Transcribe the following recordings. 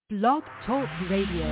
Blog Talk Radio.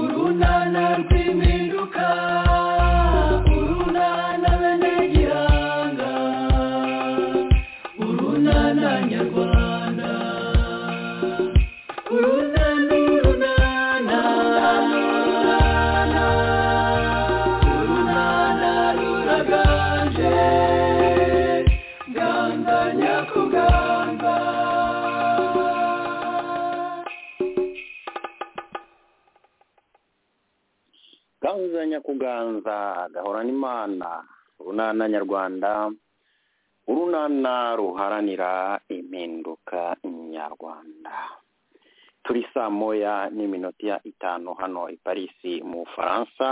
Urunana rw'imiru gahuza nyakuganza gahora n'imana urunana nyarwanda urunana ruharanira impinduka nyarwanda turi saa moya n'iminota itanu hano i parisi mu bufaransa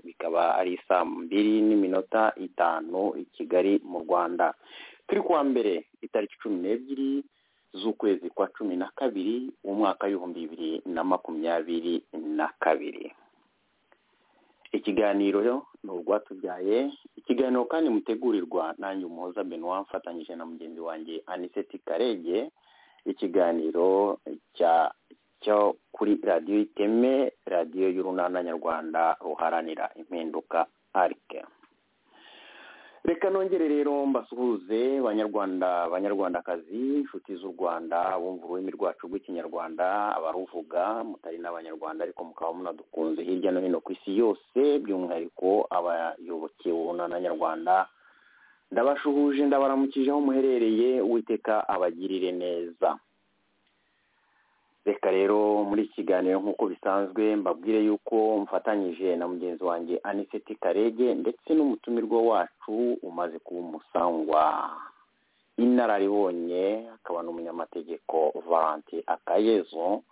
bikaba ari saa mbiri n'iminota itanu i kigali mu rwanda turi kuwa mbere itariki cumi n'ebyiri z'ukwezi kwa cumi na kabiri umwaka w'ibihumbi bibiri na makumyabiri na kabiri ikiganiro ni urwatubyaye ikiganiro kandi mutegurirwa nanjye umuhoza benwa mfatanyije na mugenzi wanjye aniseti karege ikiganiro cya cyo kuri radiyo iteme radiyo y'urunana nyarwanda ruharanira impinduka arike reka nongere rero mbasuhuze banyarwanda banyarwandakazi inshuti z'u rwanda bumva ururimi rwacu rw'ikinyarwanda abaruvuga mutari n'abanyarwanda ariko mukaba munadukunze hirya no hino ku isi yose by'umwihariko abayoboke urunana nyarwanda ndabashuhuje ndabaramukije aho muherereye uwiteka abagirire neza reka rero muri iki kiganiro nk'uko bisanzwe mbabwire yuko mfatanyije na mugenzi wanjye aniseti karege ndetse n'umutumirwa wacu umaze kuba umusangwa inararibonye akaba n'umunyamategeko valanti akayezo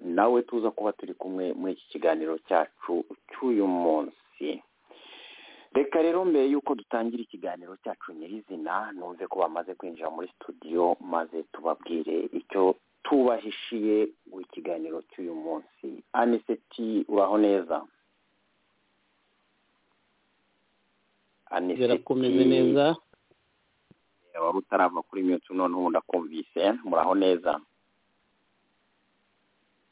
nawe tuza kuba turi kumwe muri iki kiganiro cyacu cy'uyu munsi reka rero mbere y'uko dutangira ikiganiro cyacu nyirizina numve ko bamaze kwinjira muri studio maze tubabwire icyo tubahishiye mu kiganiro cy'uyu munsi aniseti uraho neza birakomeze neza waba utarava kuri miyutu none ubu ndakumvise muraho neza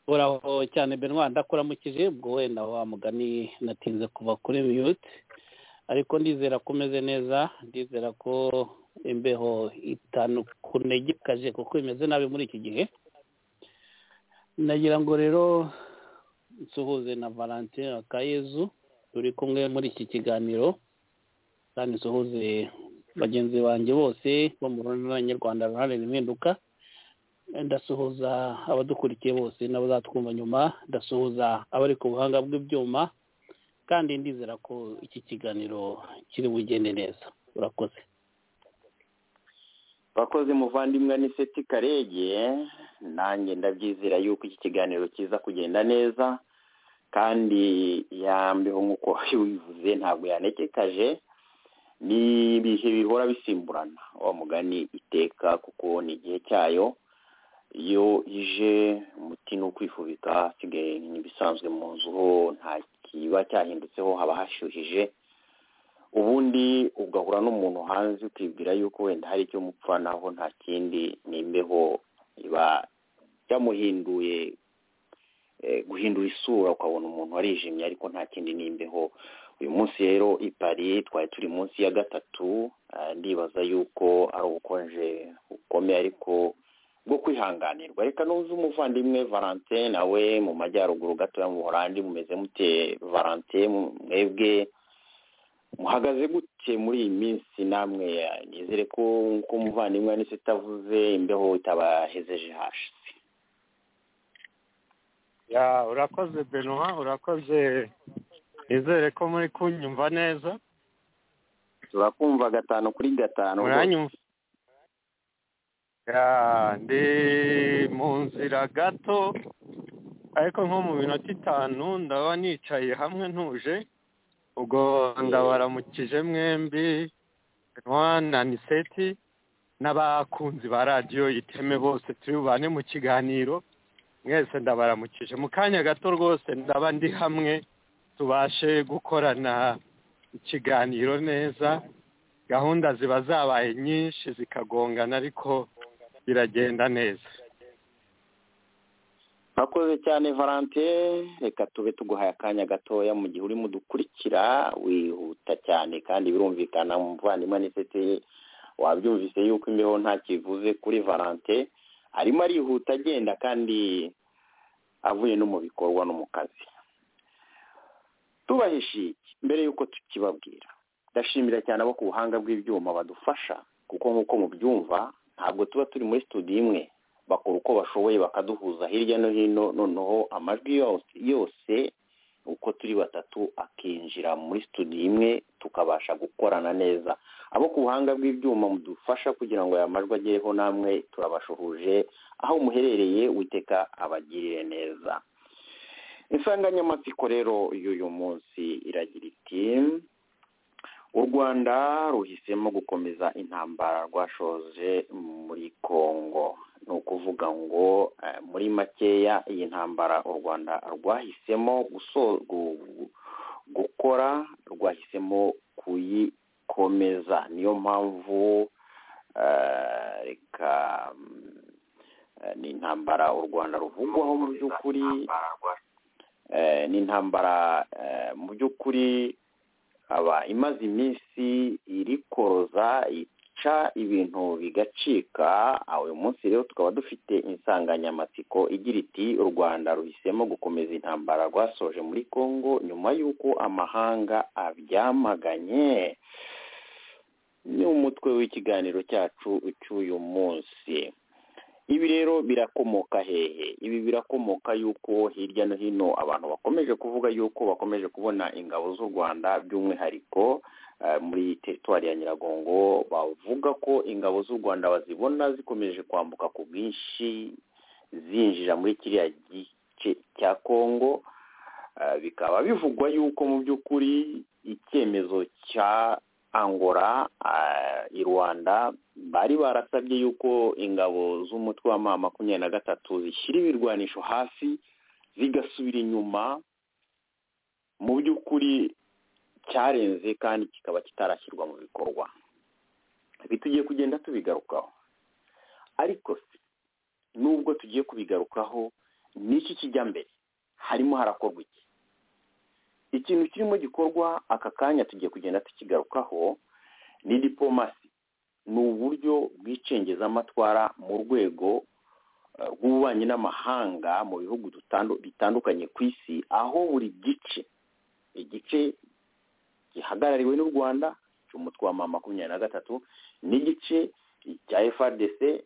uraho cyane benwa ndakuramukije ubwo wenda wa mugani natinze kuva kuri miyuti ariko ndizera ko umeze neza ndizera ko imbeho itanu kunegekaje kuko imeze nabi muri iki gihe nagira ngo rero nsuhuze na valentine akayezu turi kumwe muri iki kiganiro kandi nsuhuze bagenzi banjye bose bo mu runana nyarwanda ruharanira impinduka ndasuhuza abadukurikiye bose n'abazatwumva nyuma ndasuhuza abari ku buhanga bw'ibyuma kandi ndizera ko iki kiganiro kiri bugende neza urakoze bakoze muvandimwe ni seti karege nanjye ndabyizera yuko iki kiganiro kiza kugenda neza kandi yambeho nk'uko wabivuze ntabwo yanekekaje ni ibihe bihora bisimburana wa mugani iteka kuko ni igihe cyayo iyo ije umuti ni ukwifubika hasigaye ni ibisanzwe mu nzu ho nta kiba cyahindutseho haba hashyuhije ubundi ugahura n'umuntu hanze ukibwira yuko wenda hari icyo mupfa naho nta kindi ni imbeho iba yamuhinduye guhindura isura ukabona umuntu warijimye ariko nta kindi ni imbeho uyu munsi rero i Paris twari turi munsi ya gatatu ndibaza yuko ari ubukonje bukomeye ariko bwo kwihanganirwa reka n'uzi umuvandimwe valante nawe mu majyaruguru gatoya mu buhorandi mumeze mute valante mwebwe muhagaze gute muri iyi minsi namwe nizere ko nk'uko umuvandimwe nise itavuze imbeho itabahezeje hasi ya urakoze benwa urakoze nizere ko muri kunyumva neza turakumva gatanu kuri gatanu muranyumva ya ndi mu nzira gato ariko nko mu minota itanu ndaba nicaye hamwe ntuje ubwo ndabaramukije mwembi na niseti n'abakunzi ba radiyo iteme bose turi bubane mu kiganiro mwese ndabaramukije mu kanya gato rwose ndaba ndi hamwe tubashe gukorana ikiganiro neza gahunda ziba zabaye nyinshi zikagongana ariko biragenda neza murakoze cyane valante reka tube tuguhaye akanya gatoya mu gihe urimo udukurikira wihuta cyane kandi birumvikana mu muvandimwe n'iseti wabyumvise yuko imbeho nta kivuze kuri valante arimo arihuta agenda kandi avuye no mu bikorwa no mu kazi tubahishiye mbere y'uko tukibabwira ndashimira cyane abo ku buhanga bw'ibyuma badufasha kuko nk'uko mubyumva ntabwo tuba turi muri studio imwe bakora uko bashoboye bakaduhuza hirya no hino noneho amajwi yose uko turi batatu akinjira muri studio imwe tukabasha gukorana neza abo ku buhanga bw'ibyuma mudufasha kugira ngo aya majwi agereho namwe turabashuhuje aho muherereye witeka abagirire neza insanganyamatsiko rero y'uyu munsi iragira iti u rwanda ruhisemo gukomeza intambara rwashoje muri congo ni ukuvuga ngo eh, muri makeya iyi ntambara u rwanda rwahisemo guso- gu- gu- gukora rwahisemo kuyikomeza niyo mpamvu eh, reka mm, eh, ni intambara u rwanda ruvugwaho mu by'ukuri eh, ni intambara eh, mu by'ukuri aba imaze iminsi iri koroza ica ibintu bigacika aho uyu munsi rero tukaba dufite insanganyamatsiko igira iti u rwanda ruhisemo gukomeza intambara rwasoje muri congo nyuma y'uko amahanga abyamaganye ni umutwe w'ikiganiro cyacu cy'uyu munsi ibi rero birakomoka hehe ibi birakomoka yuko hirya no hino abantu bakomeje kuvuga yuko bakomeje kubona ingabo z'u rwanda by'umwihariko eh, muri teritwari ya nyiragongo bavuga ko ingabo z'u rwanda bazibona zikomeje kwambuka ku bwinshi zinjira muri kiriya gice cya kongo Eh, bikaba bivugwa yuko mu by'ukuri icyemezo cya angola eh, i rwanda bari barasabye yuko ingabo z'umutwe wa ma makumyabiri na gatatu zishyira ibirwanisho hasi zigasubira inyuma mu by'ukuri cyarenze kandi kikaba kitarashyirwa mu bikorwa ibi tugiye kugenda tubigarukaho ariko se nubwo tugiye kubigarukaho n'iki kijya mbere harimo harakorwa iki ikintu kirimo gikorwa aka kanya tugiye kugenda tukigarukaho ni diplomasi ni uburyo bw'icengezamatwara mu rwego eh, rw'ububanyi n'amahanga mu bihugu dutandu- bitandukanye ku isi aho buri gice igice gihagarariwe n'u rwanda cy'umutwe wa ma makumyabiri na gatatu n'igice cya frdc eh,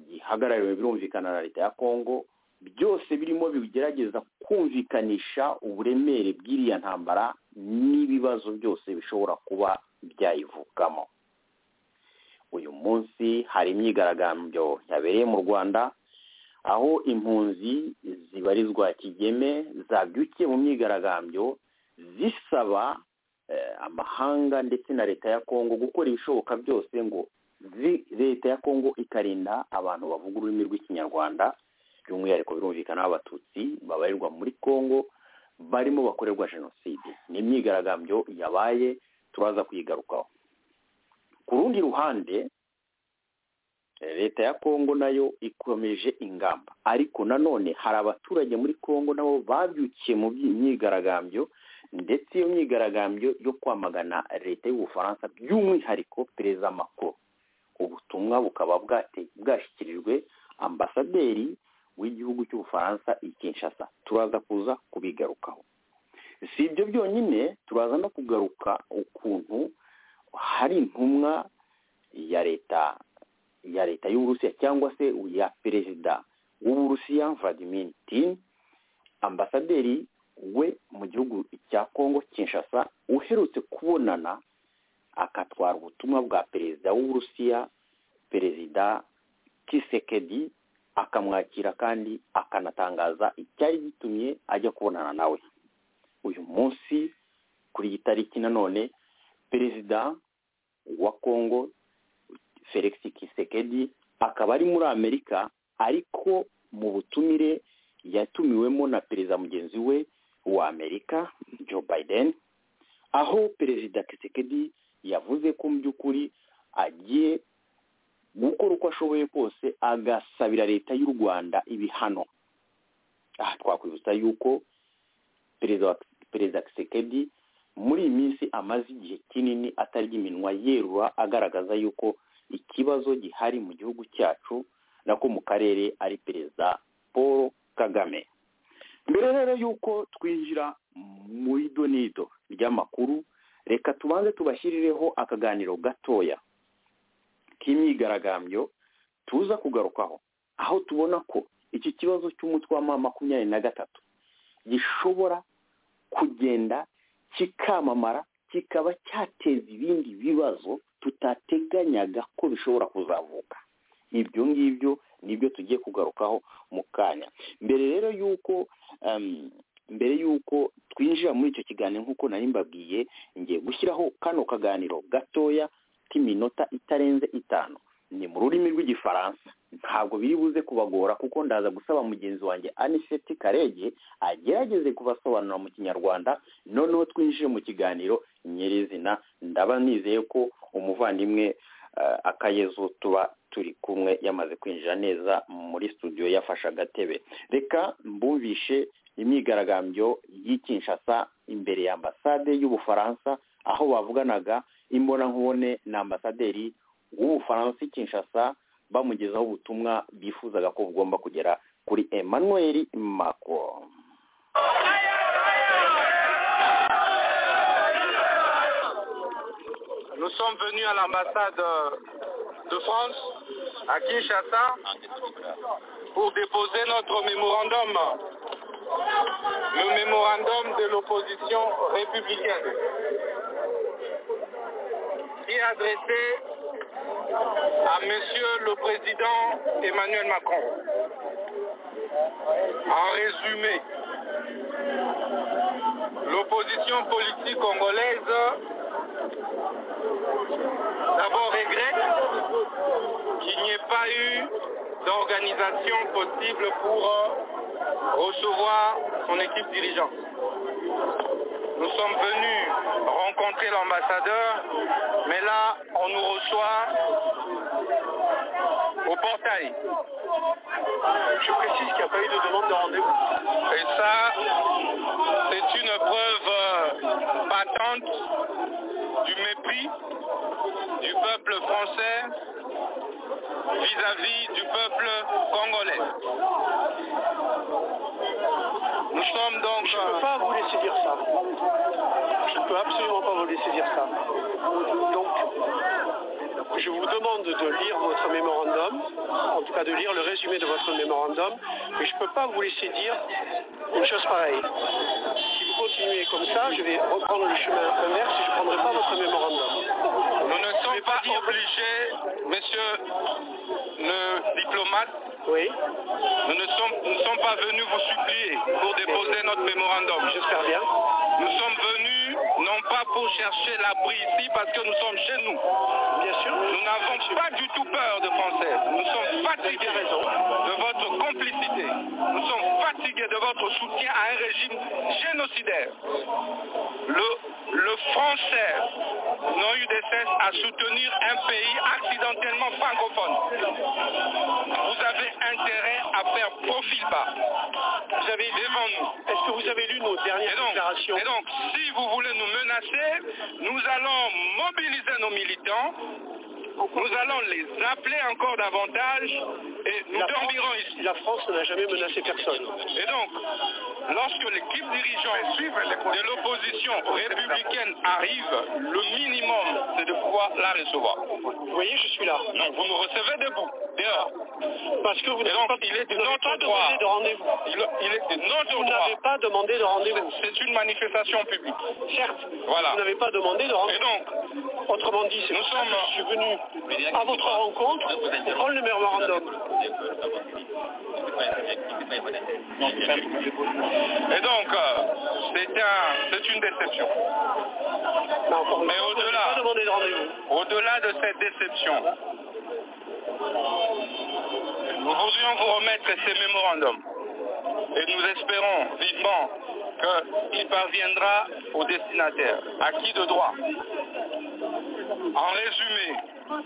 gihagarariwe birumvikana na leta ya congo byose birimo bigerageza kumvikanisha uburemere bw'iriya ntambara n'ibibazo byose bishobora kuba byayivukamo uyu munsi hari imyigaragambyo yabereye mu rwanda aho impunzi zibarizwa kigeme zabyukiye mu myigaragambyo zisaba eh, amahanga ndetse na leta ya kongo gukora ibishoboka byose ngo zi- leta ya kongo ikarinda abantu bavuga ururimi rw'ikinyarwanda by'umwihariko birumvikana abatutsi babarirwa muri congo barimo bakorerwa jenoside ni imyigaragambyo yabaye turaza kuyigarukaho ku rundi ruhande eh, leta ya kongo nayo ikomeje ingamba ariko nanone hari abaturage muri congo nabo babyukiye mu byi- myigaragambyo ndetse iyo myigaragambyo yo kwamagana leta y'ubufaransa by'umwihariko perezida macron ubutumwa bukaba bwate- bwashyikirijwe ambasaderi w'igihugu cy'ubufaransa i kinshasa turaza kuza kubigarukaho si ibyo byonyine turaza no kugaruka ukuntu hari intumwa ya leta ya leta y'uburusiya cyangwa se ya perezida w'uburusiya vladimir putin ambasaderi we mu gihugu cya kongo kinshasa uherutse kubonana akatwara ubutumwa bwa perezida w'uburusiya perezida kisekedi akamwakira kandi akanatangaza icyari gitumye ajya kubonana nawe uyu munsi kuri iyi tariki nanone perezida wa kongo felix kisekedi akaba ari muri amerika ariko mu butumire yatumiwemo na perezida mugenzi we wa amerika joe biden aho perezida kisekedi yavuze ko mu by'ukuri agiye gukora uko ashoboye kose agasabira leta y'u rwanda ibihano aha twakwibutsa yuko perezida wa perezida kisekedi muri iyi minsi amaze igihe kinini atarya iminwa yerura agaragaza yuko ikibazo gihari mu gihugu cyacu nako mu karere ari perezida paul kagame mbere rero yuko twinjira mu idonido ry'amakuru reka tubanze tubashyirireho akaganiro gatoya k'imyigaragambyo tuza kugarukaho aho tubona ko iki kibazo cy'umutwe wa ma makumyabiri na gatatu gishobora kugenda kikamamara kikaba cyateza ibindi bibazo tutateganyaga ko bishobora kuzavuka ibyo ngibyo nibyo tugiye kugarukaho mu kanya mbere rero y'uko mbere y'uko twinjira muri icyo kiganiro nk'uko nari mbabwiye ngiye gushyiraho kano kaganiro gatoya k'iminota itarenze itanu ni mu rurimi rw'igifaransa ntabwo biri buze kubagora kuko ndaza gusaba mugenzi wanjye aniseti karege agerageze kubasobanura mu kinyarwanda noneho twinjire mu kiganiro nyirizina ndaba nizeye ko umuvandimwe akayezu tuba turi kumwe yamaze kwinjira neza muri studio yafashe agatebe reka mbumvishe imyigaragambyo y'ikinshasa imbere ya ambasade y'ubufaransa aho bavuganaga imbonankubone na ambasaderi w'ubufaransa i kinshasa bamugezaho ubutumwa bifuzaga ko bugomba kugera kuri emmanuel macron Nous sommes venus à l'ambassade euh, de France, à Kinshasa, pour déposer notre mémorandum, le mémorandum de l'opposition républicaine, qui est adressé à Monsieur le Président Emmanuel Macron. En résumé, l'opposition politique congolaise d'abord regrette qu'il n'y ait pas eu d'organisation possible pour euh, recevoir son équipe dirigeante. Nous sommes venus rencontrer l'ambassadeur, mais là, on nous reçoit au portail. Je précise qu'il n'y a pas eu de demande de rendez-vous. Et ça, c'est une preuve euh, patente du mépris du peuple français vis-à-vis du peuple congolais. Nous sommes donc... Je ne peux pas vous laisser dire ça. Je ne peux absolument pas vous laisser dire ça. Donc, je vous demande de lire votre mémorandum, en tout cas de lire le résumé de votre mémorandum, mais je ne peux pas vous laisser dire une chose pareille. Si vous continuez comme ça, je vais reprendre le chemin inverse et je ne prendrai pas votre mémorandum. Nous ne Je vais sommes pas pas dire- obligés, monsieur le diplomate, Oui, Nous ne sommes, nous ne sommes pas venus vous supplier pour déposer notre mémorandum. j'espère bien. Nous sommes venus non pas pour chercher l'abri ici parce que nous sommes chez nous. Bien sûr. Nous n'avons pas du tout peur de Français. Nous sommes fatigués de votre complicité. Nous sommes fatigués de votre soutien à un régime génocidaire. Le, le Français n'a eu de cesse à soutenir un pays accidentellement francophone. Vous avez intérêt à faire profil bas. Vous avez devant nous. Est-ce que vous avez lu nos Et dernières donc, déclarations et donc, si vous voulez nous menacer, nous allons mobiliser nos militants, nous allons les appeler encore davantage et nous La dormirons France- ici. La France n'a jamais menacé personne. Et donc, lorsque l'équipe dirigeante de l'opposition républicaine arrive, le minimum, c'est de pouvoir la recevoir. Vous voyez, je suis là. Non, vous nous recevez debout, dehors. Parce que vous Et n'avez donc, pas, il est de vous n'avez notre pas droit. demandé de rendez-vous. Il, il est de notre Vous droit. n'avez pas demandé de rendez-vous. C'est une manifestation publique. Certes, Voilà. vous n'avez pas demandé de Et rendez-vous. donc, Autrement dit, c'est Nous pour ça que sommes- je suis venu à votre rencontre pour prendre le mémorandum. Et donc, euh, c'est un- c'est une déception. Mais encore une Mais fois, vous n'avez au-delà- pas demandé de rendez-vous. Au-delà de cette déception, nous voudrions vous remettre ces mémorandums. Et nous espérons vivement qu'il parviendra aux destinataires. À qui de droit En résumé,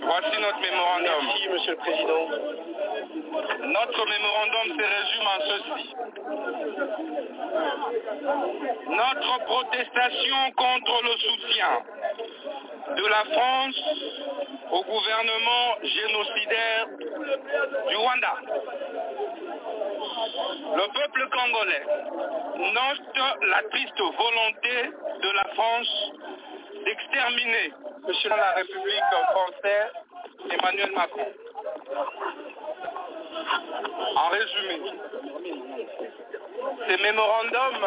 voici notre mémorandum. Merci, Monsieur le Président. Notre mémorandum se résume en ceci. Notre protestation contre le soutien de la France au gouvernement génocidaire du Rwanda. Le peuple congolais note la triste volonté de la France d'exterminer Monsieur la République française Emmanuel Macron. En résumé, ces mémorandums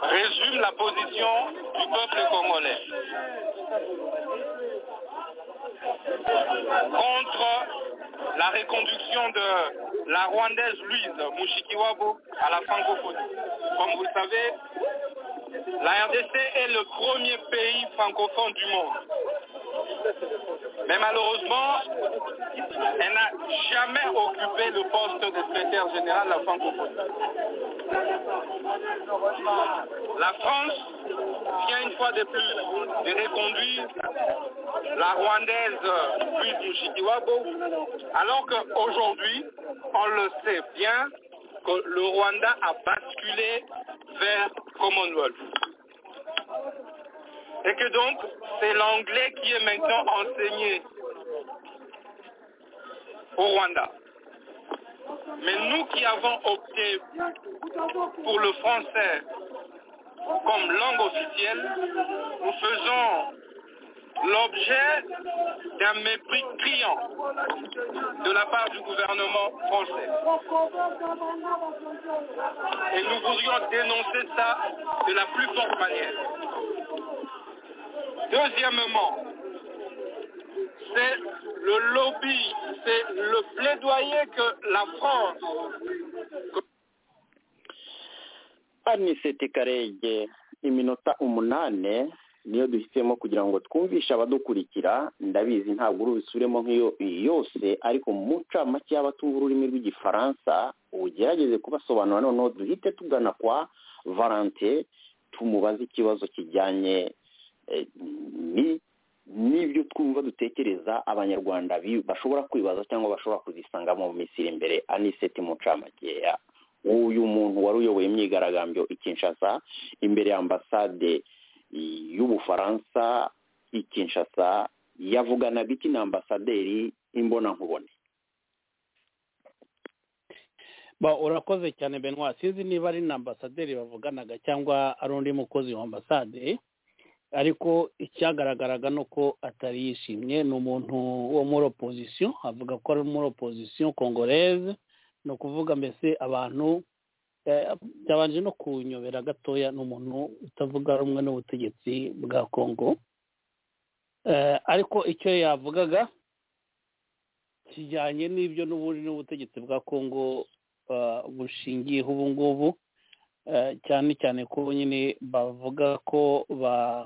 résument la position du peuple congolais contre la reconduction de la Rwandaise Louise Mushikiwabo à la francophonie. Comme vous le savez, la RDC est le premier pays francophone du monde. Mais malheureusement, elle n'a jamais occupé le poste de secrétaire général de la francophonie. La France vient une fois de plus de reconduire la Rwandaise Louise Mushikiwabo, alors qu'aujourd'hui, on le sait bien, que le Rwanda a basculé vers Commonwealth. Et que donc, c'est l'anglais qui est maintenant enseigné au Rwanda. Mais nous qui avons opté pour le français comme langue officielle, nous faisons l'objet d'un mépris criant de la part du gouvernement français. Et nous voudrions dénoncer ça de la plus forte manière. Deuxièmement, c'est le lobby, c'est le plaidoyer que la France... que- anisete karege iminota umunane niyo duhisemo kugira ngo twumvishe abadukurikira ndabizi ntabwo urubisubiremo nk'iyo iyi yose ariko mu ncamake y'abatumva ururimi rw'igifaransa ugerageze kubasobanura noneho duhite tugana kwa valante tumubaze ikibazo kijyanye eh, ni- n'ibyo twumva dutekereza abanyarwanda bi- bashobora kwibaza cyangwa bashobora kuzisangamo mu minsi iri imbere anisete mu ncamake ya uyu muntu wari uyoboye imyigaragambyo i Kinshasa imbere ya ambasade y'ubufaransa i Kinshasa yavuganaga iki na ambasaderi imbonankubone Ba, urakoze cyane Benoit sinzi niba ari na ambasaderi bavuganaga cyangwa ari undi mukozi wa ambasade ariko icyagaragaraga ni uko atari yishimye ni umuntu wo muri opozisiyo avuga ko ari muri opozisiyo kongoreze ni ukuvuga mbese abantu eh, byabanje no kunyobera gatoya ni umuntu utavuga rumwe n'ubutegetsi bwa kongo Eh, ariko icyo yavugaga kijyanye n'ibyo n'ubundi n'ubutegetsi bwa kongo ah, bushingiyeho ubu ngubu eh, cyane cyane ko nyine bavuga ko ba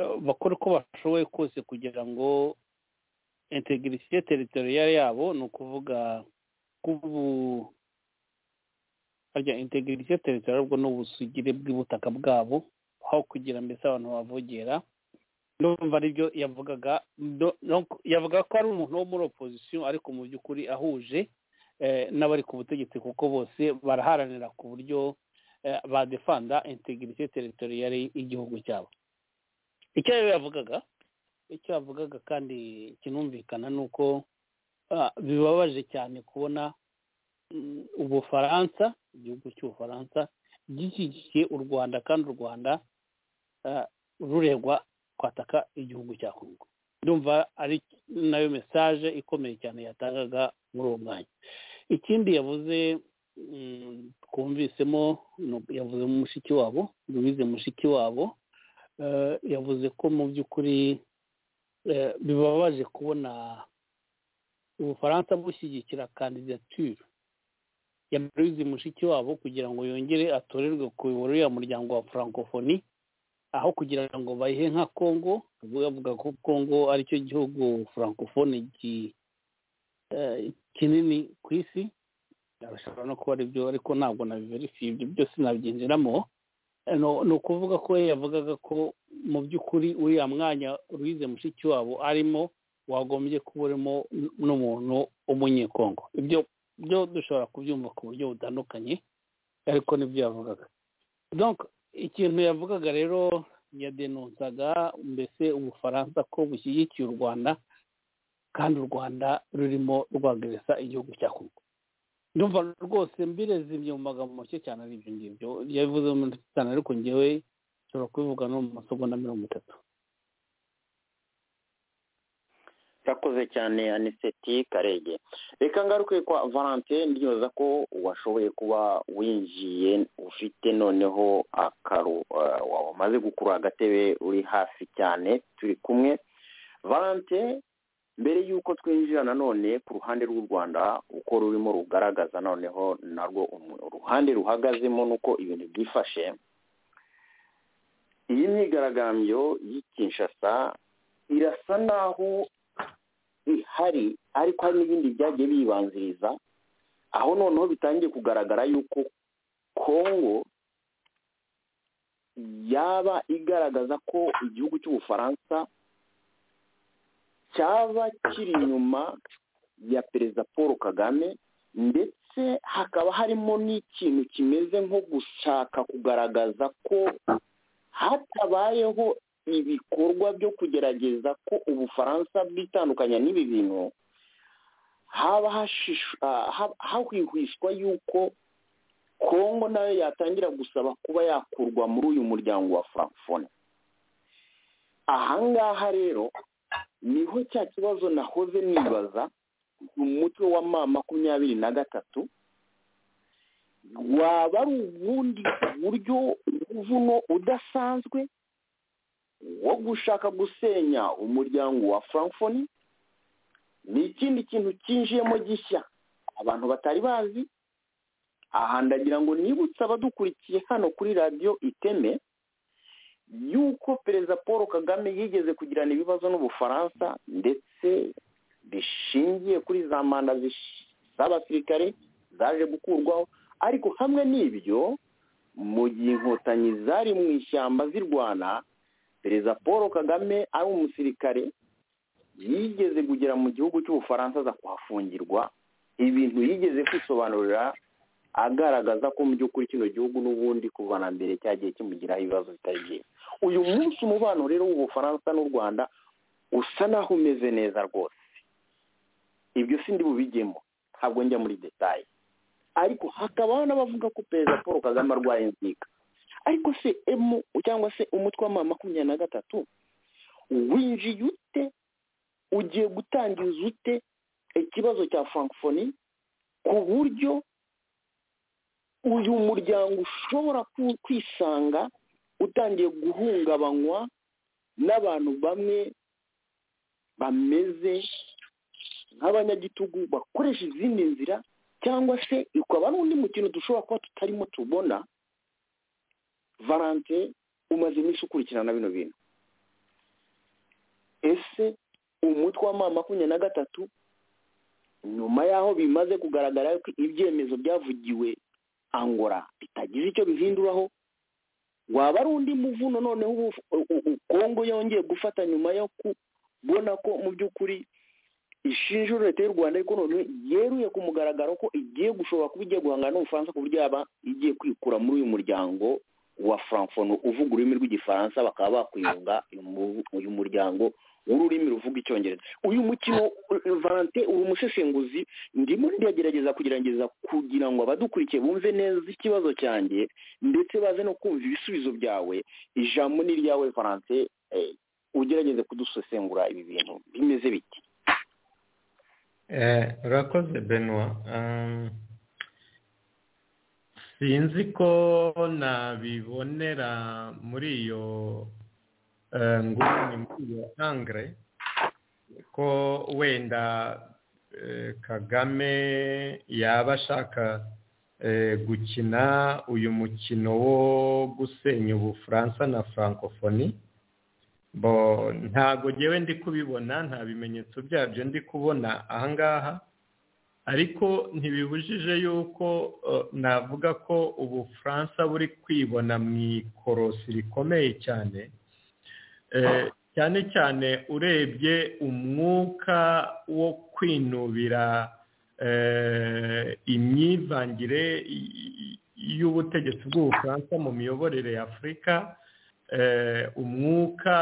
eh, bakora uko bashoboye kose kugira ngo integirisiyo teritoriyale yabo ni ukuvuga k'ubu harya integirisiyo teritoriyale ubwo ni ubusugire bw'ubutaka bwabo aho kugira mbese abantu bavogera ndumva aribyo yavugaga do- donc yavuga ko ari umuntu wo muri opozisiyo ariko mu by'ukuri ahuje eh, n'abari ku butegetsi kuko bose baraharanira ku buryo eh, badefanda integirite teritoriyale y'igihugu cyabo icyo rero yavugaga icyo yavugaga kandi kinumvikana ni uko ah, bibabaje cyane kubona mm, ubufaransa igihugu cy'ubufaransa gishyigikiye u rwanda kandi u rwanda ah, ruregwa kwataka igihugu cya kongo ndumva ari nayo mesaje ikomeye cyane yatangaga muri uwo mwanya ikindi yavuze mm, twumvisemo ni- yavuze mu mushiki wabo louise mushiki wabo eh, yavuze ko mu by'ukuri eh, bibabaje kubona ubufaransa bushyigikira kandidatire ya louise mushiki wabo kugira ngo yongere atorerwe kuyobora uriya muryango wa francophonie aho kugira ngo bayihe nka kongo ubwo bavuga ko kongo aricyo gihugu francophonie gi- eh, kinini ku isi arashobora no kuba aribyo ariko ntabwo nabiverifiye ibyo byose nabyinjiramo Eh, no- ni ukuvuga ko we yavugaga ko mu by'ukuri uriya mwanya ruyize mushiki wabo arimo wagombye kuba urimo n- n'umuntu w'umunyekongo ibyo byo dushobora kubyumva ku buryo butandukanye ariko nibyo yavugaga donc ikintu yavugaga rero yadenonsaga mbese ubufaransa ko bushyigikiye u rwanda kandi u rwanda rurimo rwagereza igihugu cya kongo ndumva rwose mbirezimye mu magambo make cyane ari ibyo ngibyo yabivuze mu minota itanu ariko ngewe nshobora kubivuga no mu masegonda mirongo itatu urakoze cyane aniseti karege reka ngaruke kwa valentine ndiyoza ko washoboye kuba winjiye ufite noneho akaru eh, wamaze gukura agatebe uri hafi cyane turi kumwe valentine mbere y'uko twinjira nanone ku ruhande rw'u rwanda uko rurimo rugaragaza noneho narwo umu- uruhande ruhagazemo n'uko ibintu byifashe iyi myigaragambyo y'i kinshasa irasa naho ihari ariko hari n'ibindi byagiye biyibanziriza aho noneho bitangiye kugaragara yuko kongo yaba igaragaza ko igihugu cy'ubufaransa cyaba kiri inyuma ya perezida paul kagame ndetse hakaba harimo n'ikintu kimeze nko gushaka kugaragaza ko hatabayeho ibikorwa byo kugerageza ko ubufaransa bwitandukanya n'ibi bintu haba hashishu- ah, ha- hahwihwiswa yuko kongo nayo yatangira gusaba kuba yakurwa muri uyu muryango wa francophonie ahangaha rero niho cya kibazo nahoze nibaza mu mutwe wa ma makumyabiri na gatatu waba ari ubundi buryo umuvuno udasanzwe wo gushaka gusenya umuryango wa francophonie ni ikindi kintu cyinjiyemo gishya abantu batari bazi aha ndagira ngo nibutse abadukurikiye hano kuri radiyo iteme yuko perezida paul kagame yigeze kugirana ibibazo n'ubufaransa ndetse bishingiye kuri za manda zish- z'abasirikare zaje gukurwaho ariko hamwe n'ibyo mu gihe inkotanyi zari mu ishyamba zirwana perezida paul kagame ari umusirikare yigeze kugera mu gihugu cy'ubufaransa aza kuhafungirwa ibintu yigeze kwisobanurira agaragaza ko mu by'ukuri kino gihugu n'ubundi kuva na mbere cyagiye kimugiraho ibibazo bitari byiza uyu munsi umubano rero w'ubufaransa n'u rwanda usa naho umeze neza rwose ibyo sindi bubijyemo ntabwo njya muri detaye ariko hakaba n'abavuga ko perezida paul kagame arwaye inzika ariko se emu cyangwa se umutwe wa ma makumyabiri na gatatu winjiye ute ugiye gutangiza ute ikibazo cya francophonie ku buryo uyu muryango ushobora ku- kwisanga utangiye guhungabanywa n'abantu bamwe bameze nk'abanyagitugu bakoresha izindi nzira cyangwa se ukaba ari undi mukino dushobora kuba tutarimo tubona valante umaze iminsi ukurikirana bino bintu ese umutwe wa ma makumyabiri na gatatu nyuma y'aho bimaze kugaragara ko ibyemezo byavugiwe angora bitagize icyo bihinduraho waba ari undi muvuno noneho ubu u- u- u- kongo yongeye gufata nyuma yo kubona ko mu by'ukuri ishinja leta y'u rwanda ariko noneho yeruye ku mugaragaro ko igiye gushobora kuba igiye guhangana n'ubufaransa ku buryo yaba igiye kwikura muri uyu muryango wa francophonie uvuga ururimi rw'igifaransa bakaba bakwiyunga uyu mu- uyu muryango w'ururimi ruvuga icyongereza uyu mukino uh, valente uri umusesenguzi ndimo ndagerageza kugerageza kugira ngo abadukurikiye bumve neza ikibazo cyanjye ndetse baze no kumva ibisubizo byawe ijambo ni iryawe valente eh, ugerageze kudusesengura ibi bintu bimeze bite Eh, urakoze Benoit Um, sinzi ko nabibonera muri iyo eh, nguni muri iyo angre ko wenda eh, kagame yaba ashaka eh, gukina uyu mukino wo gusenya ubufaransa na francophonie bo ntago ngewe ndi kubibona nta bimenyetso byabyo ndi kubona ahangaha ariko ntibibujije yuko eh, navuga ko ubufaransa buri kwibona mu ikorosi rikomeye cyane Eh, cyane cyane urebye umwuka wo kwinubira eh, imyivangire y- y- y'ubutegetsi bw'ubufaransa mu miyoborere ya afurika eh, umwuka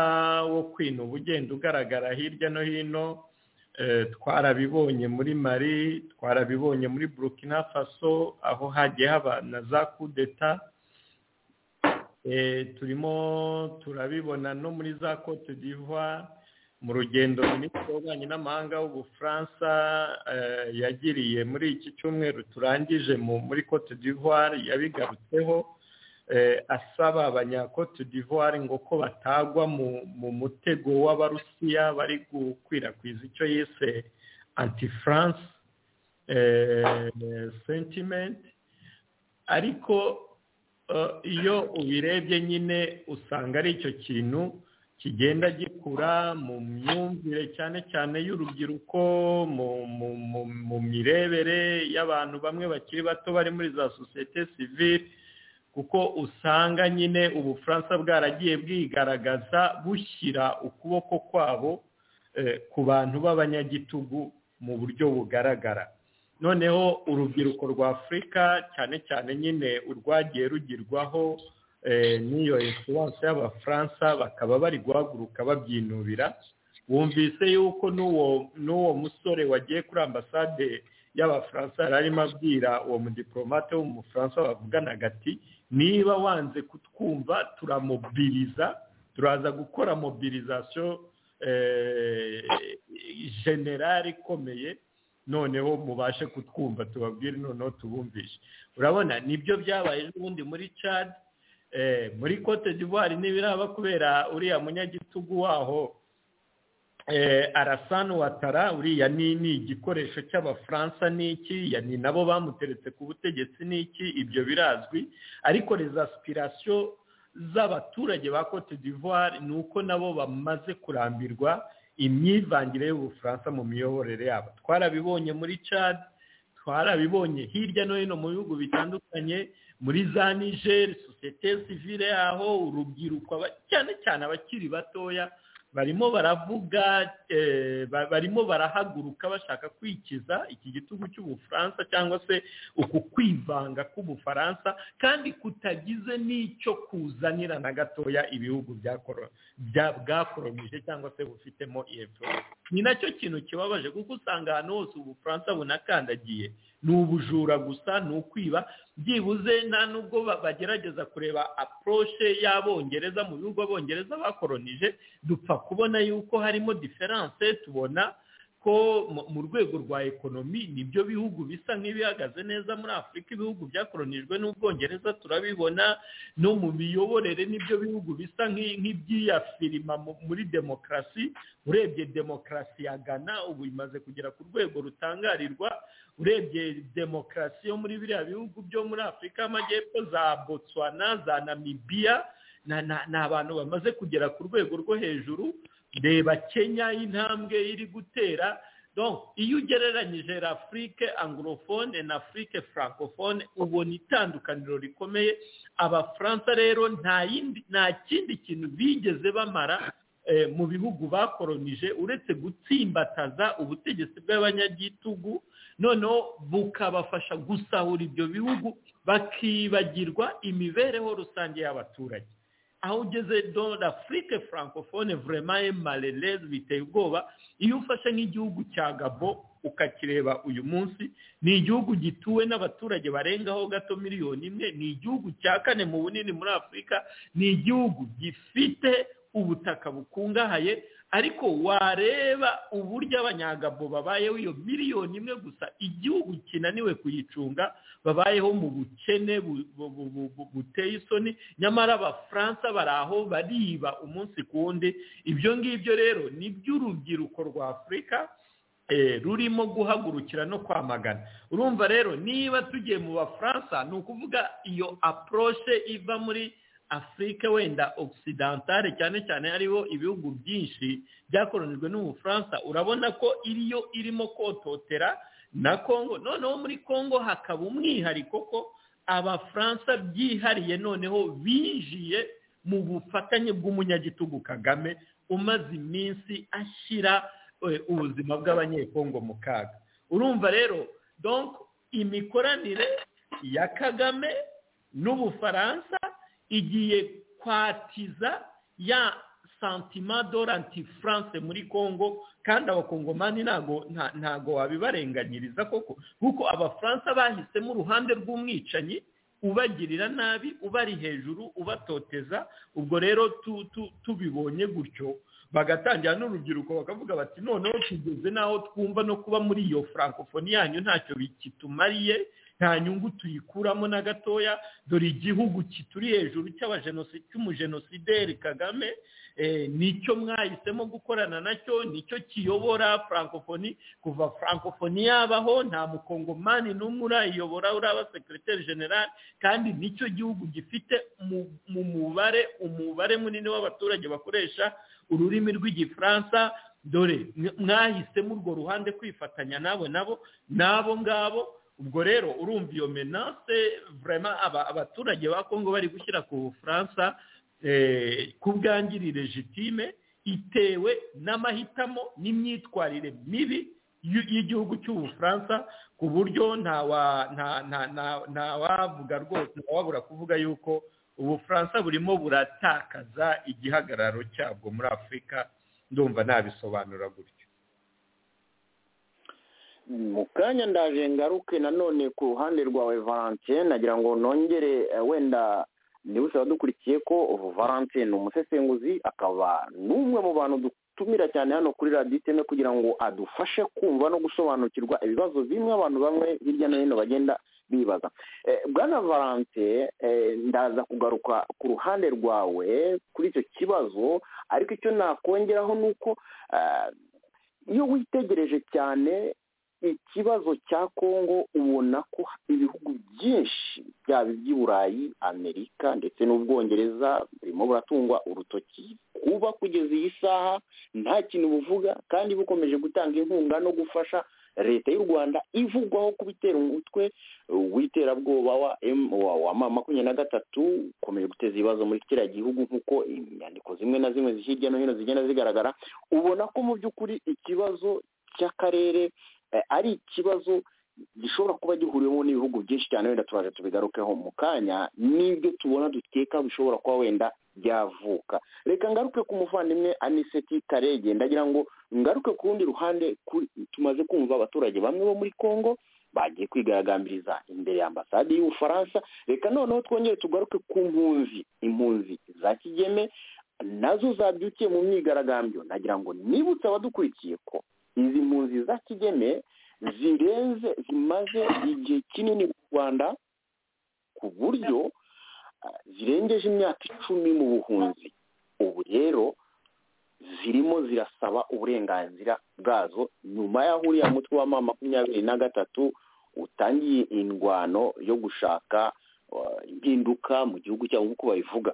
wo kwinuba ugenda ugaragara hirya no hino eh, twarabibonye muri mari twarabibonye muri burkina faso aho hagiye haba na za kudeta Eh, turimo turabibona no muri za cote d'ivoire mu rugendo minisitiri w'ububanyi n'amahanga w'ubufaransa yagiriye muri iki cyumweru turangije muri cote d'ivoire yabigarutseho asaba abanyakote d'ivoire ngo ko batagwa mu mutego w'abarusiya bari gukwirakwiza icyo yise anti-france sentiment ariko iyo ubirebye nyine usanga ari icyo kintu kigenda gikura mu myumvire cyane cyane y'urubyiruko mu mirebere y'abantu bamwe bakiri bato bari muri za sosiyete sivire kuko usanga nyine ubufaransa bwaragiye bwigaragaza bushyira ukuboko kwabo ku bantu b'abanyagitugu mu buryo bugaragara noneho urubyiruko rwa afurika cyane cyane nyine urwagiye rugirwaho n'iyo influence y'abafaransa bakaba bari guhaguruka babyinubira wumvise yuko n'uwo musore wagiye kuri ambasade y'abafaransa yari arimo abwira uwo mudiporomate w'umufaransa bavugana agati niba wanze kutwumva turamobiriza turaza gukora mobirizasiyo generale ikomeye noneho mubashe kutwumva tubabwire noneho tubumvishe urabona nibyo byabaye n'ubundi muri cadi muri cote d'ivoire n'ibiraba kubera uriya munyagitugu waho arasana watara uriya ni igikoresho cy'abafaransa n'iki ni nabo bamuteretse ku butegetsi n'iki ibyo birazwi ariko rezasipirasiyo z'abaturage ba cote d'ivoire ni uko nabo bamaze kurambirwa imyivangire y'ubufaransa mu miyoborere yabo twarabibonye muri cadi twarabibonye hirya no hino mu bihugu bitandukanye muri za nigeri sosiyete sivire yaho urubyiruko cyane cyane abakiri batoya barimo baravuga barimo barahaguruka bashaka kwikiza iki gitugu cy'ubufaransa cyangwa se uku kwivanga k'ubufaransa kandi kutagize n'icyo kuzanira na gatoya ibihugu bwakoromije cyangwa se bufitemo epfo ni nacyo kintu kibabaje kuko usanga ahantu hose ubufaransa bunakandagiye ni ubujura gusa ni ukwiba byibuze nta nubwo bagerageza kureba aporoshe y'abongereza mu bihugu abongereza bakoronije dupfa kubona yuko harimo diferanse tubona ko mu rwego rwa ekonomi nibyo bihugu bisa nk'ibihagaze neza muri afurika ibihugu byakoronijwe n'ubwongereza turabibona no mu miyoborere n'ibyo bihugu bisa nk'ibyiyafirima muri demokarasi urebye demokarasi ya ghana ubu imaze kugera ku rwego rutangarirwa urebye demokarasi yo muri biriya bihugu byo muri afurika y'amajyepfo za botswana za namibiya ni abantu bamaze kugera ku rwego rwo hejuru reba kenya y'intambwe iri gutera iyo ugereranyije afurike angorofone na afurike frankofone ubona itandukaniro rikomeye abafaransa rero nta kindi kintu bigeze bamara mu bihugu bakoronije uretse gutsimbataza ubutegetsi bw'abanyagitugu noneho bukabafasha gusahura ibyo bihugu bakibagirwa imibereho rusange y'abaturage aho ugeze dore afurike frankofone vurema emarereze biteye ubwoba iyo ufashe nk'igihugu cya gabo ukakireba uyu munsi ni igihugu gituwe n'abaturage barengaho gato miliyoni imwe ni igihugu cya kane mu bunini muri afurika ni igihugu gifite ubutaka bukungahaye ariko wareba uburyo abanyagabo babayeho iyo miliyoni imwe gusa igihugu kinaniwe kuyicunga babayeho mu bukene buteye isoni nyamara abafaransa bari aho bariba umunsi ku wundi ibyo ngibyo rero ni by'urubyiruko rwa afurika rurimo guhagurukira no kwamagana urumva rero niba tugiye mu bafaransa ni ukuvuga iyo aporoshe iva muri afurika wenda ogisidantare cyane cyane hariho ibihugu byinshi byakoronijwe n'ubufaransa urabona ko iriyo irimo kototera na congo noneho muri congo hakaba umwihariko ko abafaransa byihariye noneho binjiye mu bufatanye bw'umunyagitugu kagame umaze iminsi ashyira ubuzima bw'abanyekongo mu kaga urumva rero imikoranire ya kagame n'ubufaransa igiye kwatiza ya santima doranti france muri congo kandi abakongomani ntago ntago wabibarenganyiriza koko kuko abafaransa bahisemo uruhande rw'umwicanyi ubagirira nabi ubari hejuru ubatoteza ubwo rero tubibonye gutyo bagatangira n'urubyiruko bakavuga bati noneho tugeze n'aho twumva no kuba muri iyo francophonie yanyu ntacyo kitumariye nta nyungu tuyikuramo na gatoya dore igihugu kituri hejuru cy'umujenosideri kagame nicyo mwahisemo gukorana nacyo nicyo kiyobora francophonie kuva francophonie yabaho nta mukongomani n'umwe urayiyobora uraba sekiriteri generale kandi nicyo gihugu gifite mu mubare umubare munini w'abaturage bakoresha ururimi rw'igifaransa dore mwahisemo urwo ruhande kwifatanya nabo nabo n'abo ngabo ubwo rero urumva iyo menase vurema abaturage ba kongo bari gushyira ku bufaransa ku bwangirire jitime itewe n'amahitamo n'imyitwarire mibi y'igihugu cy'ubufaransa ku buryo ntawavuga rwose ntawabura kuvuga yuko ubufaransa burimo buratakaza igihagararo cyabwo muri afurika ndumva nabisobanura gutyo mu kanya ndaje ngaruke nanone ku ruhande rwawe valentine nagira ngo nongere wenda niba usaba dukurikiye ko valentine umusesenguzi akaba n'umwe mu bantu dutumira cyane hano kuri radiyo iteme kugira ngo adufashe kumva no gusobanukirwa ibibazo bimwe abantu bamwe hirya no hino bagenda bibaza bwana valante ndaza kugaruka ku ruhande rwawe kuri icyo kibazo ariko icyo nakongeraho ni uko iyo witegereje cyane ikibazo cya kongo ubona ko ibihugu byinshi byaba iby'iburayi amerika ndetse n'ubwongereza burimo buratungwa urutoki kuba kugeza iyi saha nta kintu buvuga kandi bukomeje gutanga inkunga no gufasha leta y'u rwanda ivugwaho kubitera umutwe w'iterabwoba wa makumyabiri na gatatu ukomeje guteza ibibazo muri kiriya gihugu nk'uko inyandiko zimwe na zimwe hirya no hino zigenda zigaragara ubona ko mu by'ukuri ikibazo cy'akarere ari ikibazo gishobora kuba gihuriwemo n'ibihugu byinshi cyane wenda turaje tubigarukeho mu kanya n'ibyo tubona dukeka bishobora kuba wenda byavuka reka ngaruke ku muvandimwe aniseti karege ndagira ngo ngaruke ku rundi ruhande tumaze kumva abaturage bamwe bo muri congo bagiye kwigaragambiriza imbere y'ambasade y'ubufaransa reka noneho twongere tugaruke ku mpunzi impunzi za kigeme nazo zabyukiye mu myigaragambyo nagira ngo nibutse abadukurikiye ko izi mpunzi za kigeme zirenze zimaze igihe kinini mu rwanda ku buryo zirengeje imyaka icumi mu buhunzi ubu rero zirimo zirasaba uburenganzira bwazo nyuma y'aho uriya mutwe wa mama makumyabiri na gatatu utangiye indwano yo gushaka impinduka mu gihugu cyabo nk'uko babivuga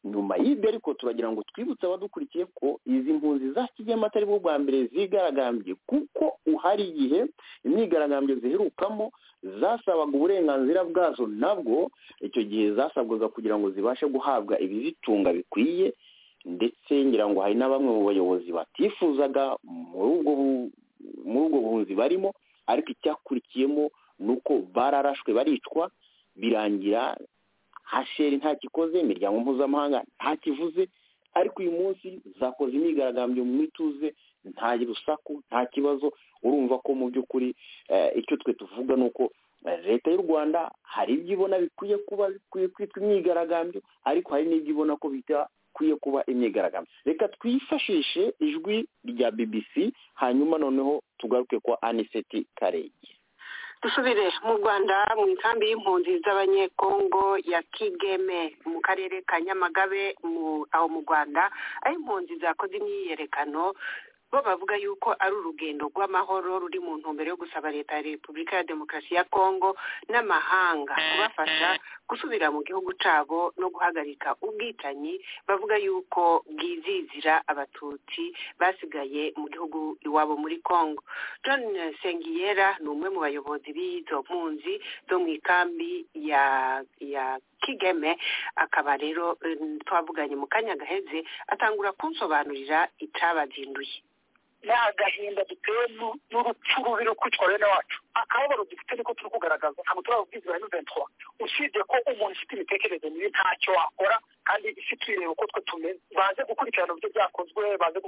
nyuma y'ibyo ariko turagira ngo twibutse abadukurikiye ko izi mpunzi za kigeme atari bwo bwa mbere zigaragambye kuko uhari igihe imyigaragambyo ziherukamo zasabaga uburenganzira bwazo nabwo icyo gihe zasabwaga kugira ngo zibashe guhabwa ibizitunga bikwiye ndetse ngira ngo hari na bamwe mu bayobozi batifuzaga muri ubwo buhunzi barimo ariko icyakurikiyemo ni uko bararashwe baricwa birangira hasheri ntakikoze imiryango mpuzamahanga ntakivuze ariko uyu munsi zakoze imyigaragambyo mu ituze nta rusaku nta kibazo urumva ko mu by'ukuri icyo twe tuvuga ni uko leta y'u rwanda hari ibyo ibona bikwiye kuba bikwiye kwitwa imyigaragambyo ariko hari n'ibyo ibona ko bikwiye kuba imyigaragambyo reka twifashishe ijwi rya bbc hanyuma noneho tugaruke kwa aniseti karege dusubire mu rwanda mu nkambi y'impunzi z'abanyekongo ya kigeme mu karere ka nyamagabe aho mu rwanda aho impunzi zakoze imyiyerekano bo bavuga yuko ari urugendo rw'amahoro ruri mu ntumbero yo gusaba leta ya repubulika ya demokarasi ya kongo n'amahanga kubafasha gusubira mu gihugu cyabo no guhagarika ubwicanyi bavuga yuko bwizizira abatutsi basigaye mu gihugu iwabo muri kongo john sengiyera ni umwe mu bayobozi b'izo mpunzi zo mu ikambi ya ya kigeme akaba rero twavuganye mu kanya gaheze atangura kunsobanurira icyabazinduye ni agahinda duteyemo n'urupfu rubi rwo kwitwara bene wacu akababaro dufite niko turi kugaragaza ntabwo turababwizera n'iventwa usibye ko umuntu ufite imitekerereze mibi ntacyo wakora kandi isi tuyireba uko twe tumeze baze gukurikirana uburyo byakozwe baze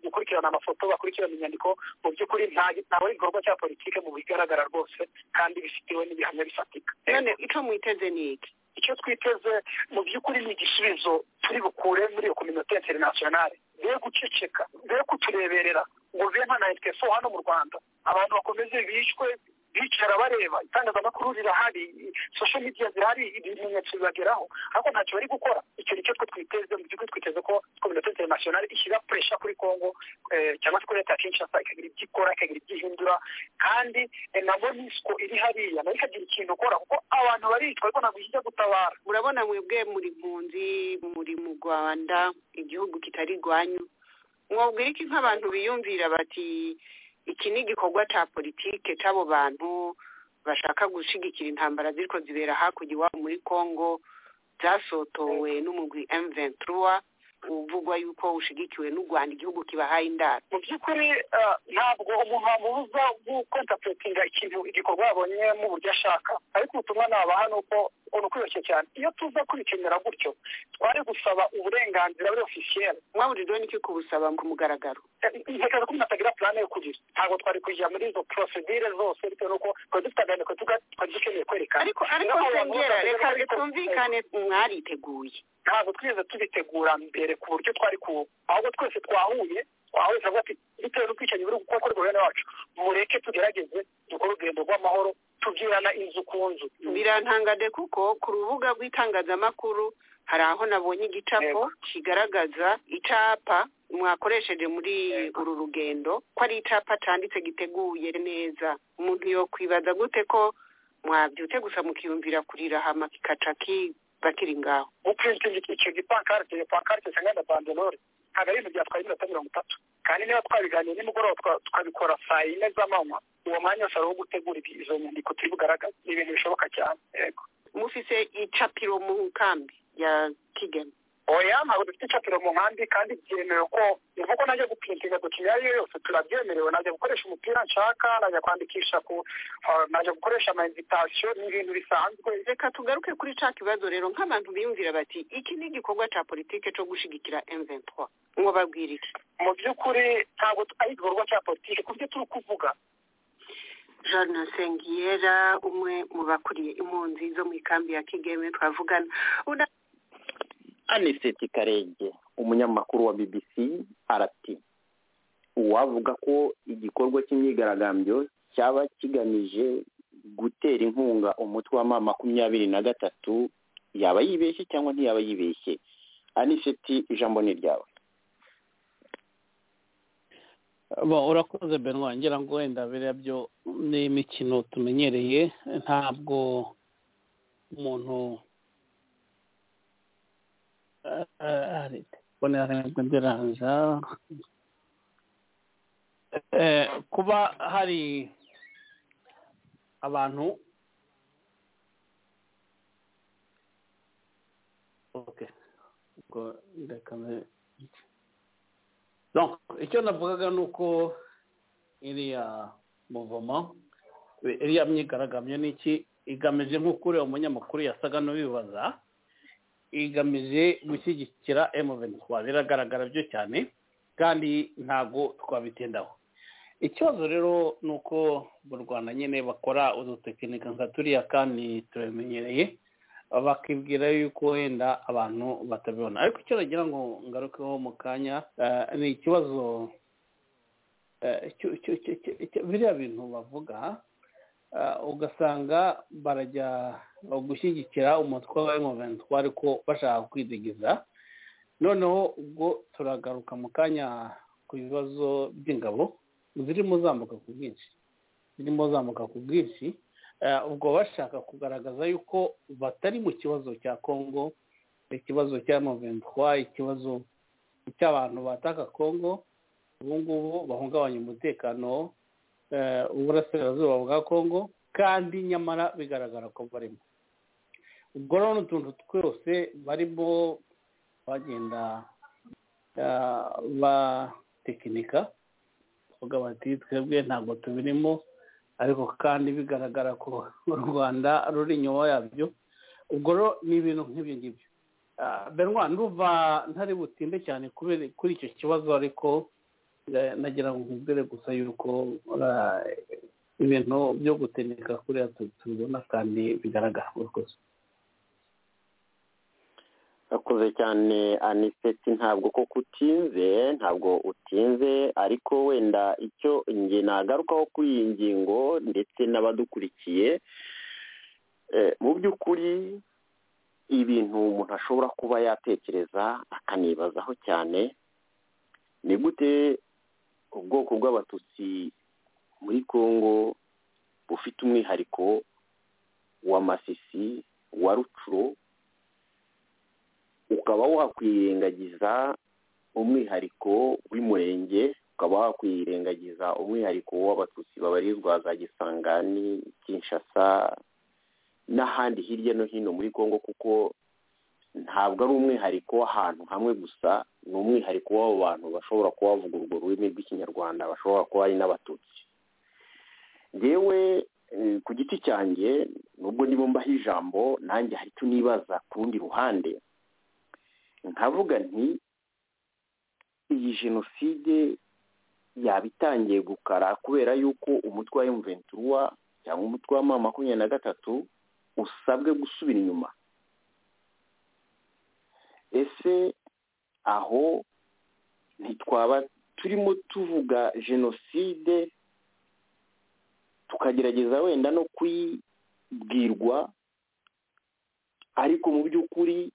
gukurikirana amafoto bakurikirana inyandiko mu by'ukuri ntawe igikorwa cya politiki mu bigaragara rwose kandi bifitiwe n'ibihamya bifatika none icyo mwiteze ni iki icyo twiteze mu by'ukuri ni igisubizo turi bukure muri iyo kominote ya interinasiyonari mbere yo guceceka mbere yo kutureberera ngo bibe nka na efeso hano mu rwanda abantu bakomeze bishwe bicara bareba itangazamakuru rirahari sosho midiya zirahari ibimenyetso bibageraho ariko ntacyo bari gukora icyo nicyo twe twiteze mu gihugu twiteze ko kominote interinasiyonari ishyira puresha kuri kongo eh, cyangwa se kuri leta ya kinshasa ikagira ibyo ikora ikagira ibyo ihindura kandi eh, na monisco iri hariya nayo ikagira ikintu ikora kuko abantu baricwa ariko ntabwo ijya gutabara murabona mwebwe muri mpunzi muri mu rwanda igihugu kitari rwanyu mwabwira iki nk'abantu biyumvira bati iki ni igikorwa cya politike cy'abo bantu bashaka gushyigikira intambara ziriko zibera hakurya iwabo muri congo byasotowe n'umugwi m ventura uvugwa yuko ushigikiwe n'u rwanda igihugu kibahaye indaro mu by'ukuri eh, ntabwo umuntu wamubuza gukontapuretinga ikintu igikorwa yabonyemo uburyo ashaka ariko ubutumwa nabaha ni uko ni ukwiyoroshye cyane iyo tuza kubikenera gutyo twari gusaba uburenganzira buri ofisiyeri mwaburirwe n'iki kubusaba ku mugaragaro ntekereza ko umuntu atagira plane yo kugira ntabwo twari kujya muri izo prosedire zose bitewe n'uko twari dufite aganiko twari dukeneye kwerekana ariko ariko Niyo mpamvu sengera bavuga reka ko- twumvikane mwariteguye ntabwo twigeze tubitegura mbere ku buryo twari ku ahubwo twese twahuye twahuye turavuga ati bitewe n'ubwicanyi buri gukora kuri guverinoma yacu mureke tugerageze dukore urugendo rw'amahoro tubwirana inzu ku nzu birantangade kuko ku rubuga rw'itangazamakuru hari aho nabonye igicapo Yego. kigaragaza icapa mwakoresheje muri uru rugendo ko ari icapa canditse giteguye neza umuntu yokwibaza gute ko mwabyutse gusa mukiyumvira kurira hama kikaca ki- bakiri ngaho gupurintinga icyo gipankarite iyo pankarite cyangwa na bandelore ntabwo ari ibintu byatwaye iminota mirongo itatu kandi niba twabiganiye nimugoroba twa- tukabikora saa yine z'amanywa uwo mwanya wose ari uwo gutegura ibi- izo nyandiko turi bugaragaze ni ibintu bishoboka cyane yego mufise icapiro mu nkambi ya kigeme oya ntabwo dufite icapiro mu nkambi kandi byemewe ko uvuga ko najya gupintinga dukina iyo ari yo yose turabyemerewe najya gukoresha umupira nshaka najya kwandikisha ku ah, najya gukoresha ama invitation ni ibintu bisanzwe reka tugaruke kuri ca kibazo rero nk'abantu biyumvira bati iki ni igikorwa ca politike co gushigikira M23 mwobabwira iki mu by'ukuri ntabwo tu- ari igikorwa cya politiki ku byo turi kuvuga Jean Sengiyera umwe mu bakuriye impunzi zo mu ikambi ya Kigeme twavugana Una- aniseti karenge umunyamakuru wa bbc arati uwavuga ko igikorwa cy'imyigaragambyo cyaba kigamije gutera inkunga umutwe wa ma makumyabiri na gatatu yaba yibeshye cyangwa ntiyaba yibeshye aniseti ijambo ni ryawe Bo, urakoze benwa ngira ngo wenda biriya byo ni imikino tumenyereye ntabwo umuntu Eh, eh, mbonera ntabwo ndiraza Eh, kuba hari abantu okay ubwo reka mbe- donc icyo navugaga ni uko iriya muvomo iriya myigaragambyo ni iki igamije nk'uko uriya umunyamakuru yasaga n'ubibaza igamije gushyigikira emuventwa biragaragara byo cyane kandi ntabwo twabitindaho ikibazo rero ni uko mu rwanda nyine bakora udutekinika nka turiya kandi turabimenyereye bakibwira yuko wenda abantu batabibona ariko icyo nagira ngo ngarukeho mu kanya eh, ni ikibazo eh, cyo- cyo- cyo- cyo- cyo- biriya bintu bavuga eh, ugasanga barajya gushyigikira umutwe wa M23 ariko bashaka kwidigiza noneho ubwo turagaruka mu kanya ku bibazo by'ingabo zirimo zambuka ku bwinshi zirimo zambuka ku bwinshi Eh, ubwo bashaka kugaragaza yuko batari mu kibazo cya congo ikibazo cya moventwa ikibazo cy'abantu bataka congo ubu ngubu bahungabanya umutekano eh, uburasirazuba bwa congo kandi nyamara bigaragara ko barimo ubwo rero n'utuntu twose barimo bagenda eh, batekinika bavuga bati twebwe ntabwo tubirimo ariko kandi bigaragara ko u rwanda ruri inyuma yabyo ubwo rero ni ibintu nk'ibyo ngibyo Ah, benwa ndumva ntari butinde cyane kubere- kuri icyo kibazo ariko eh, nagira ngo nkubwire gusa yuko ah, ibintu byo gutenika kuriya tu- tubibona kandi bigaragara urakoze urakoze cyane aniseti ntabwo koko utinze ntabwo utinze ariko wenda icyo nge nagarukaho kuri iyi ngingo ndetse n'abadukurikiye mu by'ukuri ibintu umuntu ashobora kuba yatekereza akanibazaho cyane ni gute ubwoko bw'abatutsi muri congo bufite umwihariko wa masisi wa rucuro ukaba wakwirengagiza umwihariko w'umurenge ukaba wakwirengagiza umwihariko w'abatutsi babarizwa za gisangani kinshasa n'ahandi hirya no hino muri congo kuko ntabwo ari umwihariko w'ahantu hamwe gusa ni umwihariko w'abo bantu bashobora kuba bavuga urwo rurimi rw'ikinyarwanda bashobora kuba ari n'abatutsi yewe ku giti cyanjye nubwo nibo mbaho ijambo nanjye hari icyo nibaza ku rundi ruhande nkavuga nti iyi jenoside yaba itangiye gukara kubera yuko umutwe wa emuventura cyangwa umutwe wa mama makumyabiri na gatatu usabwe gusubira inyuma ese aho ntitwaba turimo tuvuga jenoside tukagerageza wenda no kuyibwirwa ariko mu by'ukuri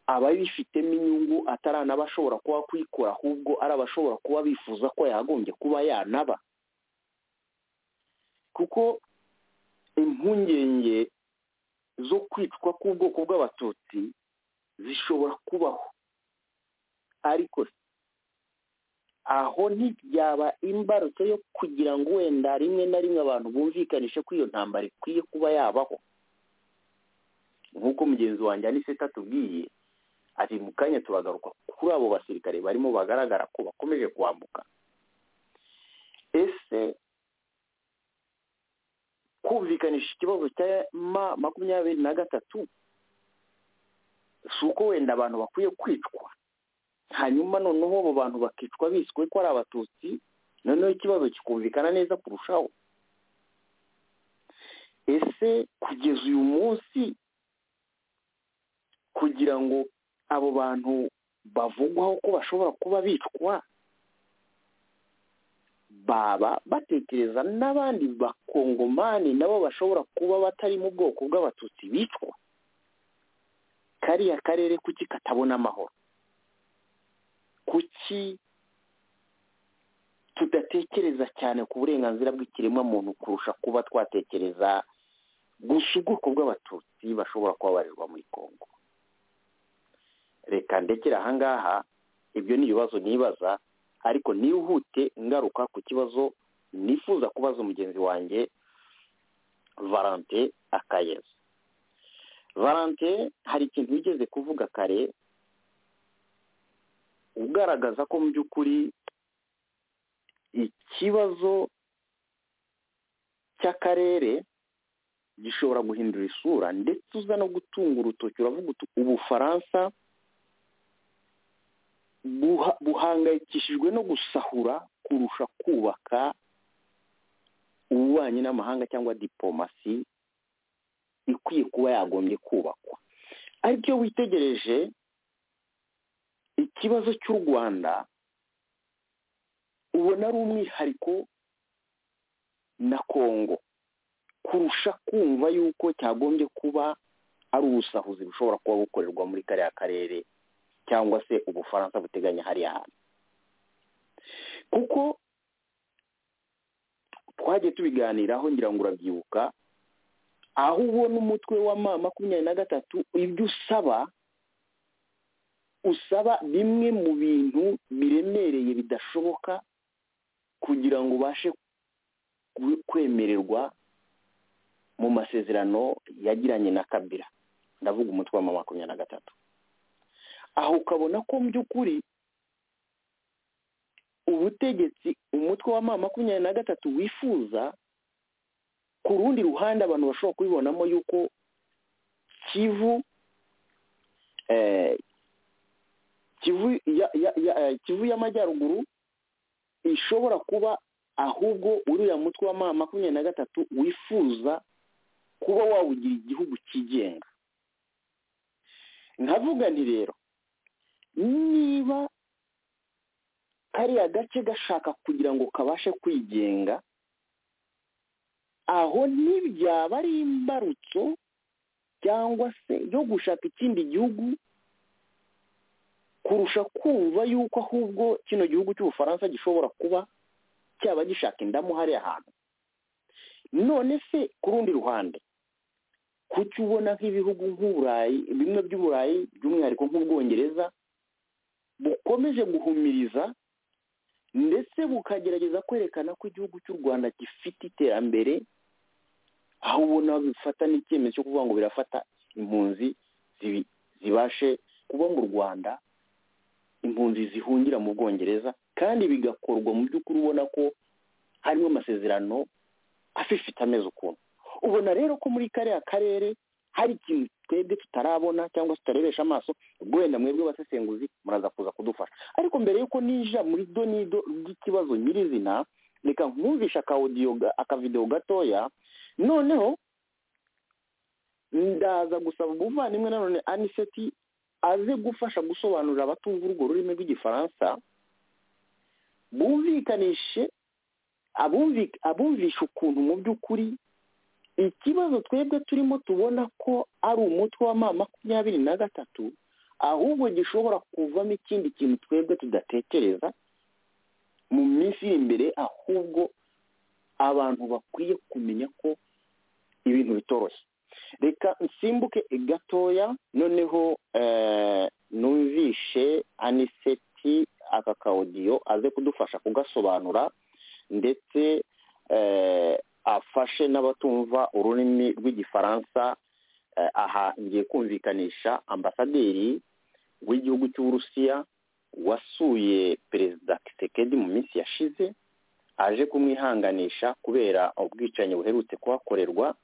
abayifitemo inyungu ataranabashobora kuba kwikora ahubwo ari abashobora kuba bifuza ko yagombye kuba yanaba kuko impungenge zo kwicwa k'ubwoko bw'abatutsi zishobora kubaho ariko aho ntibyaba imbarutso yo kugira ngo wenda rimwe na rimwe abantu bumvikanishe ko iyo ntambara ikwiye kuba yabaho nk'uko mugenzi wanjye aniseta atubwiye ati mu kanya turagaruka kuri abo basirikare barimo bagaragara ko bakomeje kwambuka ese kumvikanisha ikibazo cya ma makumyabiri na gatatu si uko wenda abantu bakwiye kwicwa hanyuma noneho abo bantu bakicwa biswe ko ari abatutsi noneho ikibazo kikumvikana neza kurushaho ese kugeza uyu munsi kugira ngo abo bantu bavugwaho ko bashobora kuba bicwa baba batekereza n'abandi bakongomani nabo bashobora kuba batari mu bwoko bw'abatutsi bicwa kariya karere kuki katabona amahoro kuki tudatekereza cyane ku burenganzira bw'ikiremwamuntu kurusha kuba twatekereza gusa ubwoko bw'abatutsi bashobora kuba barirwa muri congo reka ndekere ahangaha ibyo ni ibibazo nibaza ariko nihute ngaruka ku kibazo nifuza kubaza umugenzi wanjye valante akayeza valante hari ikintu wigeze kuvuga kare ugaragaza ko mu by'ukuri ikibazo cy'akarere gishobora guhindura isura ndetse uza no gutunga urutoki uravuga uti ubufaransa buhangayikishijwe no gusahura kurusha kubaka ububanyi n'amahanga cyangwa diplomasi ikwiye kuba yagombye kubakwa ariko iyo witegereje ikibazo cy'u rwanda ubona ari umwihariko na kongo kurusha kumva yuko cyagombye kuba ari ubusahuzi bushobora kuba bukorerwa muri kariya karere cyangwa se ubufaransa buteganya hariya hantu kuko twagiye tubiganiraho ngira ngo urabyibuka aho ubona umutwe wa ma makumyabiri na gatatu ibyo usaba usaba bimwe mu bintu biremereye bidashoboka kugira ngo ubashe kwemererwa mu masezerano yagiranye na kabira ndavuga umutwe wa makumyabiri na gatatu aho ukabona ko mu by'ukuri ubutegetsi umutwe wa makumyabiri na gatatu wifuza ku rundi ruhande abantu bashobora kubibonamo yuko kivu kivu y'amajyaruguru ishobora kuba ahubwo uriya mutwe wa makumyabiri na gatatu wifuza kuba wawugira igihugu cyigenga nkavuga nti rero niba kariya gace gashaka kugira ngo kabashe kwigenga aho ntibyaba ari imbarutso cyangwa se yo gushaka ikindi gihugu kurusha kumva yuko ahubwo kino gihugu cy'ubufaransa gishobora kuba cyaba gishaka indamu hariya hantu none se ku rundi ruhande kuki ubona nk'ibihugu nk'uburayi bimwe by'uburayi by'umwihariko nk'ubwongereza bukomeje guhumiriza ndetse bukagerageza kwerekana ko igihugu cy'u rwanda gifite iterambere aho ubona bifata n'icyemezo cyo kuvuga ngo birafata impunzi zibi- zibashe kuba mu rwanda impunzi zihungira mu bwongereza kandi bigakorwa mu by'ukuri ubona ko harimo amasezerano afifite ameze ukuntu ubona rero ko muri kariya karere hari ikintu twebwe tutarabona cyangwa se tutarebesha amaso ubwo wenda mwebwe abasesenguzi muraza kuza kudufasha ariko mbere y'uko ninjira muri donido ry'ikibazo nyirizina reka nkumvisha akawudiyo ga- akavidewo gatoya noneho ndaza gusaba umuvandimwe nanone aniseti aze gufasha gusobanurira abatumva urwo rurimi rw'igifaransa bumvikanishe abumvi- abumvisha ukuntu mu by'ukuri ikibazo twebwe turimo tubona ko ari umutwe wa ma makumyabiri na gatatu ahubwo gishobora kuvamo ikindi kintu twebwe tudatekereza mu minsi iri imbere ahubwo abantu bakwiye kumenya ko ibintu bitoroshye reka nsimbuke gatoya noneho eh, numvishe aniseti aka kawudiyo aze kudufasha kugasobanura ndetse eh, afashe n'abatumva ururimi rw'igifaransa eh, aha ngiye kumvikanisha ambasaderi w'igihugu cy'uburusiya wasuye perezida kisekedi mu minsi yashize aje kumwihanganisha kubera ubwicanyi buherutse kuhakorerwa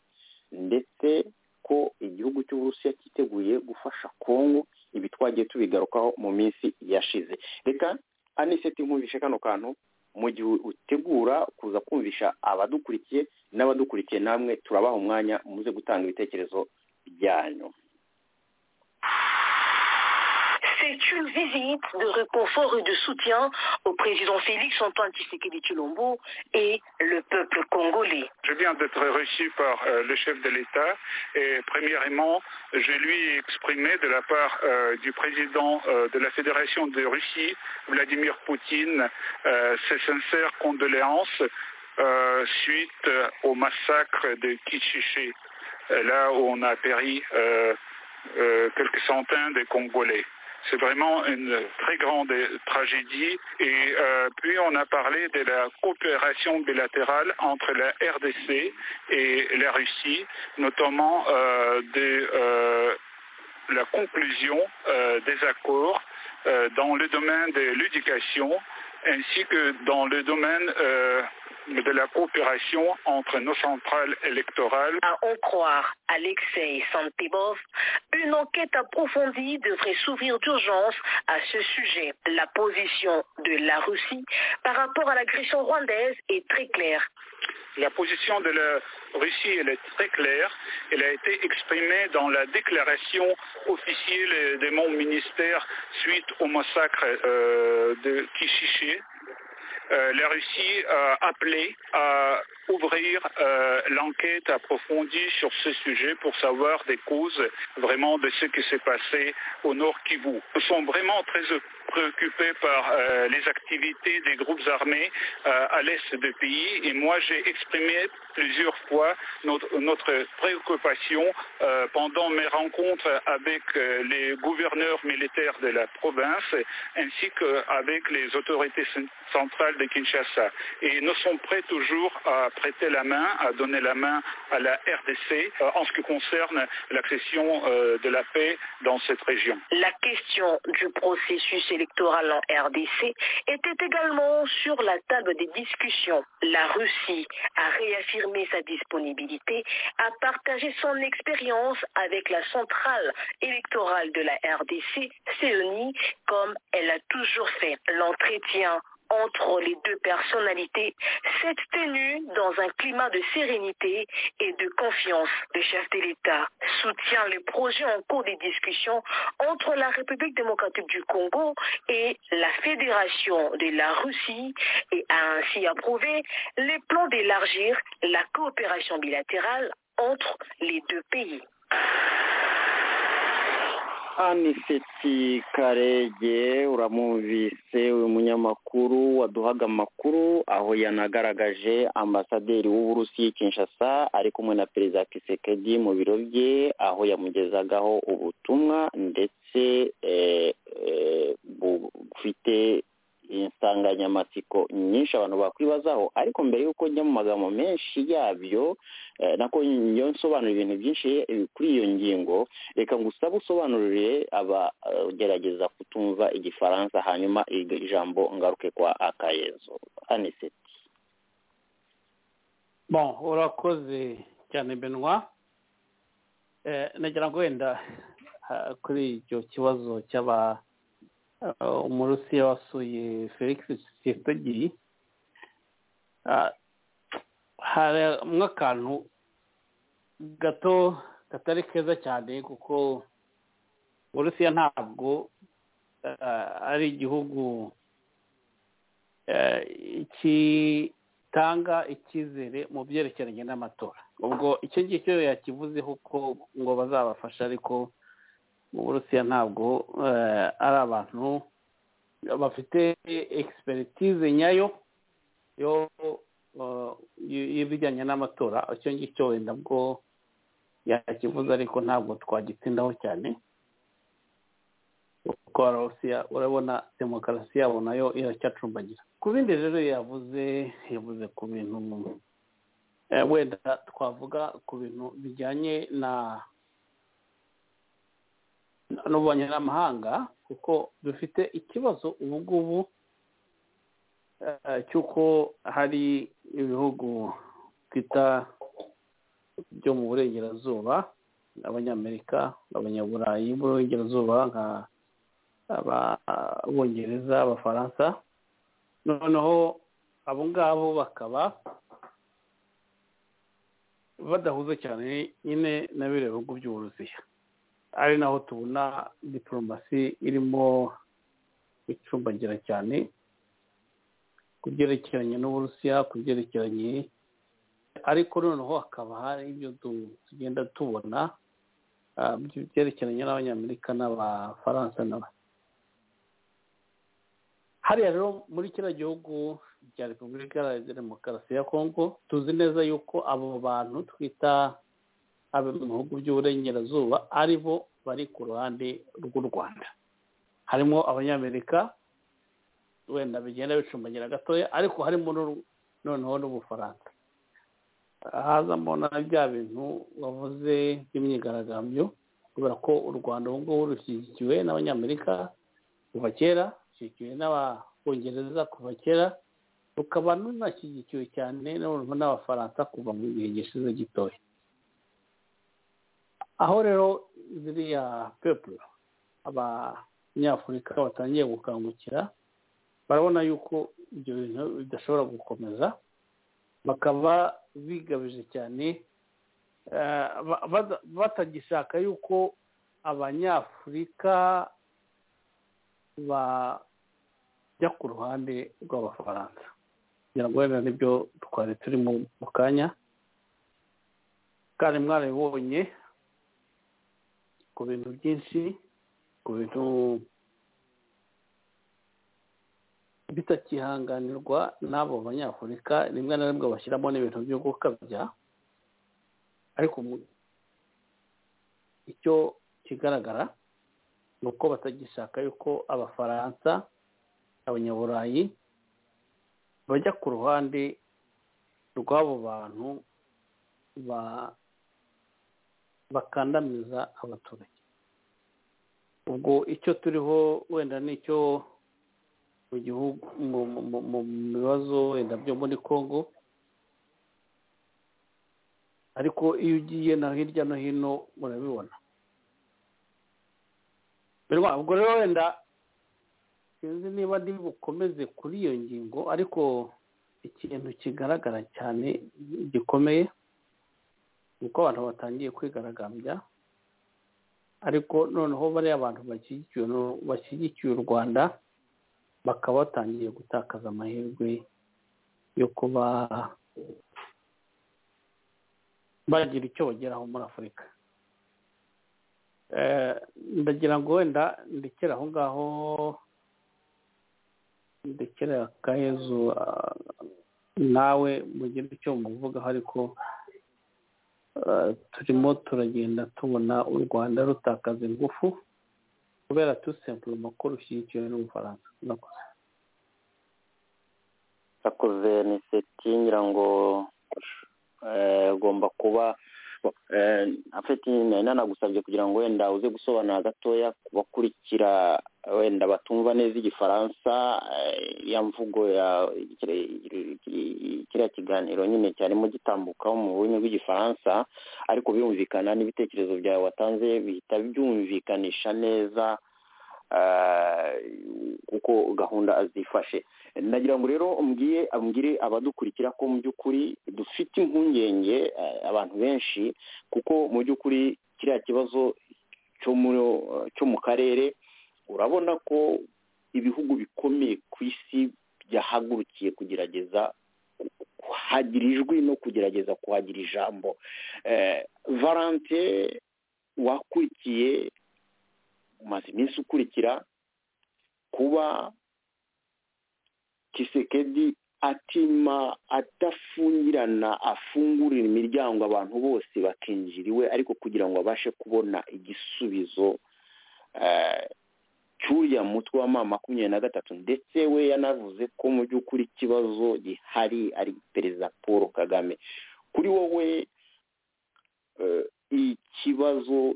ndetse ko igihugu cy'uburusiya cyiteguye gufasha kongo ibi twagiye tubigarukaho mu minsi yashize reka aniseti nkumvishe kano kantu mu gihe utegura kuza kumvisha abadukurikiye n'abadukurikiye namwe turabaha umwanya muze gutanga ibitekerezo byanyu C'est une visite de réconfort et de soutien au président Félix Antoine Tshisekedi Chilombo et le peuple congolais. Je viens d'être reçu par euh, le chef de l'État et premièrement, je lui ai exprimé de la part euh, du président euh, de la Fédération de Russie, Vladimir Poutine, euh, ses sincères condoléances euh, suite euh, au massacre de Kichiché, euh, là où on a péri euh, euh, quelques centaines de Congolais. C'est vraiment une très grande tragédie. Et euh, puis on a parlé de la coopération bilatérale entre la RDC et la Russie, notamment euh, de euh, la conclusion euh, des accords euh, dans le domaine de l'éducation ainsi que dans le domaine euh, de la coopération entre nos centrales électorales. À en croire Alexei Santebov, une enquête approfondie devrait s'ouvrir d'urgence à ce sujet. La position de la Russie par rapport à l'agression rwandaise est très claire. La position de la Russie, elle est très claire. Elle a été exprimée dans la déclaration officielle de mon ministère suite au massacre euh, de Kishiché. Euh, la Russie a appelé à ouvrir euh, l'enquête approfondie sur ce sujet pour savoir des causes vraiment de ce qui s'est passé au nord Kivu. Nous sommes vraiment très préoccupés par euh, les activités des groupes armés euh, à l'est du pays et moi j'ai exprimé plusieurs fois notre, notre préoccupation euh, pendant mes rencontres avec euh, les gouverneurs militaires de la province ainsi qu'avec les autorités cen- centrales de Kinshasa. Et nous sommes prêts toujours à prêter la main, à donner la main à la RDC euh, en ce qui concerne l'accession euh, de la paix dans cette région. La question du processus électoral en RDC était également sur la table des discussions. La Russie a réaffirmé sa disponibilité à partager son expérience avec la centrale électorale de la RDC, CENI, comme elle a toujours fait. L'entretien entre les deux personnalités s'est tenue dans un climat de sérénité et de confiance. Le chef de l'État soutient le projet en cours des discussions entre la République démocratique du Congo et la Fédération de la Russie et a ainsi approuvé les plans d'élargir la coopération bilatérale entre les deux pays. aniseti karege uramwumvise uyu munyamakuru waduhaga amakuru aho yanagaragaje ambasaderi w'uburusiya kinshasa ari kumwe na perezida kisekedi mu biro bye aho yamugezagaho ubutumwa ndetse bufite insanganyamatsiko nyinshi abantu bakwibazaho ariko mbere y'uko njya mu magambo menshi yabyo nako njya nsobanura ibintu byinshi kuri iyo ngingo reka ngusaba usobanurire abagerageza kutumva igifaransa hanyuma ijambo ngaruke kwa akayezo aniseti bon urakoze cyane benwa nagira ngo wenda kuri icyo kibazo cy'aba umurusiya wasuye felix tshisekedi harimo akantu gato katari keza cyane kuko uburusiya ntabwo ari igihugu gitanga icyizere mu byerekeranye n'amatora ubwo icyo ngicyo yakivuzeho ko ngo bazabafasha ariko uburusiya ntabwo ari abantu bafite egisperitize nyayo y'ibijyanye n'amatora icyo ngicyo wenda bwo yakivuze ariko ntabwo twagitsindaho cyane kuko abarusiya urabona demokarasi yabo nayo iracyacumbagira ku bindi rero yavuze yavuze ku bintu wenda twavuga ku bintu bijyanye na n'ububanyi n'amahanga kuko dufite ikibazo ubu ngubu cy'uko hari ibihugu twita byo mu burengerazuba abanyamerika abanyaburayi b'uburengerazuba nka abongereza abafaransa noneho abo ngabo bakaba badahuze cyane nyine na biriya bihugu by'uburusiya ari naho tubona diporomasi irimo icumbagira cyane ku byerekeranye n'uburusiya ku byerekeranye ariko noneho hakaba hari ibyo tugenda tubona byerekeranye n'abanyamerika n'abafaransa n'aba hariya rero muri kiriya gihugu cya repubulika iharanira demokarasi ya kongo tuzi neza yuko abo bantu twita abo mu bihugu by'uburengerazuba ari bo bari ku ruhande rw'u rwanda harimo abanyamerika wenda bigenda bicumbagira gatoya ariko harimo noneho n'ubufaransa hazamo na bya bintu wavuze by'imyigaragambyo kubera ko u rwanda ubu ngubu rushyigikiwe n'abanyamerika kuva kera rushyigikiwe n'ababongereza kuva kera rukaba runashyigikiwe cyane n'abafaransa kuva mu gihe gishize gitoya aho rero ziriya pepu abanyafurika batangiye gukangukira barabona yuko ibyo bintu bidashobora gukomeza bakaba bigabije cyane batagishaka yuko abanyafurika bajya ku ruhande rw'abafaransa kugira ngo wenda nibyo twari turimo mu kanya kandi mwarabibonye ku bintu byinshi ku bintu bitakihanganirwa n'abo banyafurika rimwe na rimwe bashyiramo n'ibintu byo gukabya ariko icyo kigaragara ni uko batagishaka yuko abafaransa abanyaburayi bajya ku ruhande rw'abo bantu ba bakandamiza abaturage ubwo icyo turiho wenda nicyo mu gihugu mu bibazo wenda byo muri congo ariko iyo ugiye na hirya no hino murabibona ubwo rero wenda sinzi niba ndi bukomeze kuri iyo ngingo ariko ikintu kigaragara cyane gikomeye ni uko abantu batangiye kwigaragambya ariko noneho bariya bantu bashyigikiye bashyigikiye u rwanda bakaba batangiye gutakaza amahirwe yo kuba bagira icyo bageraho muri afurika ndagira ngo wenda ndekere aho ngaho ndekere akayezu nawe mugire icyo muvugaho ariko turimo turagenda tubona u rwanda rutakaza ingufu kubera tusempure ko rushyigikiwe n'ubufaransa murakoze murakoze ni seti ngira ngo ugomba kuba afite nari nagusabye kugira ngo wenda uze gusobanura gatoya ku bakurikira wenda batumva neza igifaransa ya mvugo ya kiriya kiganiro nyine cyarimo gitambukaho mu rurimi rw'igifaransa ariko birumvikana n'ibitekerezo byawe watanze bihita byumvikanisha neza kuko gahunda zifashe nagira ngo rero mbwiye mbwire abadukurikira ko mu by'ukuri dufite impungenge abantu benshi kuko mu by'ukuri kiriya kibazo cyo mu karere urabona ko ibihugu bikomeye ku isi byahagurukiye kugerageza kuhagira ijwi no kugerageza kuhagira ijambo valante wakurikiye umaze iminsi ukurikira kuba kisekedi atima adafungirana afungurira imiryango abantu bose bakinjira iwe ariko kugira ngo abashe kubona igisubizo cy'uriya mutwe wa mama makumyabiri na gatatu ndetse we yanavuze ko mu by'ukuri ikibazo gihari ari perezida paul kagame kuri wowe ikibazo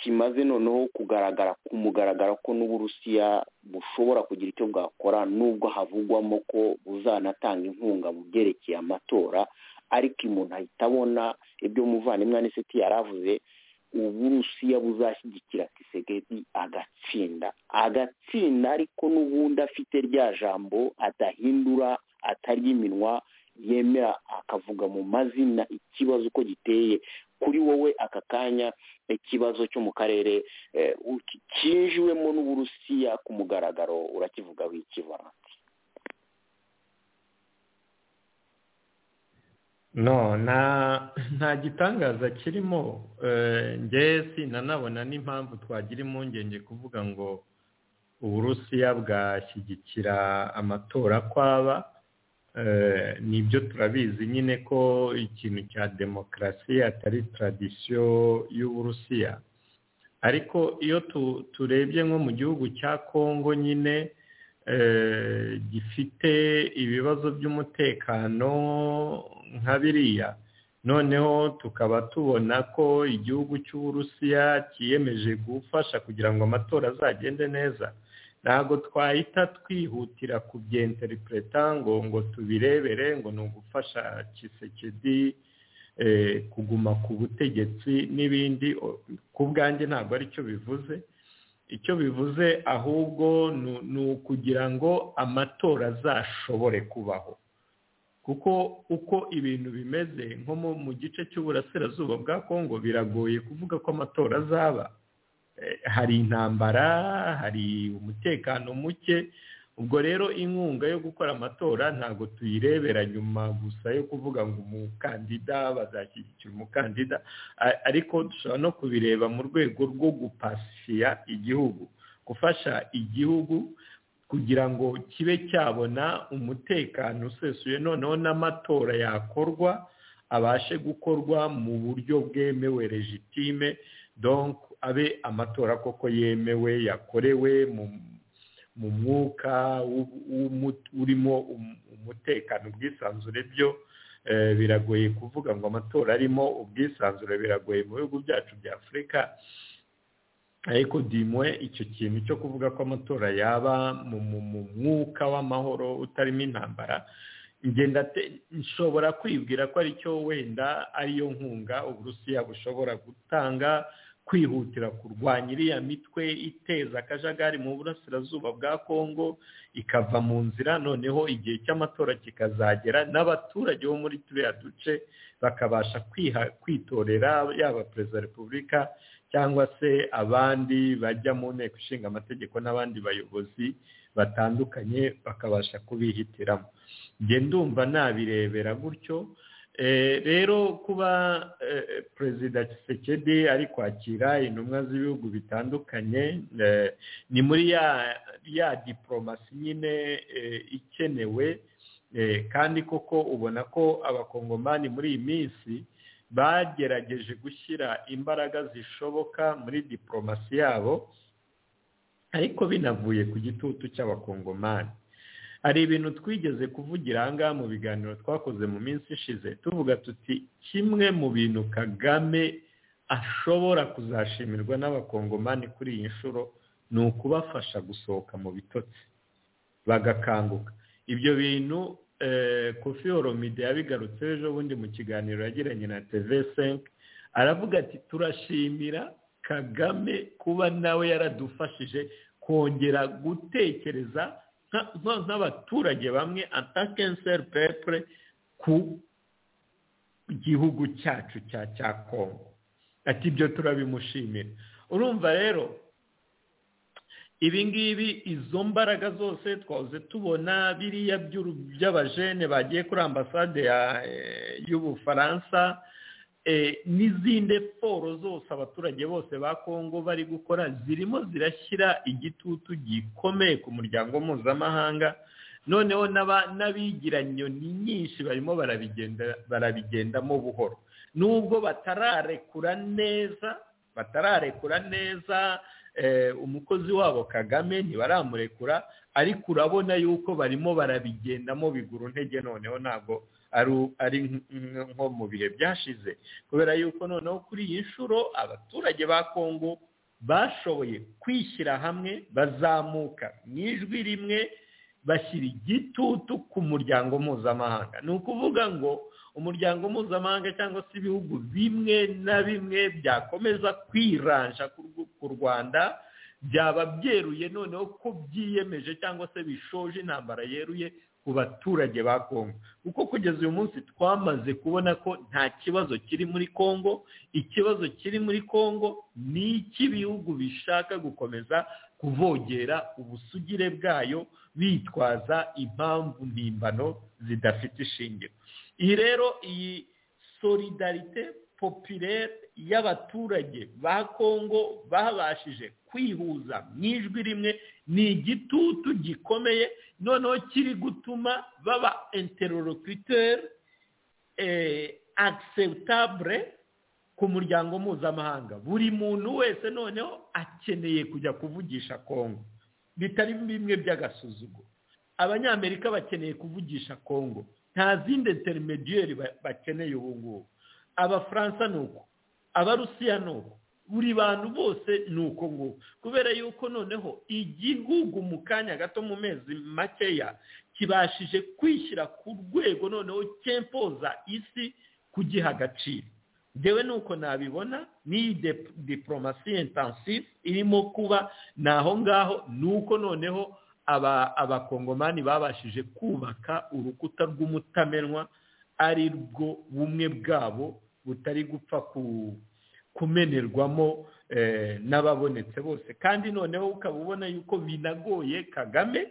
kimaze noneho kugaragara ku mugaragaro ko n'uburusiya bushobora kugira icyo bwakora nubwo havugwamo ko buzanatanga inkunga mu byerekeye amatora ariko umuntu ahita abona ibyo muvandimwe n'iseti yaravuze uburusiya buzashyigikira kisegedi agatsinda agatsinda ariko n'ubundi afite rya jambo adahindura atarya iminwa yemera akavuga mu mazina ikibazo uko giteye kuri wowe aka kanya ikibazo cyo mu karere cyinjiwemo n'uburusiya ku mugaragaro urakivuga w'ikivaransi no nta gitangaza kirimo ngesi nanabona n'impamvu twagira impungenge kuvuga ngo uburusiya bwashyigikira amatora kwaba nibyo turabizi nyine ko ikintu cya demokarasi atari taradisiyo y'uburusiya ariko iyo turebye nko mu gihugu cya kongo nyine gifite ibibazo by'umutekano nka biriya noneho tukaba tubona ko igihugu cy'uburusiya cyiyemeje gufasha kugira ngo amatora azagende neza ntabwo twahita twihutira kubyenterintereta ngo ngo tubirebere ngo ni ugufasha kisekedi kuguma ku butegetsi n'ibindi ku bwanjye ntabwo aricyo bivuze icyo bivuze ahubwo ni ukugira ngo amatora azashobore kubaho kuko uko ibintu bimeze nko mu gice cy'uburasirazuba bwa kongo biragoye kuvuga ko amatora azaba hari intambara hari umutekano muke ubwo rero inkunga yo gukora amatora ntabwo tuyirebera nyuma gusa yo kuvuga ngo umukandida bazashyigikira umukandida ariko dushobora no kubireba mu rwego rwo gupasiya igihugu gufasha igihugu kugira ngo kibe cyabona umutekano usesuye noneho n'amatora yakorwa abashe gukorwa mu buryo bwemewe regitime donk abe amatora koko yemewe yakorewe mu mwuka urimo umutekano ubwisanzure byo biragoye kuvuga ngo amatora arimo ubwisanzure biragoye mu bihugu byacu bya afurika ariko dimwe icyo kintu cyo kuvuga ko amatora yaba mu mwuka w'amahoro utarimo intambara ngenda nshobora kwibwira ko aricyo wenda ariyo nkunga uburusiya bushobora gutanga kwihutira kurwanya iriya mitwe iteza akajagari mu burasirazuba bwa kongo ikava mu nzira noneho igihe cy'amatora kikazagera n'abaturage bo muri turiya duce bakabasha kwitorera yaba perezida wa repubulika cyangwa se abandi bajya mu nteko ishinga amategeko n'abandi bayobozi batandukanye bakabasha kubihitiramo ndumva nabirebera gutyo rero kuba perezida Tshisekedi ari kwakira intumwa z'ibihugu bitandukanye ni muri ya diporomasi nyine ikenewe kandi koko ubona ko abakongomani muri iyi minsi bagerageje gushyira imbaraga zishoboka muri diporomasi yabo ariko binavuye ku gitutu cy'abakongomani hari ibintu twigeze kuvugira ahangaha mu biganiro twakoze mu minsi ishize tuvuga tuti kimwe mu bintu kagame ashobora kuzashimirwa n'abakongomani kuri iyi nshuro ni ukubafasha gusohoka mu bitotsi bagakanguka ibyo bintu kofi horomide yabigarutse ejo bundi mu kiganiro yagiranye na tv senke aravuga ati turashimira kagame kuba nawe yaradufashije kongera gutekereza nk'abaturage bamwe atakenseri pepure ku gihugu cyacu cya cya kongo ati ibyo turabimushimira urumva rero ibi ngibi izo mbaraga zose twahoze tubona biriya by'abajene bagiye kuri ambasade y'ubufaransa n'izindi siporo zose abaturage bose ba kongo bari gukora zirimo zirashyira igitutu gikomeye ku muryango mpuzamahanga noneho n'abigiranyoni nyinshi barimo barabigendamo buhoro nubwo batararekura neza batararekura neza umukozi wabo kagame ntibaramurekura ariko urabona yuko barimo barabigendamo bigura intege noneho ntabwo ari nko mu bihe byashize kubera yuko noneho kuri iyi nshuro abaturage ba kongo bashoboye kwishyira hamwe bazamuka mu ijwi rimwe bashyira igitutu ku muryango mpuzamahanga ni ukuvuga ngo umuryango mpuzamahanga cyangwa se ibihugu bimwe na bimwe byakomeza kwiranja ku rwanda byaba byeruye noneho ko byiyemeje cyangwa se bishoje intambara yeruye ku baturage ba kongo kuko kugeza uyu munsi twamaze kubona ko nta kibazo kiri muri kongo ikibazo kiri muri kongo ni icy'ibihugu bishaka gukomeza kuvogera ubusugire bwayo bitwaza impamvu mpimbano zidafite ishingiro iyi rero iyi solidarite popirere y'abaturage ba kongo babashije kwihuza mu ijwi rimwe ni igitutu gikomeye noneho kiri gutuma baba interorokiteri acceptable ku muryango mpuzamahanga buri muntu wese noneho akeneye kujya kuvugisha kongo bitari bimwe by'agasuzuguro abanyamerika bakeneye kuvugisha kongo nta zindi interimediyeri bakeneye ubu ngubu abafaransa ni uko abarusiya ni uko buri bantu bose ni uko nguko kubera yuko noneho igihugu mu kanya gato mu mezi makeya kibashije kwishyira ku rwego noneho cyempoza isi kugiha agaciro ngewe nuko nabibona ni diporomasi intensive irimo kuba ni aho ngaho ni uko noneho abakongomani babashije kubaka urukuta rw'umutamenwa ari rwo bumwe bwabo butari gupfa ku kumenerwamo n'ababonetse bose kandi noneho ukaba ubona yuko binagoye kagame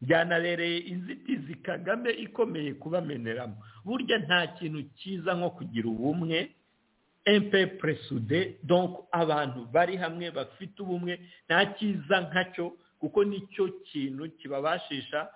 byanabereye inzitizi kagame ikomeye kubameneramo burya nta kintu cyiza nko kugira ubumwe empepuresude donko abantu bari hamwe bafite ubumwe nta cyiza nkacyo kuko nicyo kintu kibabashisha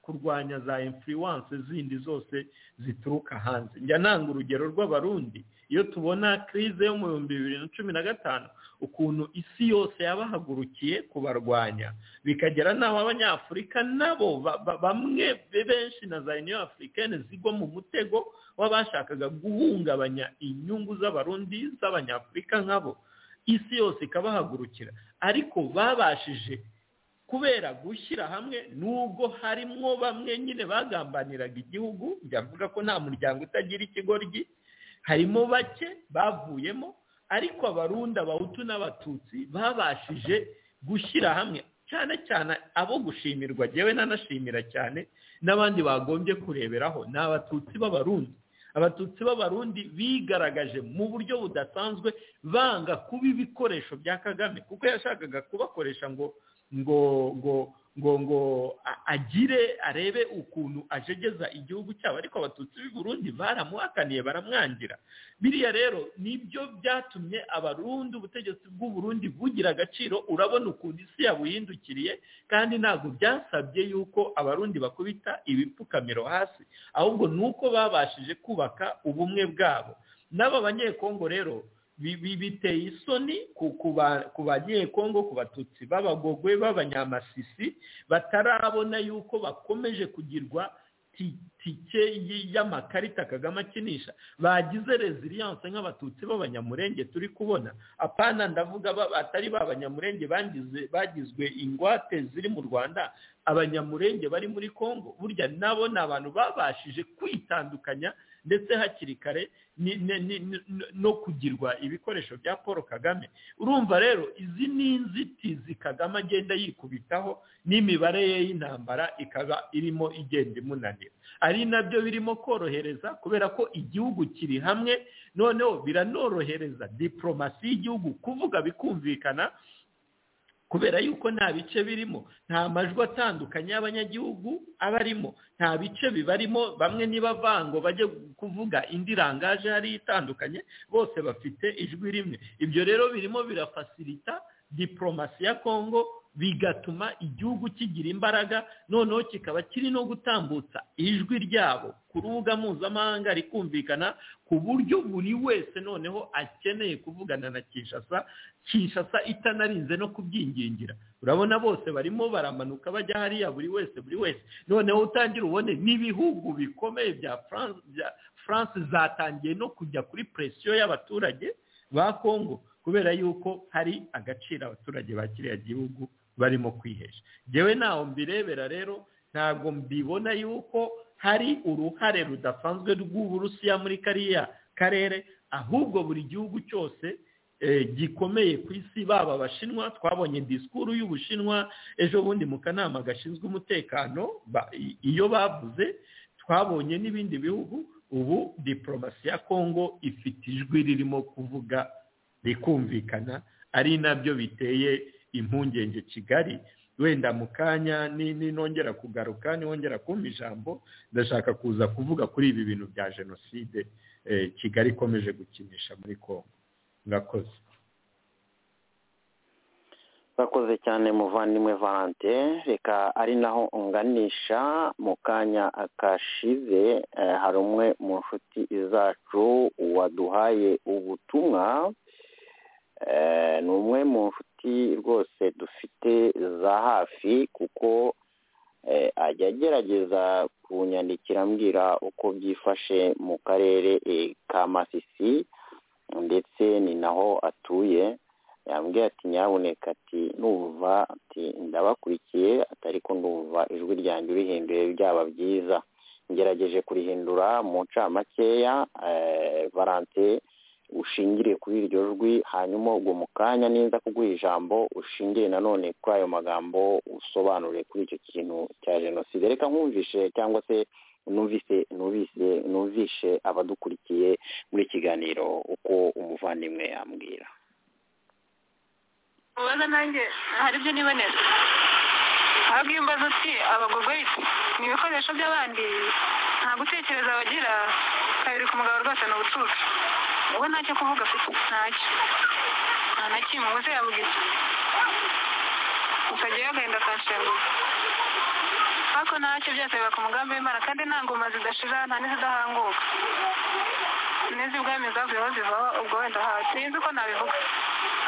kurwanya za influence zindi zose zituruka hanze njya nanga urugero rw'abarundi iyo tubona crise yo mu bihumbi bibiri na cumi na gatanu ukuntu isi yose yabahagurukiye kubarwanya bikagera n'aho abanyafurika nabo bamwe benshi na za union africaine zigwa mu mutego w'abashakaga guhungabanya inyungu z'abarundi z'abanyafurika nkabo isi yose ikabahagurukira ariko babashije kubera gushyira hamwe nubwo harimo bamwe nyine bagambaniraga igihugu njya mvuga ko nta muryango utagira ikigoryi harimo bake bavuyemo ariko abarundi abahutu n'abatutsi babashije gushyira hamwe cyane cyane abo gushimirwa yewe nanashimira cyane n'abandi bagombye kureberaho ni abatutsi b'abarundi abatutsi b'abarundi bigaragaje mu buryo budasanzwe banga kuba ibikoresho bya kagame kuko yashakaga kubakoresha ngo ngo ngo ngo ngo agire arebe ukuntu ajegeza igihugu cyabo ariko abatutsi b'i Burundi baramuhakaniye baramwangira biriya rero nibyo byatumye abarundi ubutegetsi bw'u Burundi bugira agaciro urabona ukuntu isi yabuhindukiriye kandi ntabwo byasabye yuko abarundi bakubita ibipfukamiro hasi ahubwo ni uko babashije kubaka ubumwe bwabo n'aba banyekongo rero biteye isoni ku banyekongo ku batutsi b'abagogwe b'abanyamasisi batarabona yuko bakomeje kugirwa tike y'amakarita kagame akinisha bagize reziliyanse nk'abatutsi b'abanyamurenge turi kubona apana ndavuga batari b'abanyamurenge bagizwe ingwate ziri mu rwanda abanyamurenge bari muri congo burya nabo ni abantu babashije kwitandukanya ndetse hakiri kare no kugirwa ibikoresho bya paul kagame urumva rero izi ni inzitizi kagame agenda yikubitaho n'imibare ye y'intambara ikaba irimo igenda imunanira ari nabyo birimo korohereza kubera ko igihugu kiri hamwe noneho biranorohereza diporomasi y'igihugu kuvuga bikumvikana kubera yuko nta bice birimo nta majwi atandukanye y'abanyagihugu aba arimo nta bice bibarimo bamwe ntibavango bajye kuvuga indi rangaje hariya itandukanye bose bafite ijwi rimwe ibyo rero birimo birafasirita diporomasi ya kongo bigatuma igihugu kigira imbaraga noneho kikaba kiri no gutambutsa ijwi ryabo ku rubuga mpuzamahanga rikumvikana ku buryo buri wese noneho akeneye kuvugana na kinshasa kinshasa itanarinze no kubyingingira urabona bose barimo baramanuka bajya hariya buri wese buri wese noneho utangira ubone n'ibihugu bikomeye bya france zatangiye no kujya kuri presiyo y'abaturage ba kongo kubera yuko hari agaciro abaturage ba kiriya gihugu barimo kwihesha ngewe ntaho mbirebera rero ntabwo mbibona yuko hari uruhare rudasanzwe rw'uburusiya muri kariya karere ahubwo buri gihugu cyose gikomeye ku isi baba abashinwa twabonye disikuru y'ubushinwa ejo bundi mu kanama gashinzwe umutekano iyo bavuze twabonye n'ibindi bihugu ubu diporomasi ya kongo ifite ijwi ririmo kuvuga rikumvikana ari nabyo biteye impungenge kigali wenda mu kanya ninongera kugaruka niwongera kumva ijambo ndashaka kuza kuvuga kuri ibi bintu bya jenoside kigali ikomeje gukinisha muri kongo ngakoze bakoze cyane muvandimwe valante reka ari naho unganisha mu kanya kashize hari umwe mu nshuti zacu waduhaye ubutumwa ni umwe mu nshuti rwose dufite za hafi kuko ajya agerageza kunyandikira ambwira uko byifashe mu karere ka masisi ndetse ni naho atuye yambwiye ati nyaboneka ati nuva ati ndabakurikiye ariko ndumva ijwi ryanjye urihinduye byaba byiza ngerageje kurihindura mu ncamakeya valante ushingire kuri iryo jwi hanyuma ubwo mu kanya ninza kuguha ijambo ushingire nanone kuri ayo magambo usobanure kuri icyo kintu cya jenoside reka nkumvishe cyangwa se numvise numvise numvishe abadukurikiye muri kiganiro uko umuvandimwe yambwira ubaza nanjye hari ibyo nibonera ahubwo iyo umbaza uti abagogwe ni ibikoresho by'abandi nta gutekereza bagira kabiri ku mugabo rwose ni ubucucu ubu ntacyo kuvuga afite ntacyo nta na kimwe ubuze yabugize gusa agiyeho agahinda akanshenguza ariko ntacyo byose biba ku mugambi w'imana kandi nta ngoma zidashira nta n'izidahanguka n'iz'ubwami zavuyeho ziva ubwo wenda hawe sinzi uko nabivuga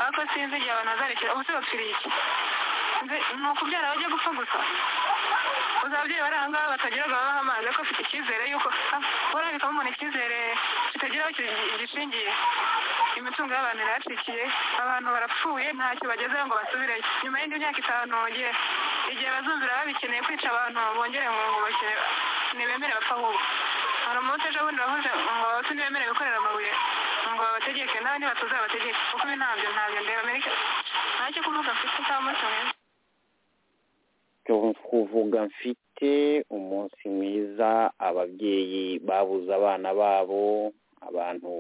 ariko sinzi igihe abantu bazarekera ubu tubapfiriye iki ni ukubyara bajya gupfa gusa gusa ababyeyi bari aha ngaha batagira babaha amazi ariko afite icyizere yuko burabikamo umuntu icyizere kitageraho gishingiye imitungo y'abantu irahacyikiye abantu barapfuye ntacyo bagezeho ngo basubireyo nyuma y'indi myaka itanu igihe bazumvira babikeneye kwica abantu bongere ngo ntibemere bapfa ahubwo hari umunsi ejo bundi bavuze ngo abatutsi ntibemere gukorera amabuye ngo babate bategeke n'abandi batuzabategeke kuko ibi ntabyo ntabyo ndeba amerika ntacyo kuvuga mfite cyangwa se mwiza kuvuga mfite umunsi mwiza ababyeyi babuze abana babo abantu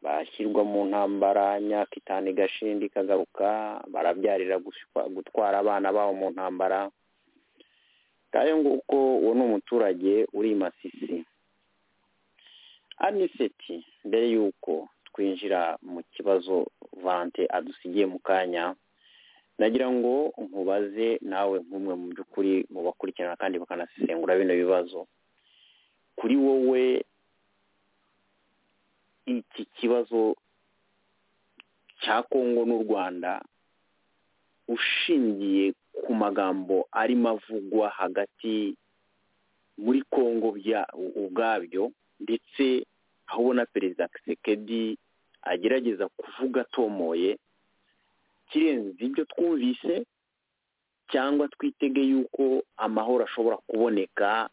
bashyirwa mu ntambara imyaka itanu igashinda ikagaruka barabyarira guswa- gutwara abana babo mu ntambara ngayo nguko uwo ni umuturage uri i masisi aniseti mbere y'uko twinjira mu kibazo vante adusigiye mu kanya nagira ngo nkubaze nawe nk'umwe mu by'ukuri mu bakurikirana kandi bakanasesengura bino bibazo kuri wowe iki kibazo cya kongo n'u rwanda ushingiye ku magambo arimo avugwa hagati muri kongo bya- ubwabyo ndetse aho ubona perezida kisekedi agerageza kuvuga atomoye kirenze ibyo twumvise cyangwa twitege yuko amahoro ashobora kuboneka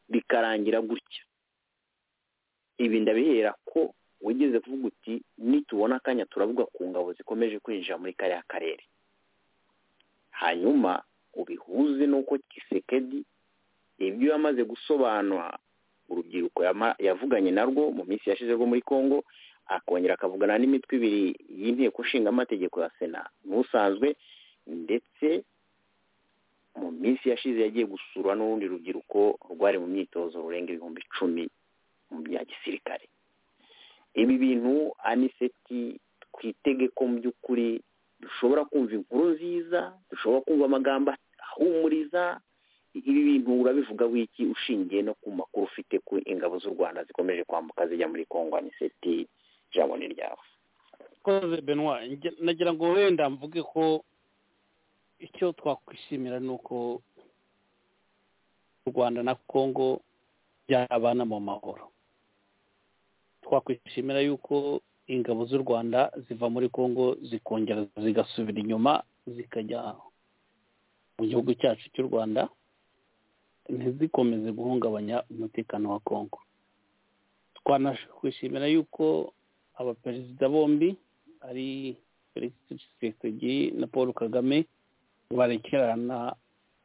bikarangira gutya ibi ndabihera ko wigeze kuvuga uti nitubona akanya turavuga ku ngabo zikomeje kwinjira muri kariya karere hanyuma ubihuze n'uko kisekedi ibyo yamaze gusobanura urubyiruko yama- yavuganye narwo mu minsi yashize rwo muri congo akongera akavugana n'imitwe ibiri y'inteko nshingamategeko ya sena n'usanzwe ndetse mu minsi yashize yagiye gusurwa n'urundi rubyiruko rwari mu myitozo rurenga ibihumbi icumi mu bya gisirikare ibi bintu aniseti twitege ko mu by'ukuri dushobora kumva inkuru nziza dushobora kumva amagambo ahumuriza ibi bintu urabivuga wiki ushingiye no ku makuru ufite ku ingabo z'u rwanda zikomeje kwambuka zijya muri kongo aniseti ijambo ni ryawe koze benwa nagira ngo wenda mvuge ko icyo twakwishimira ni uko u rwanda na kongo byabana mu mahoro twakwishimira yuko ingabo z'u rwanda ziva muri kongo zikongera zigasubira inyuma zikajya mu gihugu cyacu cy'u rwanda ntizikomeze guhungabanya umutekano wa kongo twanakwishimira yuko abaperezida bombi ari felix tshisekedi na paul kagame barekerana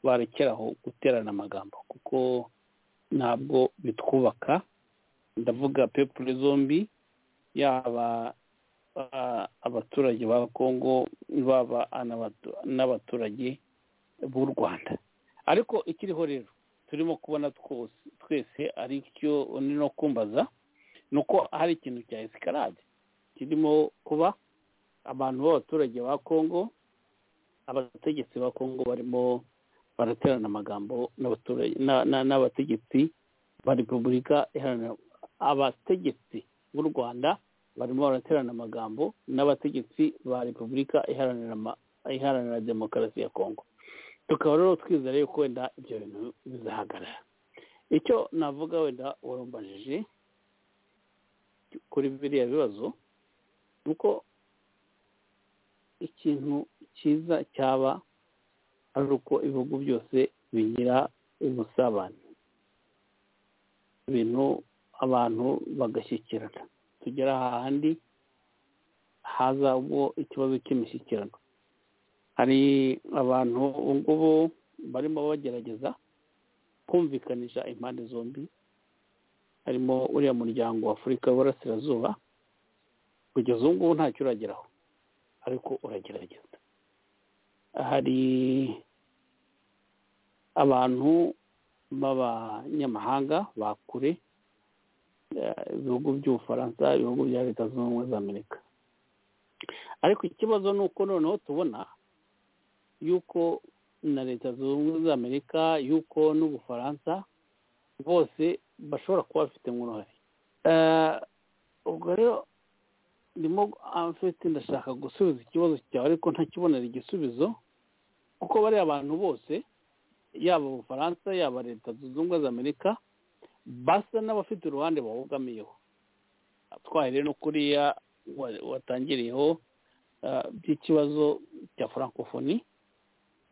barekeraho guterana amagambo kuko ntabwo bitwubaka ndavuga pepure zombi yaba ah, abaturage ba kongo baba anabatu- n'abaturage b'u rwanda ariko ikiriho rero turimo kubona twose twese ari cyo ni no kumbaza ni uko hari ikintu cya esikarade kirimo kuba abantu b'abaturage ba kongo abategetsi ba kongo barimo baraterana amagambo n'abaturage na- na- n'abategetsi ba repubulika iharanira abategetsi b'u rwanda barimo baraterana amagambo n'abategetsi ba repubulika iharanira ama- iharanira demokarasi ya kongo tukaba rero twizera yuko wenda ibyo bintu bizahagarara icyo navuga wenda warumbajije kuri biriya bibazo ni uko ikintu cyiza cyaba ari uko ibihugu byose bigira ubusabane ibintu abantu bagashyikirana tugera ahandi haza ubwo ikibazo cy'imishyikirano hari abantu ubu ngubu barimo bagerageza kumvikanisha impande zombi harimo uriya muryango wa afurika w'uburasirazuba kugeza ubu ngubu ntacyo urageraho ariko uragerageza hari abantu b'abanyamahanga ba kure eh, ibihugu by'ubufaransa ibihugu bya leta zunze ubumwe za amerika ariko ikibazo ni uko noneho tubona yuko na leta zunze ubumwe za amerika yuko n'ubufaransa bose bashobora kuba bafitemo uruhare Eh, ubwo rero ndimo amfite ndashaka gusubiza ikibazo cyawe ariko ntakibonera igisubizo kuko bariya abantu bose yaba ubufaransa yaba leta zunze ubumwe za amerika basa n'abafite uruhande bawugamiyeho twahereye no kuriya wa- watangiriyeho eh, by'ikibazo cya furankofoni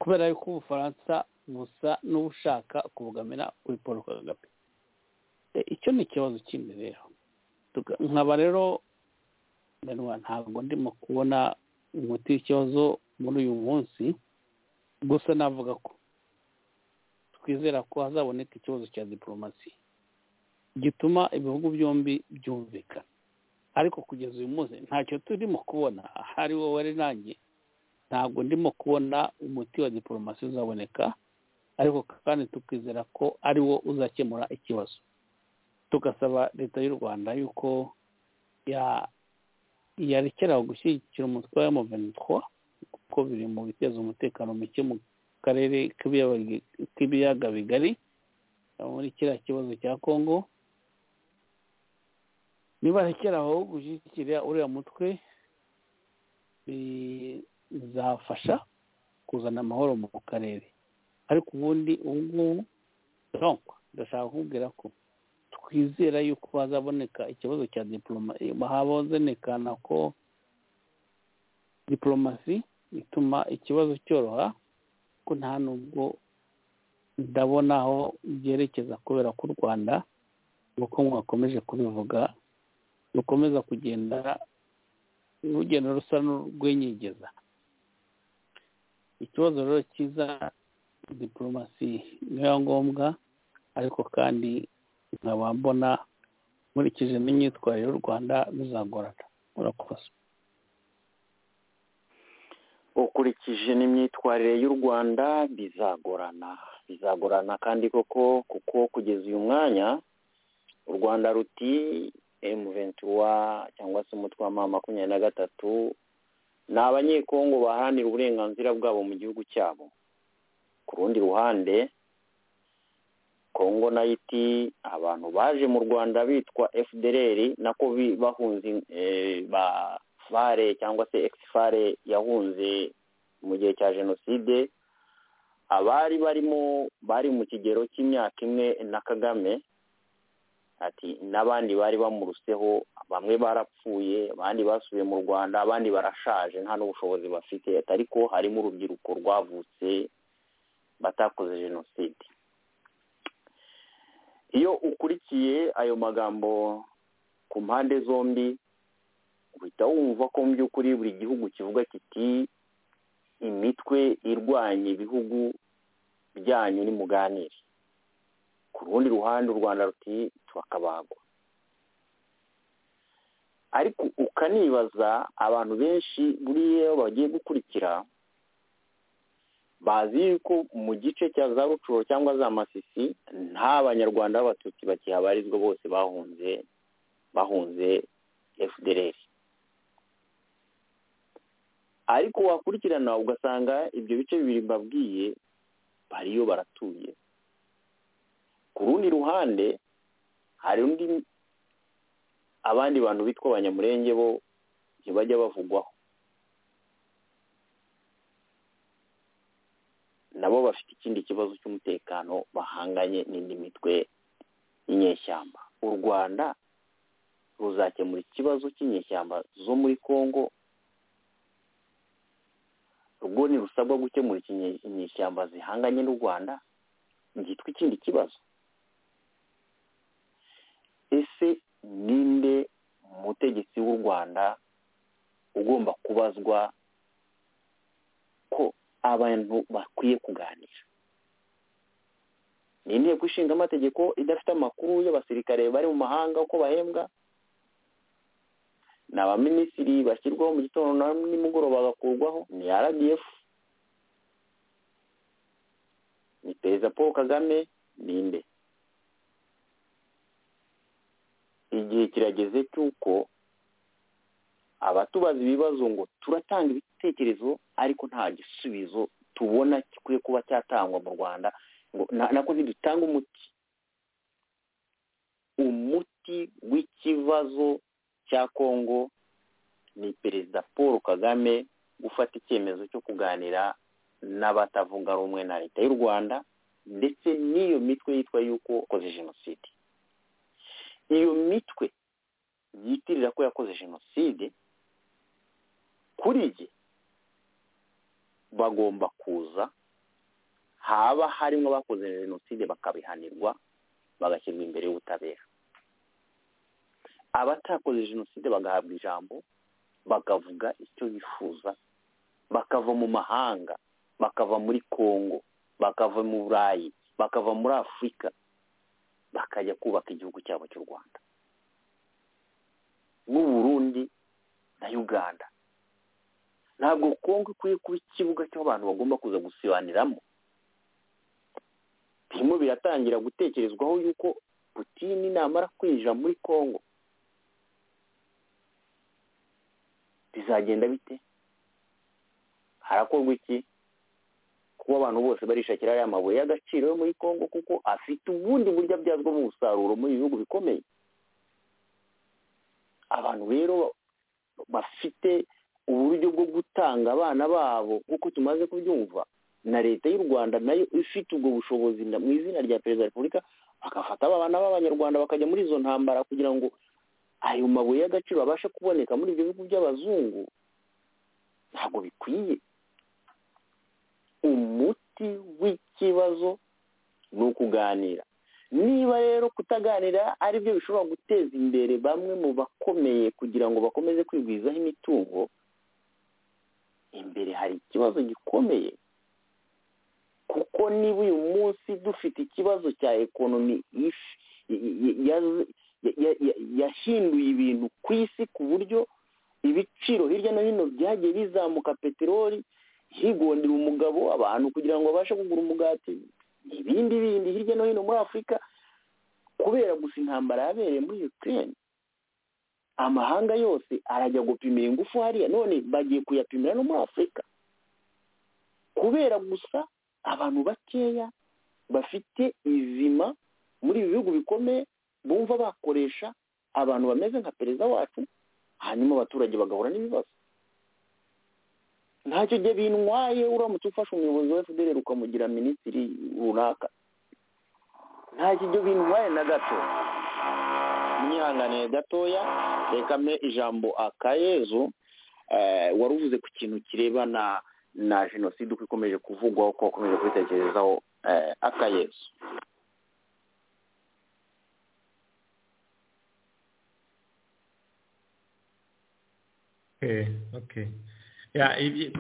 kubera yuko ubufaransa busa n'ubushaka kubugamira kuri paul kagame E, icyo ni ikibazo kindi rero nkaba rero ntabwo ndimo kubona umuti w'ikibazo muri uyu munsi gusa navuga ko twizera ko hazaboneka ikibazo cya diporomasi gituma ibihugu byombi byumvikana ariko kugeza uyu munsi ntacyo turimo kubona hari wowe ari nanjye ntabwo ndimo kubona umuti wa diporomasi uzaboneka ariko kandi tukizera ko ari wo uzakemura ikibazo tugasaba leta y'u rwanda yuko yarekeraho gushyigikira umutwe wa emuvenitwa kuko biri mu biteza umutekano muke mu karere k'ibiyaga bigari muri kiriya kibazo cya kongo nibarekeraho gushyigikira uriya mutwe bizafasha kuzana amahoro mu karere ariko ubundi ubu ngubu ndashaka kukubwira ko twizera yuko hazaboneka ikibazo cya diporomasi habonekana ko diporomasi ituma ikibazo cyoroha ko nta nubwo ndabona aho byerekeza kubera ko u rwanda nk'uko mwakomeje kubivuga rukomeza kugenda urugendo rusa n'urw'inyegeza ikibazo rero cyiza diporomasi niyo ngombwa ariko kandi nkaba mbona nkurikije n'imyitwarire y'u rwanda bizagorana murakoze ukurikije n'imyitwarire y'u rwanda bizagorana bizagorana kandi koko kuko kugeza uyu mwanya u rwanda ruti emuventura cyangwa se umutwe wa mama makumyabiri na gatatu ni abanyekongo baharanira uburenganzira bwabo mu gihugu cyabo ku rundi ruhande kongo nayiti abantu baje mu rwanda bitwa fdr nako bahunze ba fare cyangwa se ekisifare yahunze mu gihe cya jenoside abari barimo bari mu kigero cy'imyaka imwe na kagame ati n'abandi bari bamurutseho bamwe barapfuye abandi basubiye mu rwanda abandi barashaje nta n'ubushobozi bafite ariko harimo urubyiruko rwavutse batakoze jenoside iyo ukurikiye ayo magambo ku mpande zombi uhita wumva ko mu by'ukuri buri gihugu kivuga kiti imitwe irwanya ibihugu byanyu nimuganire ku rundi ruhande u rwanda ruti turakabagwa ariko ukanibaza abantu benshi buriya bagiye gukurikira bazi yuko mu gice cya za rucuro cyangwa za masisi nta banyarwanda b'abatutsi bakihabarizwa bose bahunze bahunze fdr ariko wakurikirana ugasanga ibyo bice bibiri mbabwiye bariyo baratuye ku rundi ruhande hari undi abandi bantu bitwa abanyamurenge bo ntibajya bavugwaho nabo bafite ikindi kibazo cy'umutekano bahanganye n'indi mitwe y'inyeshyamba u rwanda ruzakemura ikibazo cy'inyeshyamba zo muri congo rwo ntirusabwa gukemura inyeshyamba zihanganye n'u rwanda byitwa ikindi kibazo ese ninde mutegetsi w'u rwanda ugomba kubazwa ko abantu bakwiye kuganira ni inteko ishinga amategeko idafite amakuru y'abasirikare bari mu mahanga uko bahembwa ni abaminisitiri bashyirwaho mu gitondo na nimugoroba bagakurwaho ni rdf ni perezida paul kagame ninde igihe kirageze cy'uko abatubaza ibibazo ngo turatanga ibitekerezo ariko nta gisubizo tubona gikwiye kuba cyatangwa mu rwanda ngo nako ntidutanga umuti umuti w'ikibazo cya kongo ni perezida paul kagame gufata icyemezo cyo kuganira n'abatavuga rumwe na leta y'u rwanda ndetse n'iyo mitwe yitwa yuko yakoze jenoside iyo mitwe yitirira ko yakoze jenoside kuri jye bagomba kuza haba harimo abakoze jenoside bakabihanirwa bagashyirwa imbere y'ubutabera abatakoze jenoside bagahabwa ijambo bakavuga icyo bifuza bakava mu mahanga bakava muri congo bakava mu burayi bakava muri afurika bakajya kubaka igihugu cyabo cy'u rwanda n'u Burundi na uganda ntabwo kongo ikwiye kuba ikibuga cy'abantu bagomba kuza gusibaniramo birimo biratangira gutekerezwaho yuko putini namara kwinjira muri congo bizagenda bite harakorwa iki kuba abantu bose barishakira ariya mabuye y'agaciro yo muri congo kuko afite ubundi buryo abyazwamo umusaruro muri ibihugu bikomeye abantu rero bafite uburyo bwo gutanga abana babo nk'uko tumaze kubyumva na leta y'u rwanda nayo ifite ubwo bushobozi mu izina rya perezida wa repubulika bagafata abana b'abanyarwanda bakajya muri izo ntambara kugira ngo ayo mabuye y'agaciro abashe kuboneka muri ibyo bihugu by'abazungu ntabwo bikwiye umuti w'ikibazo ni ukuganira niba rero kutaganira ari byo bishobora guteza imbere bamwe mu bakomeye kugira ngo bakomeze kwigwizaho imitungo imbere hari ikibazo gikomeye kuko niba uyu munsi dufite ikibazo cya ekonomi yahinduye ibintu ku isi ku buryo ibiciro hirya no hino byagiye bizamuka peteroli higondera umugabo abantu kugira ngo babashe kugura umugati ibindi bindi hirya no hino muri afurika kubera gusa intambara yabereye muri Ukraine amahanga yose arajya gupimira ingufu hariya none bagiye kuyapimira no muri afurika kubera gusa abantu bakeya bafite izima muri ibi bihugu bikomeye bumva bakoresha abantu bameze nka perezida wacu hanyuma abaturage bagahura n'ibibazo ntacyo gihe bintwaye uramutse ufashe umuyobozi wa fdr ukamugira minisitiri runaka ntacyo gihe bintwaye na gato mwihanganiye gatoya reka mpe ijambo akayezu wari uvuze ku kintu kirebana na jenoside uko ikomeje kuvugwaho ko wakomeje kubitekerezaho akayezu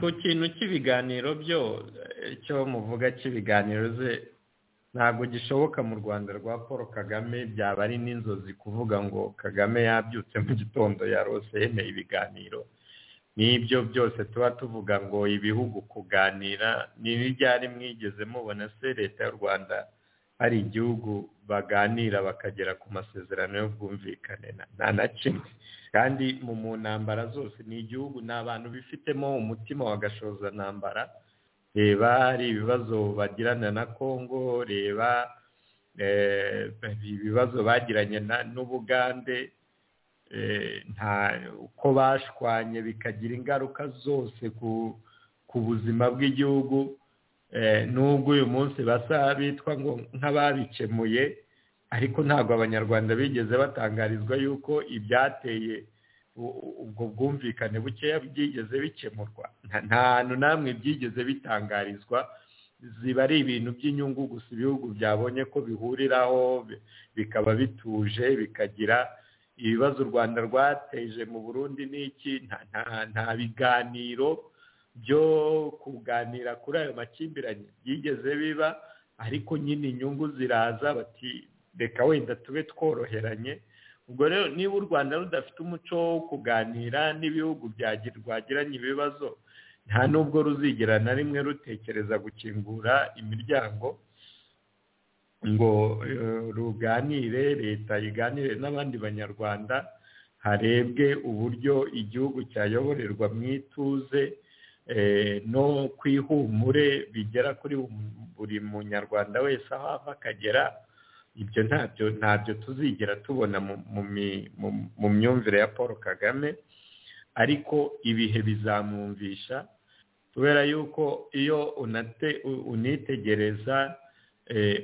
ku kintu cy'ibiganiro byo icyo muvuga cy'ibiganiro ze ntabwo gishoboka mu rwanda rwa paul kagame byaba ari n'inzozi kuvuga ngo kagame yabyutse mu gitondo yarose yemeye ibiganiro n'ibyo byose tuba tuvuga ngo ibihugu kuganira ni n'ibyari mwigeze mubona se leta y'u rwanda hari igihugu baganira bakagera ku masezerano y'ubwumvikane nta na kimwe kandi mu ntambara zose ni igihugu ni abantu bifitemo umutima wa ntambara reba hari ibibazo bagirana na congo reba ibibazo bagiranye n'ubugande uko bashwanye bikagira ingaruka zose ku buzima bw'igihugu nubwo uyu munsi basa bitwa ngo nk'ababikemuye ariko ntabwo abanyarwanda bigeze batangarizwa yuko ibyateye ubwo bwumvikane bukeya byigeze bikemurwa nta hantu namwe byigeze bitangarizwa ziba ari ibintu by'inyungu gusa ibihugu byabonye ko bihuriraho bikaba bituje bikagira ibibazo u rwanda rwateje mu burundi n'iki nta biganiro byo kuganira kuri ayo makimbirane byigeze biba ariko nyine inyungu ziraza bati reka wenda tube tworoheranye ubwo rero niba u rwanda rudafite umuco wo kuganira n'ibihugu rwagiranye ibibazo nta n'ubwo ruzigera na rimwe rutekereza gukingura imiryango ngo ruganire leta iganire n'abandi banyarwanda harebwe uburyo igihugu cyayoborerwa mu ituze no ku ihumure bigera kuri buri munyarwanda wese aho ava akagera ibyo ntabyo ntabyo tuzigera tubona mu myumvire ya paul kagame ariko ibihe bizamwumvisha kubera yuko iyo unitegereza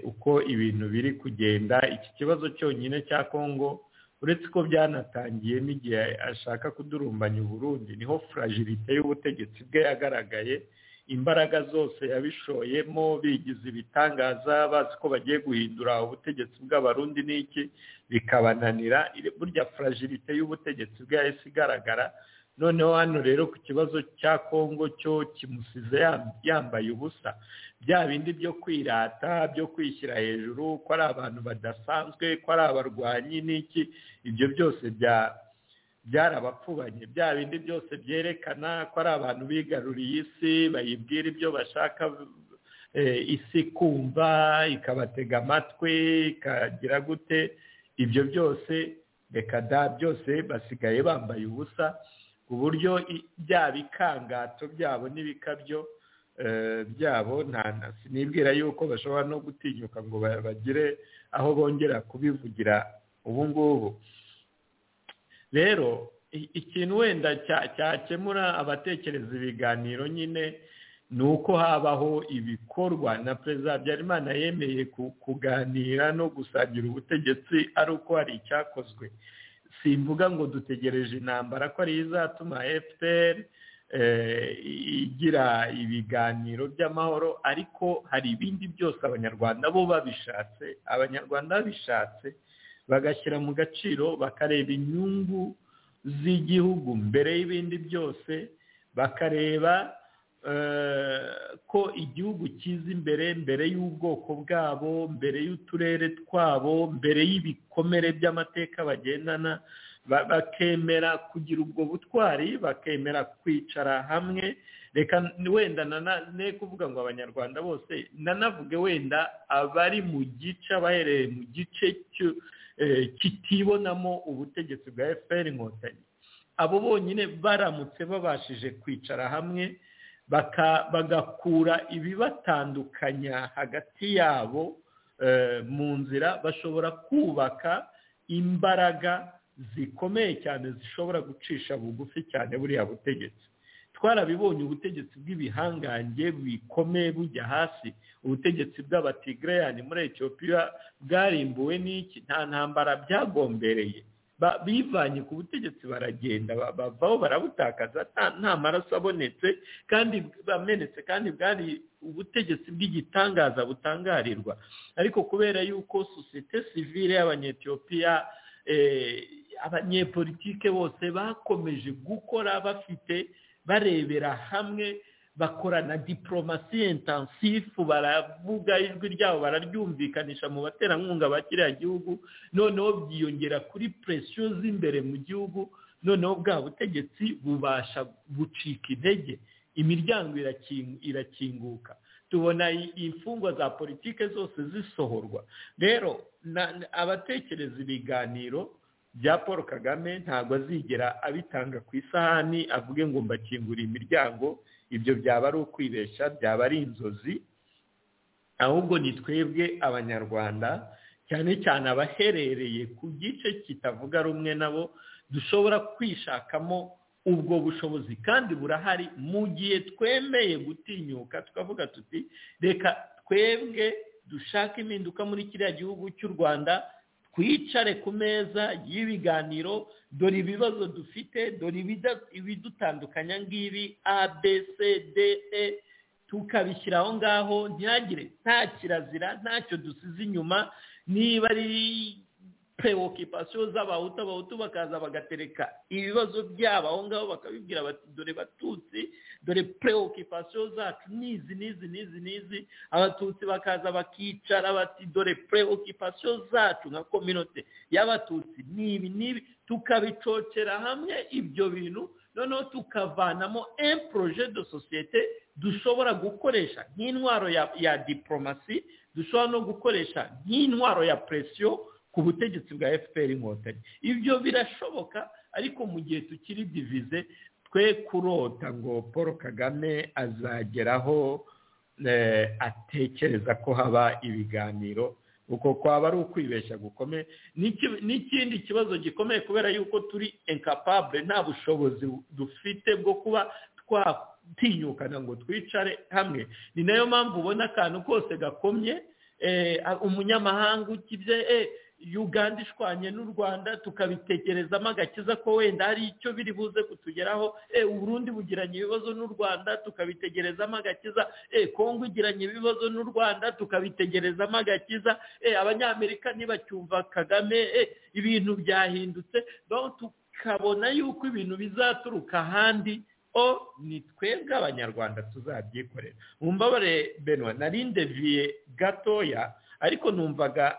uko ibintu biri kugenda iki kibazo cyonyine cya congo uretse ko byanatangiye n'igihe ashaka kudurumbanya uburundi niho furajirite y'ubutegetsi bwe yagaragaye imbaraga zose yabishoyemo bigize ibitangaza bazi ko bagiye guhindura ubutegetsi bw'abarundi n'iki bikabananira burya furajirite y'ubutegetsi bwahise igaragara noneho hano rero ku kibazo cya kongo cyo kimusize yambaye ubusa bya bindi byo kwirata byo kwishyira hejuru ko ari abantu badasanzwe ko ari abarwanyi n'iki ibyo byose bya byarabapfubanye bya bindi byose byerekana ko ari abantu bigaruriye isi bayibwira ibyo bashaka isi kumva ikabatega amatwi ikagira gute ibyo byose reka da byose basigaye bambaye ubusa ku buryo bya bikangato byabo n'ibikabyo byabo sinibwira yuko bashobora no gutinyuka ngo bagire aho bongera kubivugira ubu ngubu rero ikintu wenda cyakemura abatekereza ibiganiro nyine ni uko habaho ibikorwa na perezida habyarimana yemeye kuganira no gusangira ubutegetsi ari uko hari icyakozwe simvuga ngo dutegereje intambara ko ariyo izatuma fpr igira ibiganiro by'amahoro ariko hari ibindi byose abanyarwanda bo babishatse abanyarwanda babishatse bagashyira mu gaciro bakareba inyungu z'igihugu mbere y'ibindi byose bakareba ko igihugu kiza imbere mbere y'ubwoko bwabo mbere y'uturere twabo mbere y'ibikomere by'amateka bagendana bakemera kugira ubwo butwari bakemera kwicara hamwe reka wenda ne kuvuga ngo abanyarwanda bose nanavuge wenda abari mu gice abahereye mu gice cyo kitibonamo ubutegetsi bwa fpr inkotanyi abo bonyine baramutse babashije kwicara hamwe bagakura ibibatandukanya hagati yabo mu nzira bashobora kubaka imbaraga zikomeye cyane zishobora gucisha bugufi cyane buriya butegetsi twarabibonye ubutegetsi bw'ibihangange bikomeye bujya hasi ubutegetsi bw'abatigireyani muri etiyopiya bwarimbuwe n'iki nta ntambara byagombereye bivanye ku butegetsi baragenda bavaho barabutakaza nta maraso abonetse kandi bamenetse kandi bwari ubutegetsi bw'igitangaza butangarirwa ariko kubera yuko sosiyete sivire y'abanyetiyopiya abanyepolitike bose bakomeje gukora bafite barebera hamwe bakorana diporomasi intansifu baravuga ijwi ryabo bararyumvikanisha mu baterankunga ba kiriya gihugu noneho byiyongera kuri presiyo z'imbere mu gihugu noneho bwa butegetsi bubasha gucika intege imiryango irakinguka tubona imfungwa za politike zose zisohorwa rero abatekereza ibiganiro bya paul kagame ntabwo azigera abitanga ku isahani avuge ngo mbakingurire imiryango ibyo byaba ari ukwibeshya byaba ari inzozi ahubwo ni twebwe abanyarwanda cyane cyane abaherereye ku gice kitavuga rumwe nabo dushobora kwishakamo ubwo bushobozi kandi burahari mu gihe twemeye gutinyuka tukavuga tuti reka twebwe dushake impinduka muri kiriya gihugu cy'u rwanda twicare ku meza y'ibiganiro dore ibibazo dufite dore ibidutandukanya ngibi a b c d e tukabishyira aho ngaho ntihagire nta kirazira ntacyo dusize inyuma niba ari pewokipasiyo z'abahutu abahutu bakaza bagatereka ibibazo byabo aho ngaho bakabibwira bati dore batutsi dore pewokipasiyo zacu n'izi n'izi n'izi n'izi abatutsi bakaza bakicara bati dore pewokipasiyo zacu nka kominote y'abatutsi n'ibi n'ibi tukabicocera hamwe ibyo bintu noneho tukavanamo emporoje de sosiyete dushobora gukoresha nk'intwaro ya diporomasi dushobora no gukoresha nk'intwaro ya presiyo ku butegetsi bwa fpr inkotanyi ibyo birashoboka ariko mu gihe tukiri divize twe kurota ngo paul kagame azageraho atekereza ko haba ibiganiro uko kwaba ari ukwibeshya gukomeye n'ikindi kibazo gikomeye kubera yuko turi enkapabure nta bushobozi dufite bwo kuba twatinyukana ngo twicare hamwe ni nayo mpamvu ubona akantu kose gakomye umunyamahanga ukibye uganda ishwanye n'u rwanda tukabitekerezamo agakiza ko wenda hari icyo biri buze kutugeraho uburundi bugiranye ibibazo n'u rwanda tukabitegerezamo agakiza kongo igiranye ibibazo n'u rwanda tukabitegerezamo agakiza abanyamerika ntibacyumva kagame ibintu byahindutse tukabona yuko ibintu bizaturuka ahandi o ni twebwe abanyarwanda tuzabyikorera mumbabare benwa narindeviye gatoya ariko numvaga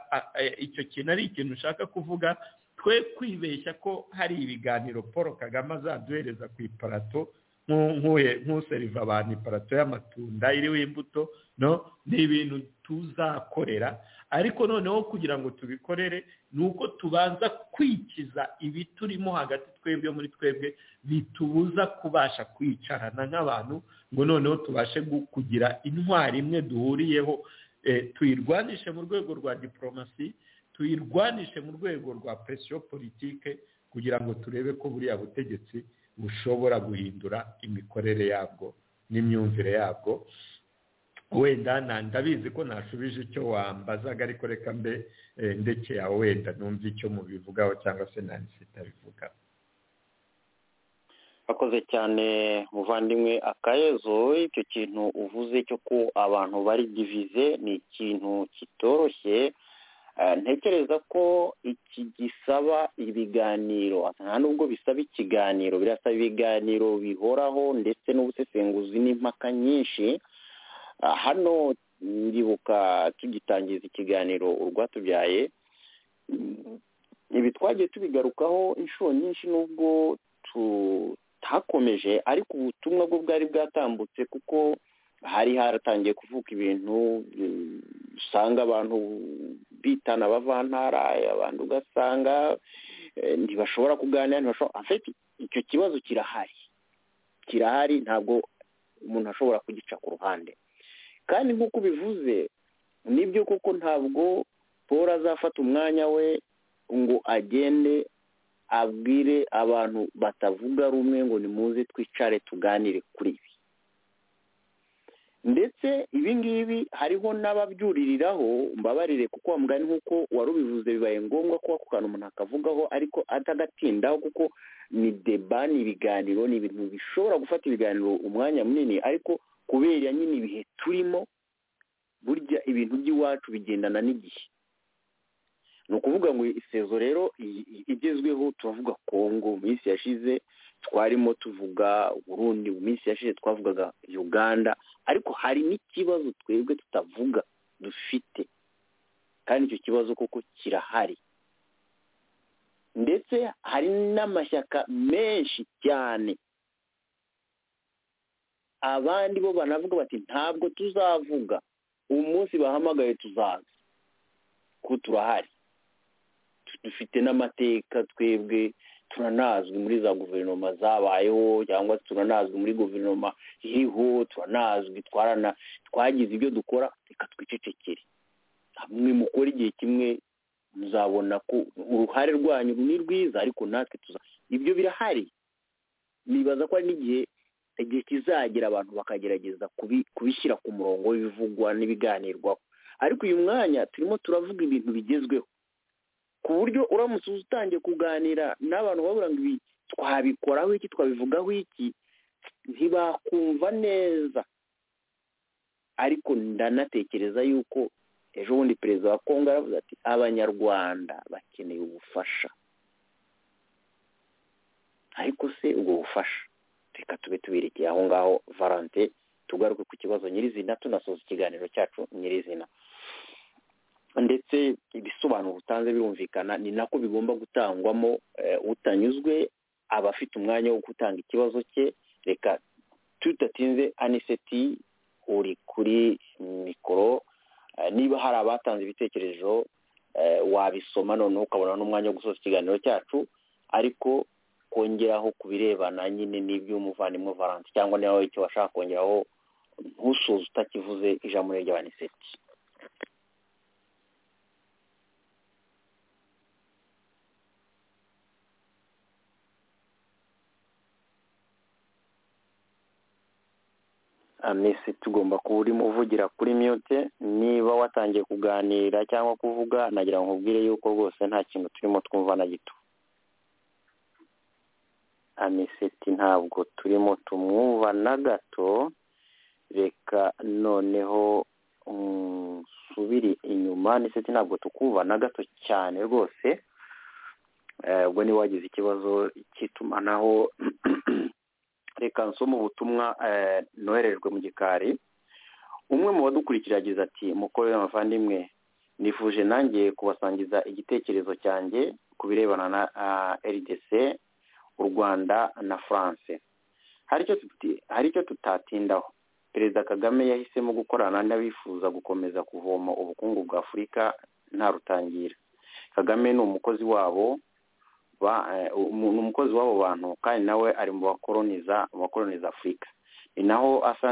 icyo kintu ari ikintu ushaka kuvuga twe kwibeshya ko hari ibiganiro paul kagame azaduhereza ku iparato nk'useriva abantu iparato y'amatunda iriho imbuto no ni ibintu tuzakorera ariko noneho kugira ngo tubikorere ni uko tubanza kwikiza ibiturimo hagati twebwe muri twebwe bitubuza kubasha kwicarana nk'abantu ngo noneho tubashe kugira intwari imwe duhuriyeho tuyirwanishe mu rwego rwa diporomasi tuyirwanishe mu rwego rwa presiyo politike kugira ngo turebe ko buriya butegetsi bushobora guhindura imikorere yabwo n'imyumvire yabwo wenda ndabizi ko nashubije icyo wambazaga ariko reka mbe ndekeye aho wenda numve icyo mubivugaho cyangwa se nansi itabivugaho akoze cyane muvandimwe akayezo icyo kintu uvuze cyo ko abantu bari divize ni ikintu kitoroshye ntekereza ko iki gisaba ibiganiro nta nubwo bisaba ikiganiro birasaba ibiganiro bihoraho ndetse n'ubusesenguzi n'impaka nyinshi hano ndibuka tugitangiza ikiganiro urwatubyaye ibi twagiye tubigarukaho inshuro nyinshi n'ubwo hakomeje ariko ubutumwa bwo bwari bwatambutse kuko hari haratangiye kuvuka ibintu usanga abantu bitana abavantara abantu ugasanga ntibashobora kuganira icyo kibazo kirahari kirahari ntabwo umuntu ashobora kugica ku ruhande kandi nk'uko ubivuze nibyo kuko ntabwo paul azafata umwanya we ngo agende abwire abantu batavuga rumwe ngo nimuze twicare tuganire kuri ibi ndetse ibi ngibi hariho n'ababyuririraho mbabarire kuko mugani nk'uko wari ubivuze bibaye ngombwa ko ako kantu umuntu akavugaho ariko atagatindaho kuko ni deba ni ibiganiro ni ibintu bishobora gufata ibiganiro umwanya munini ariko kubera nyine ibihe turimo burya ibintu by'iwacu bigendana n'igihe ni ukuvuga ngo isezo rero igezweho turavuga kongo mu minsi yashize twarimo tuvuga burundi mu minsi yashize twavugaga uganda ariko hari n'ikibazo twebwe tutavuga dufite kandi icyo kibazo koko kirahari ndetse hari n'amashyaka menshi cyane abandi bo banavuga bati ntabwo tuzavuga umunsi bahamagaye tuzaza ko turahari dufite n'amateka twebwe turanazwi muri za guverinoma zabayeho cyangwa turanazwi muri guverinoma iriho turanazwi twagize ibyo dukora reka twicecekere hamwe mukora igihe kimwe muzabona ko uruhare rwanyu ni rwiza ariko natwe tuza ibyo birahari nibaza ko hari n'igihe igihe kizagera abantu bakagerageza kubishyira ku murongo w'ibivugwa n'ibiganirwaho ariko uyu mwanya turimo turavuga ibintu bigezweho ku buryo uramutse utangiye kuganira n'abantu babura ngo ibi twabikoraho iki twabivugaho iki ntibakumva neza ariko ndanatekereza yuko ejo bundi perezida wa kongo aravuze ati abanyarwanda bakeneye ubufasha ariko se ubwo bufasha reka tube tuberekeye aho ngaho valante tugaruke ku kibazo nyirizina tunasoza ikiganiro cyacu nyirizina ndetse ibisobanuro utanze birumvikana ni nako bigomba gutangwamo utanyuzwe aba afite umwanya wo gutanga ikibazo cye reka tutatinze aniseti uri kuri mikoro niba hari abatanze ibitekerezo wabisoma noneho ukabona n'umwanya wo gusoza ikiganiro cyacu ariko kongeraho ku birebana nyine n'iby'umuvandimwe valanse cyangwa niba wowe icyo washaka kongeraho ntusoze utakivuze ijambo ry'abaniseti amesi tugomba kuba urimo uvugira kuri mute niba watangiye kuganira cyangwa kuvuga nagira ngo nkubwire yuko rwose nta kintu turimo twumva na gito amiseti ntabwo turimo tumwumva na gato reka noneho nsubire inyuma niseti ntabwo tukumva na gato cyane rwose ubwo niba wagize ikibazo cy'itumanaho reka nsoma ubutumwa noherejwe mu gikari umwe mu badukurikira yagize ati mukore w'abavandimwe nifuje nanjye kubasangiza igitekerezo cyanjye ku birebana na rdc u rwanda na france hari icyo tutatindaho perezida kagame yahisemo gukorana n'abifuza gukomeza kuvoma ubukungu bwa afurika nta rutangira kagame ni umukozi wabo ni umukozi w'abo bantu kandi nawe ari mu bakoroniza bakoroniza afurika ni naho asa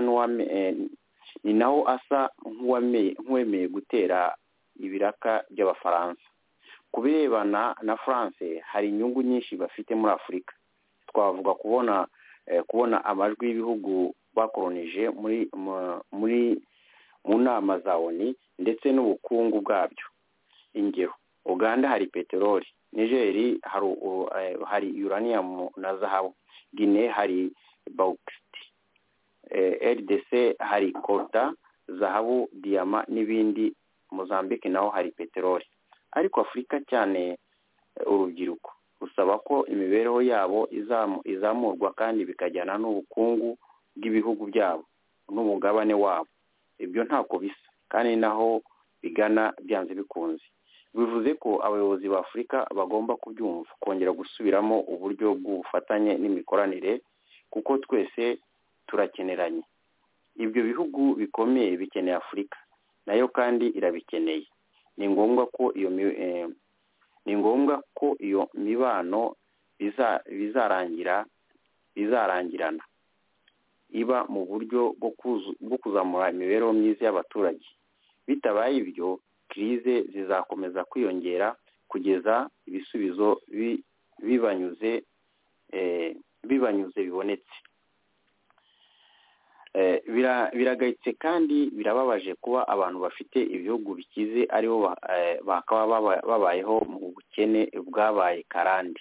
ni naho asa nk'uwemeye gutera ibiraka by'abafaransa ku birebana na france hari inyungu nyinshi bafite muri afurika twavuga kubona kubona amajwi y'ibihugu bakoronije muri muri mu nama za oni ndetse n'ubukungu bwabyo ingero uganda hari peteroli nigeri hari uranium na zahabu gine hari bauxite rdc hari kota zahabu diyama n'ibindi mozambique naho hari peteroli ariko afurika cyane urubyiruko rusaba ko imibereho yabo izamurwa kandi bikajyana n'ubukungu bw'ibihugu byabo n'umugabane wabo ibyo ntako bisa kandi naho bigana byanze bikunze bivuze ko abayobozi ba afurika bagomba kubyumva kongera gusubiramo uburyo bw'ubufatanye n'imikoranire kuko twese turakeneranye ibyo bihugu bikomeye bikeneye afurika nayo kandi irabikeneye ni ngombwa ko iyo ni ngombwa ko iyo mibano bizarangira bizarangirana iba mu buryo bwo kuzamura imibereho myiza y'abaturage bitabaye ibyo kirize zizakomeza kwiyongera kugeza ibisubizo bibanyuze bibanyuze bibonetse biragayitse kandi birababaje kuba abantu bafite ibihugu bikize aribo bakaba babayeho mu bukene bwabaye karande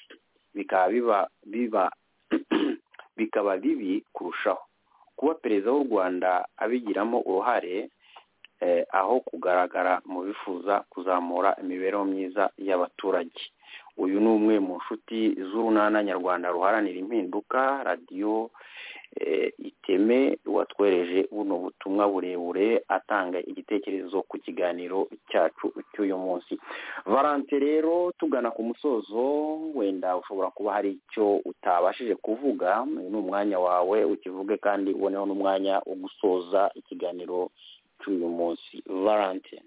bikaba bibi kurushaho kuba perezida w'u rwanda abigiramo uruhare aho kugaragara mu bifuza kuzamura imibereho myiza y'abaturage uyu ni umwe mu nshuti z'urunana nyarwanda ruharanira impinduka radiyo iteme watwereje buno butumwa burebure atanga igitekerezo ku kiganiro cyacu cy'uyu munsi varante rero tugana ku musozo wenda ushobora kuba hari icyo utabashije kuvuga uyu ni umwanya wawe ukivuge kandi uboneho n'umwanya wo gusoza ikiganiro cy'uyu munsi valentine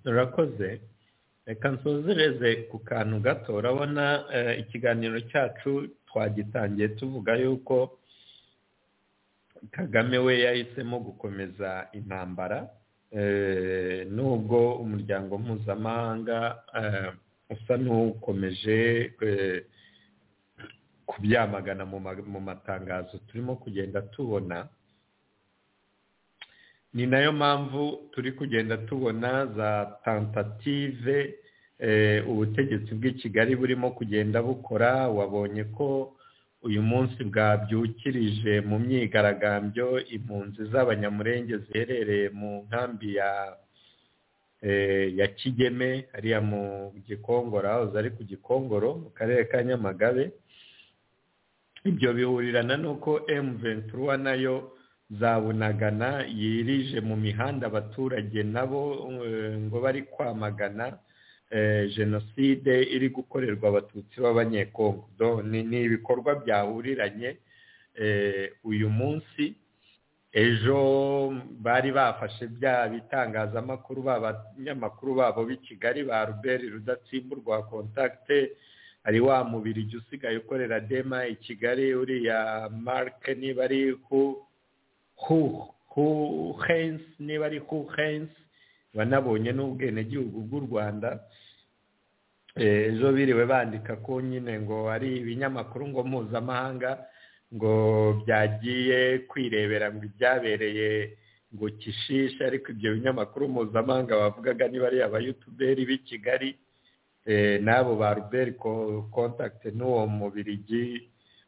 urakoze reka nsuzereze ku kantu gato urabona ikiganiro cyacu twagitangiye tuvuga yuko kagame we yahisemo gukomeza intambara nubwo umuryango mpuzamahanga usa n'ukomeje kubyamagana mu matangazo turimo kugenda tubona ni nayo mpamvu turi kugenda tubona za tentative ubutegetsi bw'i kigali burimo kugenda bukora wabonye ko uyu munsi bwabyukirije mu myigaragambyo impunzi z'abanyamurenge ziherereye mu nkambi ya kigeme hariya mu gikongoro aho ari ku gikongoro mu karere ka nyamagabe ibyo bihurirana n'uko emuventura nayo zabunagana yirije mu mihanda abaturage nabo ngo bari kwamagana jenoside iri gukorerwa abatutsi b'abanyekongo ni ibikorwa byahuriranye uyu munsi ejo bari bafashe bya bitangazamakuru banyamakuru babo b'i kigali ba ruberi rudatsimburwa kontakite hari wa mubiri jya usigaye ukorera dema i kigali uriya marike niba ari ku huhensi niba ari huhensi banabonye n'ubwenegihugu bw'u rwanda ejo biriwe bandika ko nyine ngo ari ibinyamakuru ngo mpuzamahanga ngo byagiye kwirebera ngo ibyabereye ngo kishishe ariko ibyo binyamakuru mpuzamahanga bavugaga niba ari abayutuberi b'i kigali n'abo ba ruberi kontakiti n'uwo mubirigi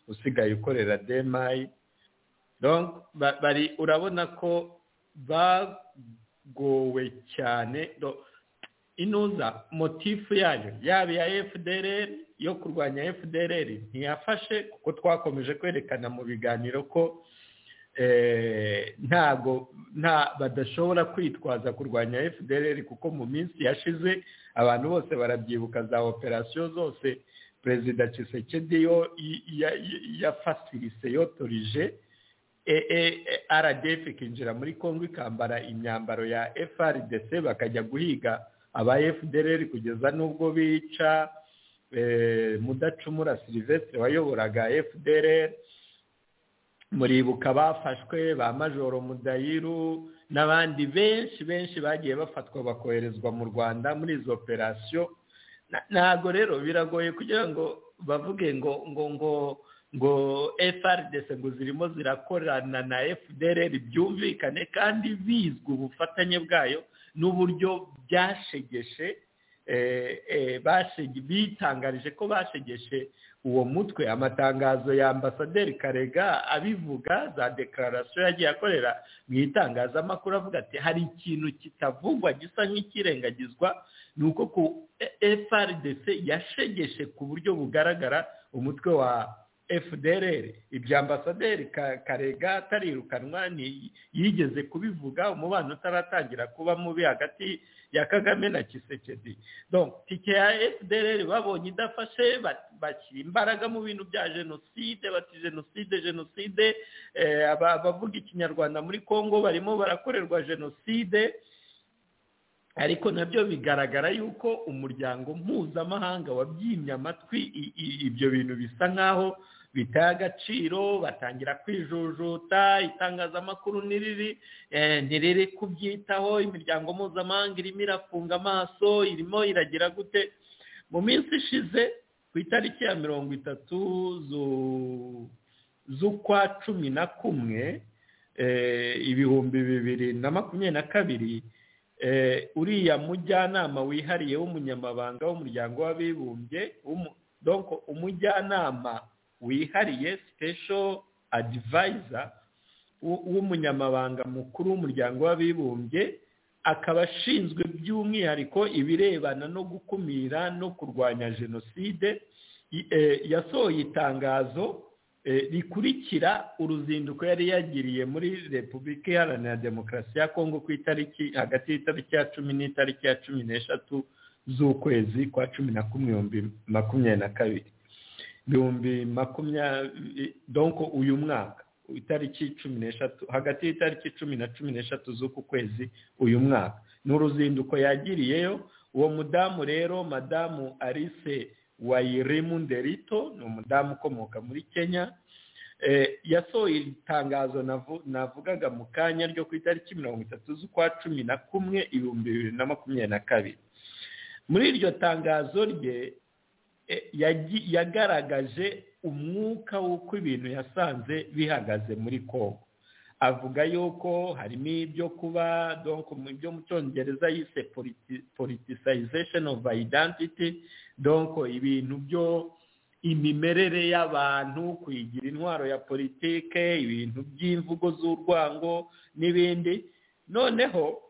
usigaye ukorera demayi urabona ko bagowe cyane inuza motifu yayo yaba iya efudereri yo kurwanya efudereri ntiyafashe kuko twakomeje kwerekana mu biganiro ko ntago nta badashobora kwitwaza kurwanya efudereri kuko mu minsi yashize abantu bose barabyibuka za operasiyo zose perezida Tshisekedi yo yafasirise yotorije rdf ikinjira muri congo ikambara imyambaro ya frdc bakajya guhiga aba fdr kugeza n'ubwo bica mudacumura silivesitire wayoboraga fdr muribuka bafashwe ba majoro mudayiru n'abandi benshi benshi bagiye bafatwa bakoherezwa mu rwanda muri izo operasiyo ntabwo rero biragoye kugira ngo bavuge ngo ngo ngo ngo FRDC ngo zirimo zirakorana na FDLR byumvikane kandi bizwi ubufatanye bwayo n'uburyo byashegeshe bitangarije ko bashegeshe uwo mutwe amatangazo ya ambasaderi karega abivuga za dekararasiyo yagiye akorera mu itangazamakuru avuga ati hari ikintu kitavugwa gisa nk'ikirengagizwa ni uko ku FRDC yashegeshe ku buryo bugaragara umutwe wa fdr ibyo ambasaderi karega atarirukanwa yigeze kubivuga umubano utaratangira kuba mubi hagati ya kagame na kisekedi tike ya fdr babonye idafashe bashyira imbaraga mu bintu bya jenoside bati jenoside jenoside abavuga ikinyarwanda muri congo barimo barakorerwa jenoside ariko nabyo bigaragara yuko umuryango mpuzamahanga wabyimye amatwi ibyo bintu bisa nk'aho biteye agaciro batangira kwijujuta itangazamakuru ntiriri ntiriri kubyitaho imiryango mpuzamahanga irimo irafunga amaso irimo iragira gute mu minsi ishize ku itariki ya mirongo itatu z'ukwa cumi na kumwe ibihumbi bibiri na makumyabiri na kabiri uriya mujyanama wihariye w'umunyamabanga w'umuryango w'abibumbye umujyanama wihariye special advisor w'umunyamabanga mukuru w'umuryango w'abibumbye akaba ashinzwe by'umwihariko ibirebana no gukumira no kurwanya jenoside yasohoye itangazo rikurikira uruzinduko yari yagiriye muri repubulika iharanira demokarasi ya kongo ku itariki hagati y'itariki ya cumi n'itariki ya cumi n'eshatu z'ukwezi kwa cumi na kumwe ibihumbi makumyabiri na kabiri ibihumbi makumyabiri donko uyu mwaka itariki cumi n'eshatu hagati y'itariki cumi na cumi n'eshatu z'uku kwezi uyu mwaka ni uruzinduko yagiriyeyo uwo mudamu rero madamu arise wayirimu nderito ni umudamu ukomoka muri kenya yasohoye itangazo navugaga mu kanya ryo ku itariki mirongo itatu z'ukwa cumi na kumwe ibihumbi bibiri na makumyabiri na kabiri muri iryo tangazo rye yagaragaje umwuka w'uko ibintu yasanze bihagaze muri kongo avuga yuko harimo ibyo kuba ibyo mu cyongereza yise politicization of identity donko ibintu byo imimerere y'abantu kuyigira intwaro ya politike ibintu by'imvugo z'urwango n'ibindi noneho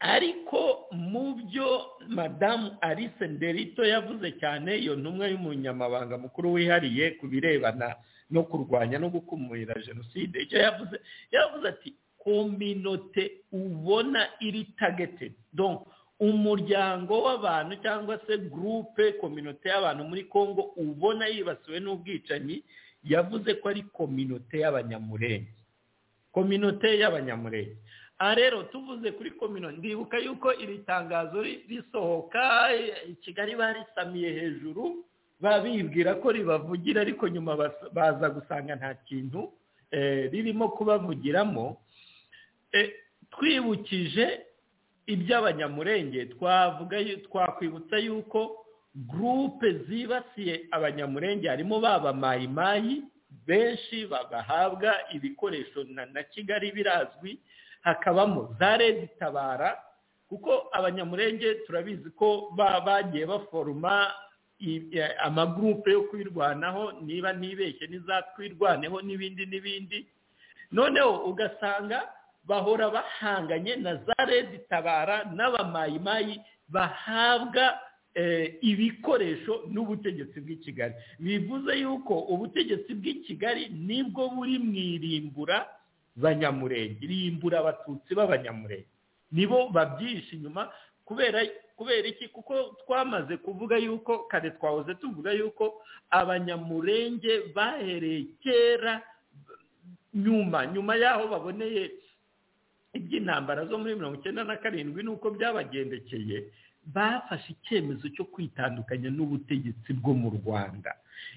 ariko mu byo madamu alice nderito yavuze cyane iyo ntumwa y'umunyamabanga mukuru wihariye ku birebana no kurwanya no gukumira jenoside icyo yavuze yavuze ati kominote ubona iri tagetedi umuryango w'abantu cyangwa se gurupe kominote y'abantu muri congo ubona yibasiwe n'ubwicanyi yavuze ko ari kominote y'abanyamurenge kominote y'abanyamurenge aha rero tuvuze kuri kominote ndibuka yuko iri tangazo risohoka i kigali barisamiye hejuru babibwira ko ribavugira ariko nyuma baza gusanga nta kintu ririmo kubavugiramo twibukije iby'abanyamurenge twavuga twakwibutsa yuko gurupe zibasiye abanyamurenge harimo baba mayimayi benshi bagahabwa ibikoresho na na kigali birazwi hakabamo za redi tabara kuko abanyamurenge turabizi ko ba- bagiye baforoma i- eh, amagurupe yo kwirwanaho niba nibeshye n'izatwirwaneho n'ibindi n'ibindi noneho ugasanga bahora bahanganye na za redi tabara n'abamayimayi bahabwa eh, ibikoresho n'ubutegetsi bw'i kigali bivuze yuko ubutegetsi bw'i kigali nibwo buri mu irimbura banyamurenge irimbura abatutsi b'abanyamurenge nibo babyihishe inyuma kubera kubera iki kuko twamaze kuvuga yuko kare twahoze tuvuga yuko abanyamurenge bahereye kera nyuma nyuma y'aho baboneye iby'intambara zo muri mirongo icyenda na karindwi n'uko byabagendekeye bafashe icyemezo cyo kwitandukanya n'ubutegetsi bwo mu rwanda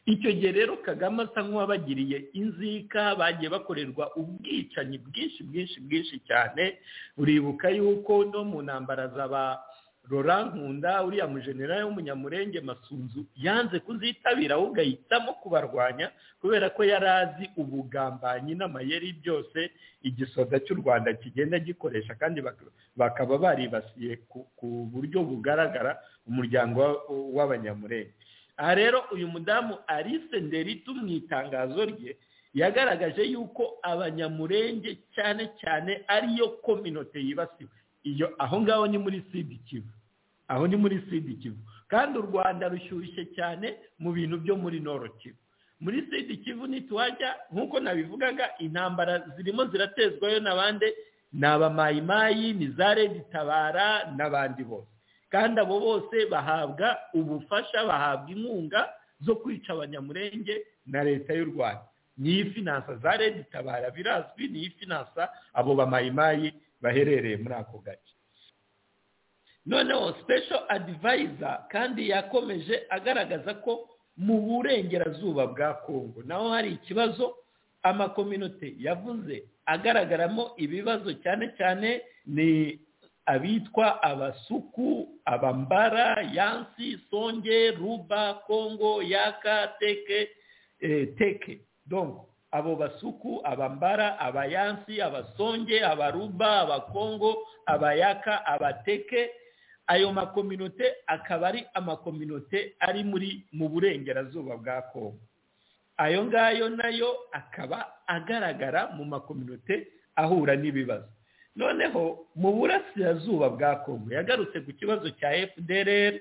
icyo gihe rero kagame asa nk'uwabagiriye inzika bagiye bakorerwa ubwicanyi bwinshi bwinshi bwinshi cyane uribuka yuko no mu ntambara z'aba rora nkunda uriya mujenerali w'umunyamurenge masunzu yanze kuzitabira ahubwo ahitamo kubarwanya kubera ko yari azi ubugambanyi n'amayeri byose igisoda cy'u rwanda kigenda gikoresha kandi bak- bakaba baribasiye ku- ku buryo bugaragara umuryango wa- w'abanyamurenge aha rero uyu mudamu alice nderitu mu itangazo rye yagaragaje yuko abanyamurenge cyane cyane ariyo kominote yibasiwe iyo aho ngaho ni muri sidi kivu aho ni muri sidi kivu kandi u rwanda rushyushye cyane mu bintu byo muri noro kivu muri sidi kivu ntituhajya nk'uko nabivugaga intambara zirimo ziratezwayo na bande ni abamayimayi ni za redi tabara n'abandi bose kandi abo bose bahabwa ubufasha bahabwa inkunga zo kwica abanyamurenge na leta y'u rwanda niyo finansa za redi tabara birazwi niyo finansa abo bamayimayi baherereye muri ako gace noneho special advisor kandi yakomeje agaragaza ko mu burengerazuba bwa kongo naho hari ikibazo amakominote yavuze agaragaramo ibibazo cyane cyane ni abitwa abasuku abambara yansi songe ruba kongo yaka teke eh, teke donc abo basuku abambara abayansi abasonge abaruba abakongo abayaka abateke ayo makominote akaba ari amakominote ari muri mu burengerazuba bwa kongo ayo ngayo nayo akaba agaragara mu makominote ahura n'ibibazo noneho mu burasirazuba bwa kongo yagarutse ku kibazo cya fdrr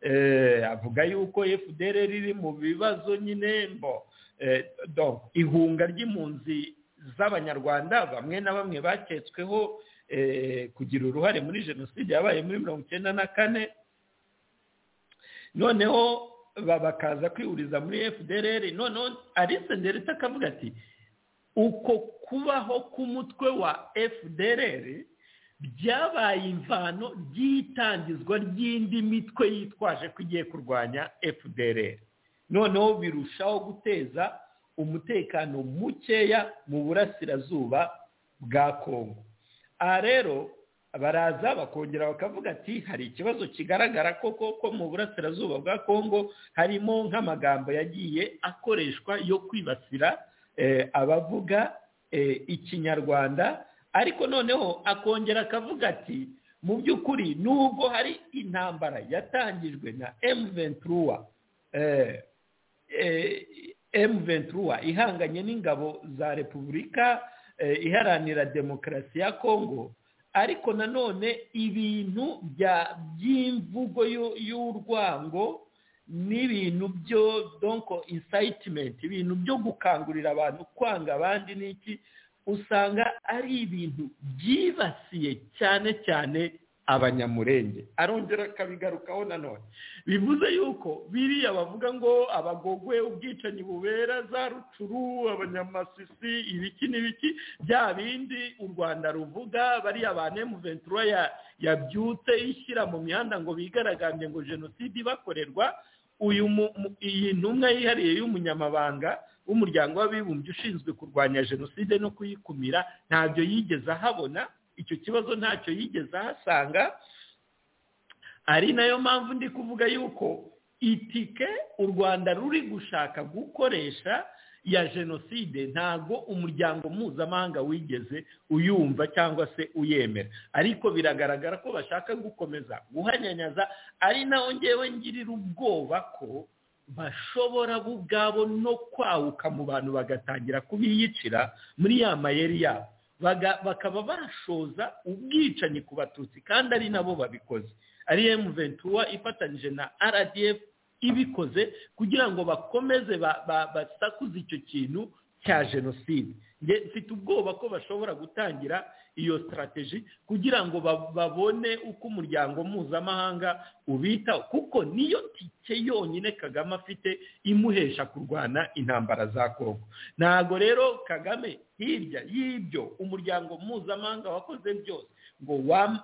eh, avuga yuko fdrr iri mu bibazo nyine mbo Eh, donc ihunga ry'impunzi z'abanyarwanda bamwe na bamwe baketsweho eh, kugira uruhare muri jenoside yabaye muri mirongo icyenda na kane noneho ba- bakaza kwihuriza muri fdrr noneho alice nderita akavuga ati uko kubaho k'umutwe wa fdrr byabaye imvano ry'itangizwa ry'indi mitwe yitwaje ko igiye kurwanya fdrr noneho birushaho guteza umutekano mukeya mu burasirazuba bwa kongo aha rero baraza bakongera bakavuga ati hari ikibazo kigaragara koko ko mu burasirazuba bwa kongo harimo nk'amagambo yagiye akoreshwa yo kwibasira eh, abavuga eh, ikinyarwanda ariko noneho akongera akavuga ati mu by'ukuri nubwo hari intambara yatangijwe na M23 eh, M23 ihanganye n'ingabo za Repubulika eh, iharanira demokarasi ya Kongo ariko nanone ibintu bya by'imvugo y'u- y'urwango n'ibintu byo donc incitement ibintu byo gukangurira abantu kwanga abandi n'iki usanga ari ibintu byibasiye cyane cyane abanyamurenge arongera akabigarukaho nanone bivuze yuko biriya bavuga ngo abagogwe ubwicanyi bubera za rucuru abanyamasisi ibiki n'ibiki bya bindi u rwanda ruvuga bariya ba nemuventura yabyutse ishyira mu mihanda ngo bigaragambye ngo jenoside ibakorerwa uyu mu- mu- iyi ntumwa yihariye y'umunyamabanga w'umuryango w'abibumbye ushinzwe kurwanya jenoside no kuyikumira ntabyo yigeze ahabona icyo kibazo ntacyo yigeze ahasanga ari nayo mpamvu ndi kuvuga yuko itike u rwanda ruri gushaka gukoresha ya jenoside ntabwo umuryango mpuzamahanga wigeze uyumva cyangwa se uyemera ariko biragaragara ko bashaka gukomeza guhanyanyaza ari naho ngewe ngirira ubwoba ko bashobora bo ubwabo no kwahuka mu bantu bagatangira kubiyicira muri ya mayeri yabo bakaba bashoza ubwicanyi ku batutsi kandi ari nabo babikoze ari emuventura ifatanyije na rdf ibikoze kugira ngo bakomeze basakuze icyo kintu cya jenoside mfite ubwoba ko bashobora gutangira iyo sitarateji kugira ngo babone uko umuryango mpuzamahanga ubitaho kuko niyo tike yonyine kagame afite imuhesha kurwana intambara za kongo ntabwo rero kagame hirya y'ibyo umuryango mpuzamahanga wakoze byose ngo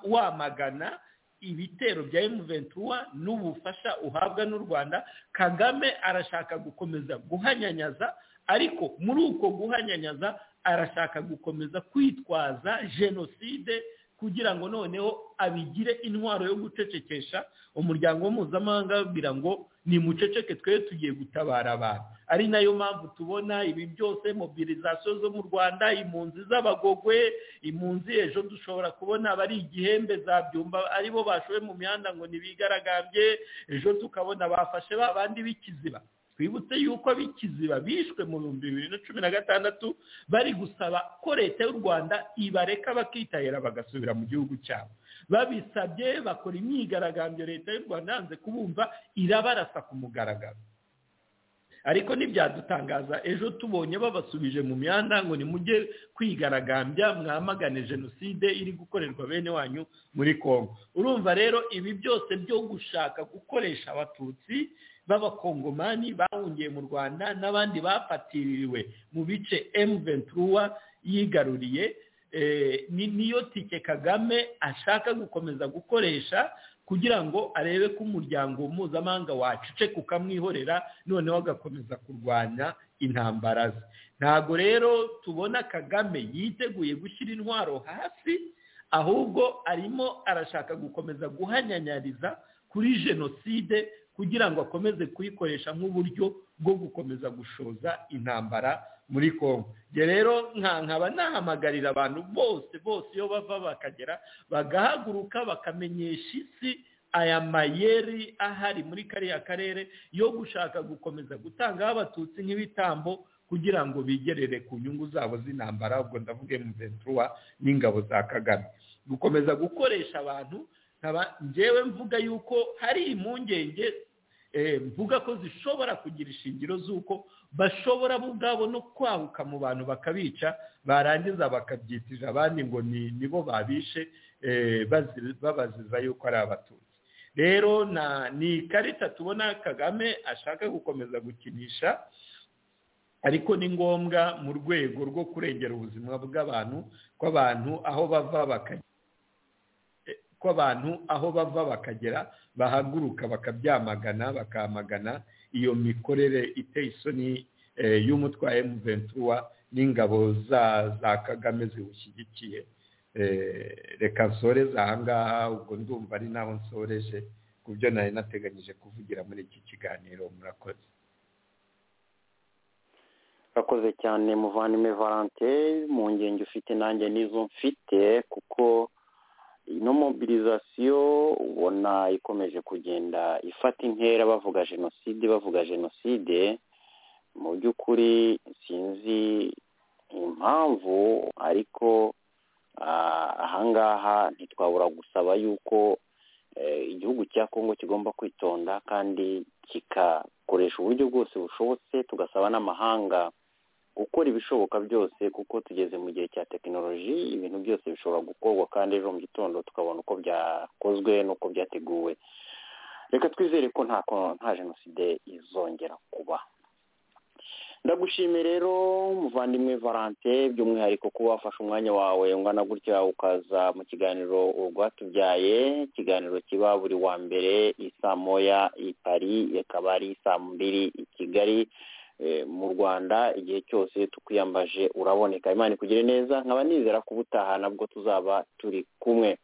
wamagana ibitero bya emuventura n'ubufasha uhabwa n'u rwanda kagame arashaka gukomeza guhanyanyaza ariko muri uko guhanyanyaza arashaka gukomeza kwitwaza jenoside kugira ngo noneho abigire intwaro yo gucecekesha umuryango mpuzamahanga ababwira ngo ni muceceke twe tugiye gutabara abantu ari nayo mpamvu tubona ibi byose mobilizasiyo zo mu rwanda impunzi z'abagogwe impunzi ejo dushobora kubona abari igihembe za byumba aribo bashowe mu mihanda ngo ntibigaragambye ejo tukabona bafashe ba bandi b'ikiziba twibutse yuko ab'ikiziba bishwe mu bihumbi bibiri na cumi na gatandatu bari gusaba ko leta y'u rwanda ibareka bakitahira bagasubira mu gihugu cyabo babisabye bakora imyigaragambyo leta y'u rwanda yanze kubumva irabarasa ku mugaragaro ariko ntibyadutangaza ejo tubonye babasubije mu mihanda ngo nimujye kwigaragambya mwamagane jenoside iri gukorerwa bene wanyu muri congo urumva rero ibi byose byo gushaka gukoresha abatutsi b'abakongomani bahungiye mu rwanda n'abandi bafatiriwe mu bice emuventura yigaruriye niyo tike kagame ashaka gukomeza gukoresha kugira ngo arebe ko umuryango mpuzamahanga waceceka ukamwihorera noneho agakomeza kurwanya intambara ze ntabwo rero tubona kagame yiteguye gushyira intwaro hasi ahubwo arimo arashaka gukomeza guhanyanyariza kuri jenoside kugira ngo akomeze kuyikoresha nk'uburyo bwo gukomeza gushoza intambara muri congo njye rero nkaba nahamagarira abantu bose bose iyo bava bakagera bagahaguruka bakamenyesha isi aya mayeri ahari muri kariya karere yo gushaka gukomeza gutangaho abatutsi nk'ibitambo kugira ngo bigerere ku nyungu zabo z'intambara ubwo ndavuge mu ventura n'ingabo za kagame gukomeza gukoresha abantu njyewe mvuga yuko hari impungenge mvuga ko zishobora kugira ishingiro z'uko bashobora bo ubwabo no kwahuka mu bantu bakabica barangiza bakabyitira abandi ngo nibo babishe babaziza yuko ari abatutsi rero ni ikarita tubona kagame ashaka gukomeza gukinisha ariko ni ngombwa mu rwego rwo kurengera ubuzima bw'abantu kw'abantu aho bava bakajya abantu aho bava bakagera bahaguruka bakabyamagana bakamagana iyo mikorere iteye isoni y'umutwa emuventura n'ingabo za kagame ziwushyigikiye reka nsoreze ahangaha ubwo ndumva ari naho nsoreje ku byo nari nateganyije kuvugira muri iki kiganiro murakoze urakoze cyane muvandimwe valante mu ngenge ufite nanjye n'izo mfite kuko ino mobilizasiyo ubona ikomeje kugenda ifata intera bavuga jenoside bavuga jenoside mu by'ukuri sinzi impamvu ariko ahangaha ntitwabura gusaba yuko igihugu cya kongo kigomba kwitonda kandi kikakoresha uburyo bwose bushobotse tugasaba n'amahanga gukora ibishoboka byose kuko tugeze mu gihe cya tekinoloji ibintu byose bishobora gukorwa kandi ejo mu gitondo tukabona uko byakozwe n'uko byateguwe reka twizere ko nta jenoside izongera kuba ndagushimiye rero muvandimwe valante by'umwihariko kuba wafashe umwanya wawe ungana gutya ukaza mu kiganiro urwatubyaye ikiganiro kiba buri wa mbere isaa moya i pari ikaba ari saa mbiri i kigali mu rwanda igihe cyose tukwiyambaje uraboneka imana ikugire neza nkaba nizera ko ubutaha nabwo tuzaba turi kumwe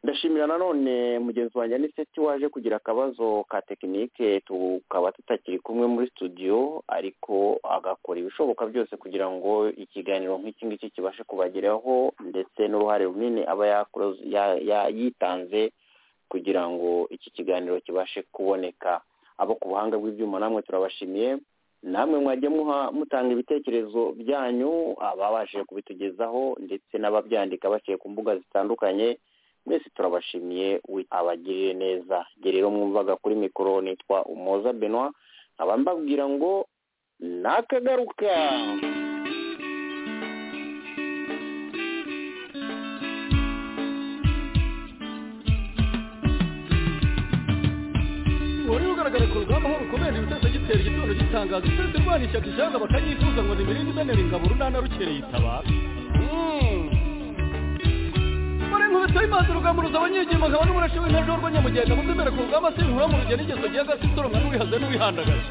ndashimira nanone mugenzi wanjye aniseti waje kugira akabazo ka tekinike tukaba tutakiri kumwe muri studio ariko agakora ibishoboka byose kugira ngo ikiganiro nk'iki ngiki kibashe kubageraho ndetse n'uruhare runini aba yakoze- ya- ya- yitanze kugira ngo iki kiganiro kibashe kuboneka abo ku buhanga bw'ibyuma namwe turabashimiye namwe mwajya muha- mutanga ibitekerezo byanyu ababashije kubitugezaho ndetse n'ababyandika baciye ku mbuga zitandukanye mwese turabashimiye we- abagirire neza njye rero mwumvaga kuri mikoro nitwa umuhoza benwa nkaba mbabwira ngo nakagaruka wari ugaragara ku rugamba aho rukomeje ibitasa gitera igitondo gitangaza usenze rwana ishyaka ishyanga bakanyifuza ngo nimirinde imenera ingabo runana rukereye itabara bari nkubita y'imazi urugamba ruza abanyegema nkaba n'umurashi w'intebe rw'anyamugenda muzemere ku rugamba sinkura mu rugendo igeso gihe agasi soromwa n'uwihaze n'uwihandagaje